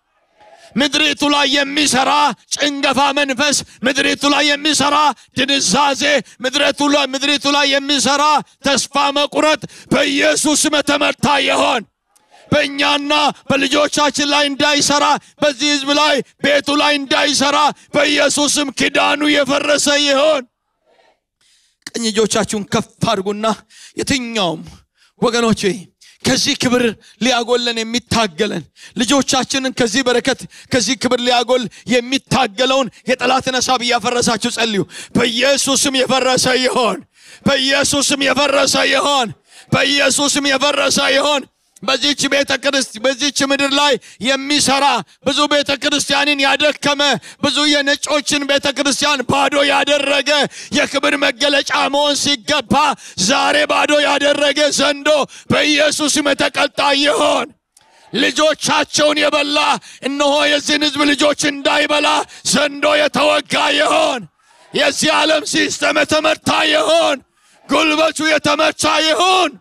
ምድሪቱ ላይ የሚሰራ ጭንገፋ መንፈስ፣ ምድሪቱ ላይ የሚሰራ ድንዛዜ፣ ምድሪቱ ላይ ምድሪቱ ላይ የሚሰራ ተስፋ መቁረጥ በኢየሱስም የተመታ ይሆን። በእኛና በልጆቻችን ላይ እንዳይሰራ፣ በዚህ ህዝብ ላይ ቤቱ ላይ እንዳይሰራ በኢየሱስም ኪዳኑ የፈረሰ ይሆን። ቀኝ እጆቻችሁን ከፍ አድርጉና የትኛውም ወገኖቼ ከዚህ ክብር ሊያጎለን የሚታገለን ልጆቻችንን ከዚህ በረከት ከዚህ ክብር ሊያጎል የሚታገለውን የጠላትን ሀሳብ እያፈረሳችሁ ጸልዩ። በኢየሱስም የፈረሰ ይሆን። በኢየሱስም የፈረሰ ይሆን። በኢየሱስም የፈረሰ ይሆን። በዚች ቤተ ክርስት በዚች ምድር ላይ የሚሰራ ብዙ ቤተ ክርስቲያንን ያደከመ ብዙ የነጮችን ቤተ ክርስቲያን ባዶ ያደረገ የክብር መገለጫ መሆን ሲገባ ዛሬ ባዶ ያደረገ ዘንዶ በኢየሱስም የተቀጣ ይሆን። ልጆቻቸውን የበላ እነሆ የዚህን ህዝብ ልጆች እንዳይበላ ዘንዶ የተወጋ ይሆን። የዚህ ዓለም ሲስተም የተመታ ይሆን። ጉልበቱ የተመታ ይሆን።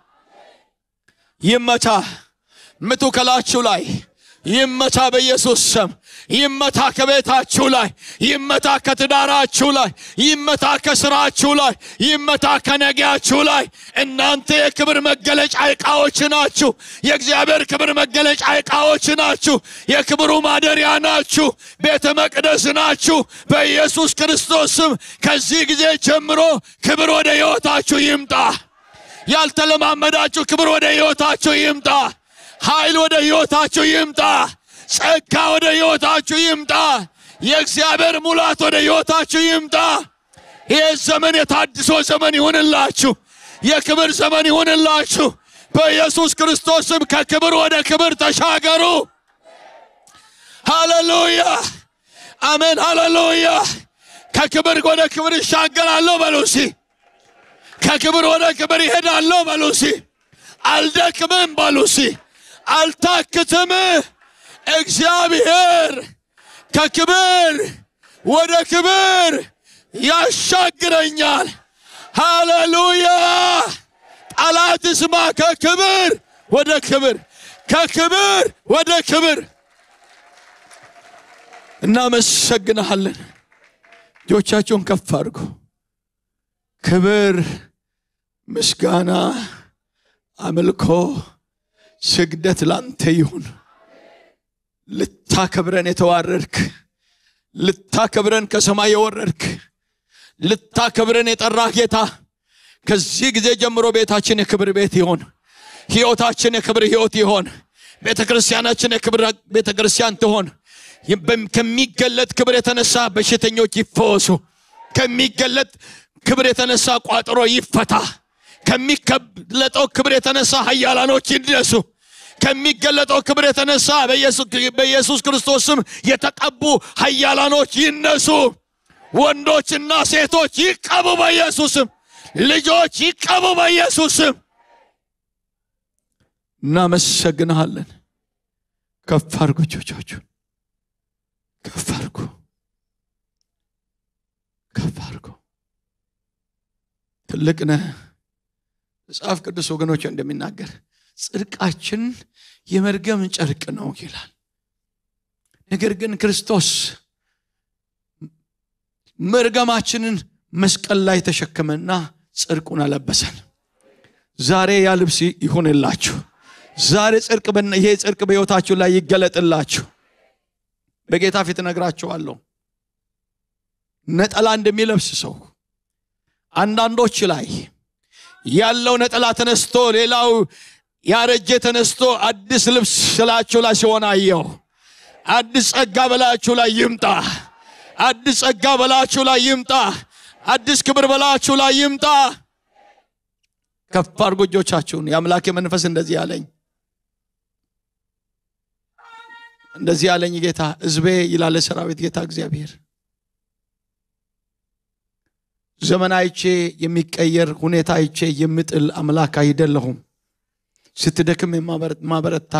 ይመታ። ምቱ ከላችሁ ላይ ይመታ፣ በኢየሱስ ስም ይመታ። ከቤታችሁ ላይ ይመታ፣ ከትዳራችሁ ላይ ይመታ፣ ከስራችሁ ላይ ይመታ፣ ከነጊያችሁ ላይ። እናንተ የክብር መገለጫ ዕቃዎች ናችሁ። የእግዚአብሔር ክብር መገለጫ ዕቃዎች ናችሁ። የክብሩ ማደሪያ ናችሁ። ቤተ መቅደስ ናችሁ። በኢየሱስ ክርስቶስ ስም ከዚህ ጊዜ ጀምሮ ክብር ወደ ሕይወታችሁ ይምጣ። ያልተለማመዳችሁ ክብር ወደ ሕይወታችሁ ይምጣ። ኃይል ወደ ሕይወታችሁ ይምጣ። ጸጋ ወደ ሕይወታችሁ ይምጣ። የእግዚአብሔር ሙላት ወደ ሕይወታችሁ ይምጣ። ይህ ዘመን የታድሶ ዘመን ይሁንላችሁ። የክብር ዘመን ይሁንላችሁ። በኢየሱስ ክርስቶስም ከክብር ወደ ክብር ተሻገሩ። ሃሌሉያ አሜን። ሃሌሉያ ከክብር ወደ ክብር ይሻገራለሁ በሉሲ ከክብር ወደ ክብር ይሄዳለሁ በሉሲ። አልደክምም በሉሲ። አልታክትም። እግዚአብሔር ከክብር ወደ ክብር ያሻግረኛል። ሃሌሉያ! ጠላት ስማ። ከክብር ወደ ክብር፣ ከክብር ወደ ክብር እናመሰግንሃለን። እጆቻችሁን ከፍ አድርጉ። ክብር ምስጋና፣ አምልኮ፣ ስግደት ላንተ ይሁን። ልታከብረን የተዋረድክ ልታከብረን ከሰማይ የወረድክ ልታከብረን የጠራህ ጌታ ከዚህ ጊዜ ጀምሮ ቤታችን የክብር ቤት ይሆን፣ ሕይወታችን የክብር ሕይወት ይሆን፣ ቤተ ክርስቲያናችን የክብር ቤተ ክርስቲያን ትሆን። ከሚገለጥ ክብር የተነሳ በሽተኞች ይፈወሱ። ከሚገለጥ ክብር የተነሳ ቋጥሮ ይፈታ። ከሚገለጠው ክብር የተነሳ ኃያላኖች ይነሱ። ከሚገለጠው ክብር የተነሳ በኢየሱስ ክርስቶስ ስም የተቀቡ ኃያላኖች ይነሱ። ወንዶችና ሴቶች ይቀቡ በኢየሱስም። ልጆች ይቀቡ በኢየሱስም። እናመሰግንሃለን። ከፍ አድርጉ እጆቻችሁን፣ ከፍ አድርጉ፣ ከፍ አድርጉ። ትልቅ ነህ። መጽሐፍ ቅዱስ ወገኖች እንደሚናገር ጽድቃችን የመርገም ጨርቅ ነው ይላል። ነገር ግን ክርስቶስ መርገማችንን መስቀል ላይ ተሸከመና ጽድቁን አለበሰን። ዛሬ ያ ልብስ ይሁንላችሁ። ዛሬ ጽድቅ ይሄ ጽድቅ በሕይወታችሁ ላይ ይገለጥላችሁ። በጌታ ፊት እነግራችኋለሁ። ነጠላ እንደሚለብስ ሰው አንዳንዶች ላይ ያለው ነጠላ ተነስቶ ሌላው ያረጀ ተነስቶ አዲስ ልብስ ስላችሁ ላይ ሲሆን አየሁ። አዲስ ጸጋ በላችሁ ላይ ይምጣ። አዲስ ጸጋ በላችሁ ላይ ይምጣ። አዲስ ክብር በላችሁ ላይ ይምጣ። ከፍ አድርጎ እጆቻችሁን። የአምላኬ መንፈስ እንደዚህ ያለኝ እንደዚህ ያለኝ ጌታ ሕዝቤ ይላለ ሰራዊት ጌታ እግዚአብሔር ዘመን አይቼ የሚቀየር ሁኔታ አይቼ የምጥል አምላክ አይደለሁም። ስትደክም የማበረታ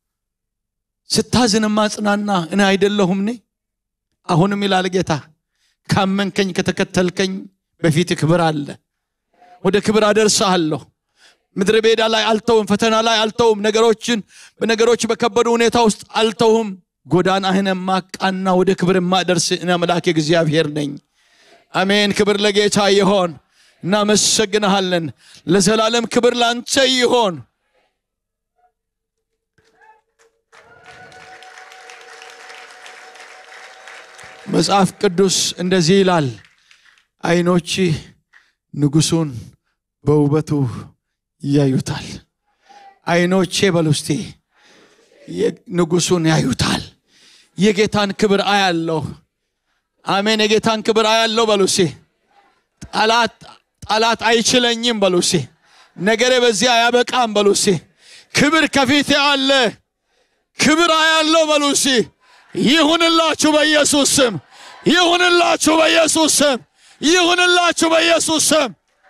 ስታዝን ማጽናና እኔ አይደለሁም እኔ አሁንም ይላል ጌታ ካመንከኝ ከተከተልከኝ በፊት ክብር አለ ወደ ክብር አደርሰሃለሁ ምድረ ቤዳ ላይ አልተውም ፈተና ላይ አልተውም ነገሮችን በነገሮች በከበዱ ሁኔታ ውስጥ አልተውም ጎዳናህን ማቃና ወደ ክብር ማደርስ እኔ አምላክ እግዚአብሔር ነኝ አሜን ክብር ለጌታ ይሆን እናመሰግንሃለን ለዘላለም ክብር ላንተ ይሆን መጽሐፍ ቅዱስ እንደዚህ ይላል አይኖች ንጉሱን በውበቱ ያዩታል አይኖቼ በሉስቴ ንጉሱን ያዩታል የጌታን ክብር አያለሁ አሜን የጌታን ክብር አያለሁ በሉሴ ጠላት ጠላት አይችለኝም በሉሴ ነገሬ በዚህ አያበቃም በሉሴ ክብር ከፊቴ አለ ክብር አያለው በሉሴ ይሁንላችሁ በኢየሱስ ስም ይሁንላችሁ በኢየሱስ ስም ይሁንላችሁ በኢየሱስ ስም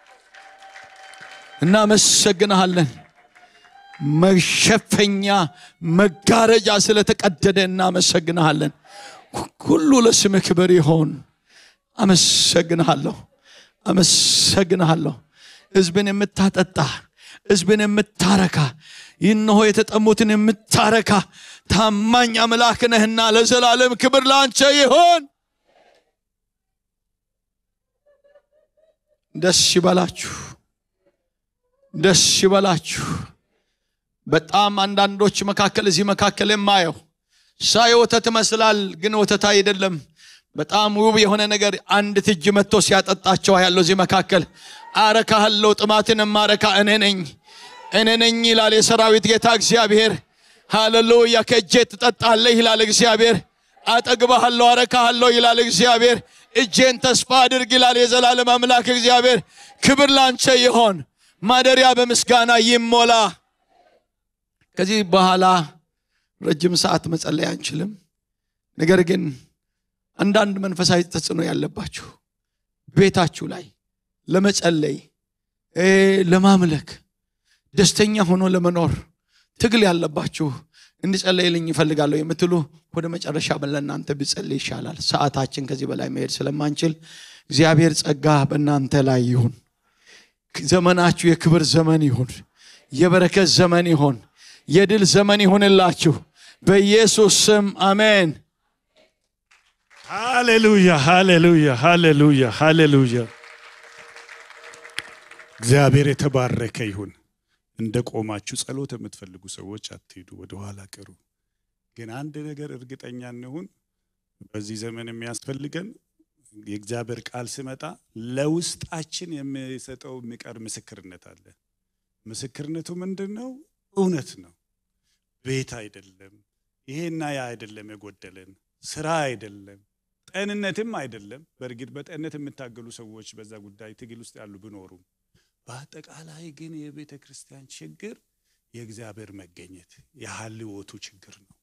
እናመሰግንሃለን መሸፈኛ መጋረጃ ስለተቀደደ እናመሰግንሃለን ሁሉ ለስም ክብር ይሆን አመሰግንሃለሁ አመሰግንሃለሁ ህዝብን የምታጠጣ ህዝብን የምታረካ ይነሆ የተጠሙትን የምታረካ ታማኝ አምላክ ነህና ለዘላለም ክብር ላንቸ ይሆን ደስ ይበላችሁ ደስ ይበላችሁ በጣም አንዳንዶች መካከል እዚህ መካከል የማየው ሳይ ወተት ይመስላል ግን ወተት አይደለም በጣም ውብ የሆነ ነገር አንድ እጅ መጥቶ ሲያጠጣቸው ያለው እዚህ መካከል አረካሃለሁ ጥማትን ማረካ እኔ ነኝ እኔ ነኝ ይላል የሰራዊት ጌታ እግዚአብሔር ሃሌሉያ ከእጄ ትጠጣለህ ይላል እግዚአብሔር አጠግባሃለሁ አረካሃለሁ ይላል እግዚአብሔር እጄን ተስፋ አድርግ ይላል የዘላለም አምላክ እግዚአብሔር ክብር ላንቸ ይሆን ማደሪያ በምስጋና ይሞላ ከዚህ በኋላ ረጅም ሰዓት መጸለይ አንችልም ነገር ግን አንዳንድ መንፈሳዊ ተጽዕኖ ያለባችሁ ቤታችሁ ላይ ለመጸለይ ለማምለክ ደስተኛ ሆኖ ለመኖር ትግል ያለባችሁ እንድጸለይልኝ ይፈልጋለሁ የምትሉ ወደ መጨረሻ ለእናንተ ብጸልይ ይሻላል ሰዓታችን ከዚህ በላይ መሄድ ስለማንችል እግዚአብሔር ጸጋ በእናንተ ላይ ይሁን ዘመናችሁ የክብር ዘመን ይሁን የበረከት ዘመን ይሁን የድል ዘመን ይሁንላችሁ በኢየሱስ ስም አሜን ሃሌሉያ ሃሌሉያ ሃሌሉያ ሃሌሉያ እግዚአብሔር የተባረከ ይሁን። እንደ ቆማችሁ ጸሎት የምትፈልጉ ሰዎች አትሄዱ፣ ወደ ኋላ ቅሩ። ግን አንድ ነገር እርግጠኛ እንሁን፣ በዚህ ዘመን የሚያስፈልገን የእግዚአብሔር ቃል ሲመጣ ለውስጣችን የሚሰጠው የሚቀር ምስክርነት አለ። ምስክርነቱ ምንድን ነው? እውነት ነው። ቤት አይደለም፣ ይሄና ያ አይደለም የጎደለን፣ ስራ አይደለም፣ ጤንነትም አይደለም። በእርግጥ በጤንነት የሚታገሉ ሰዎች በዛ ጉዳይ ትግል ውስጥ ያሉ ቢኖሩም በአጠቃላይ ግን የቤተ ክርስቲያን ችግር የእግዚአብሔር መገኘት የሀልዎቱ ችግር ነው።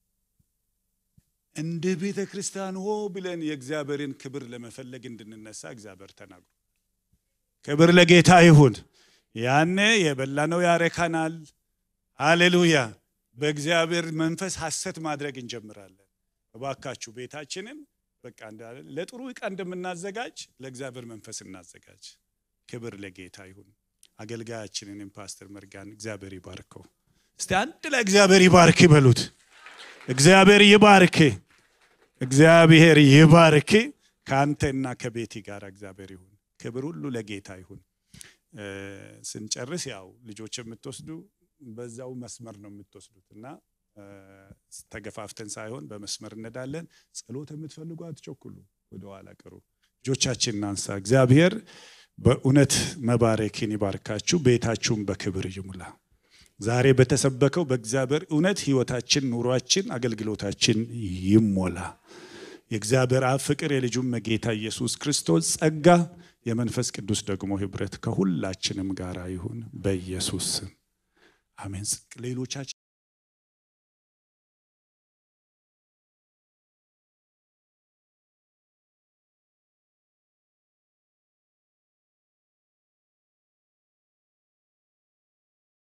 እንደ ቤተ ክርስቲያን ሆ ብለን የእግዚአብሔርን ክብር ለመፈለግ እንድንነሳ እግዚአብሔር ተናግሮ ክብር ለጌታ ይሁን። ያኔ የበላነው ያረካናል። ሃሌሉያ። በእግዚአብሔር መንፈስ ሐሰት ማድረግ እንጀምራለን። እባካችሁ ቤታችንን በቃ ለጥሩ ዕቃ እንደምናዘጋጅ ለእግዚአብሔር መንፈስ እናዘጋጅ። ክብር ለጌታ ይሁን። አገልጋያችንንም ፓስተር መርጋን እግዚአብሔር ይባርከው። እስቲ አንድ ላይ እግዚአብሔር ይባርክ ይበሉት። እግዚአብሔር ይባርክ፣ እግዚአብሔር ይባርክ። ከአንተና ከቤቲ ጋር እግዚአብሔር ይሁን። ክብር ሁሉ ለጌታ ይሁን። ስንጨርስ ያው ልጆች የምትወስዱ በዛው መስመር ነው የምትወስዱት እና ተገፋፍተን ሳይሆን በመስመር እንዳለን። ጸሎት የምትፈልጉ አትቸኩሉ፣ ወደኋላ ቅሩ። ልጆቻችን እናንሳ። እግዚአብሔር በእውነት መባረክን ይባርካችሁ፣ ቤታችሁን በክብር ይሙላ። ዛሬ በተሰበከው በእግዚአብሔር እውነት ህይወታችን፣ ኑሯችን፣ አገልግሎታችን ይሞላ። የእግዚአብሔር አብ ፍቅር፣ የልጁም ጌታ ኢየሱስ ክርስቶስ ጸጋ፣ የመንፈስ ቅዱስ ደግሞ ህብረት ከሁላችንም ጋር ይሁን በኢየሱስ ስም አሜን። ሌሎቻችን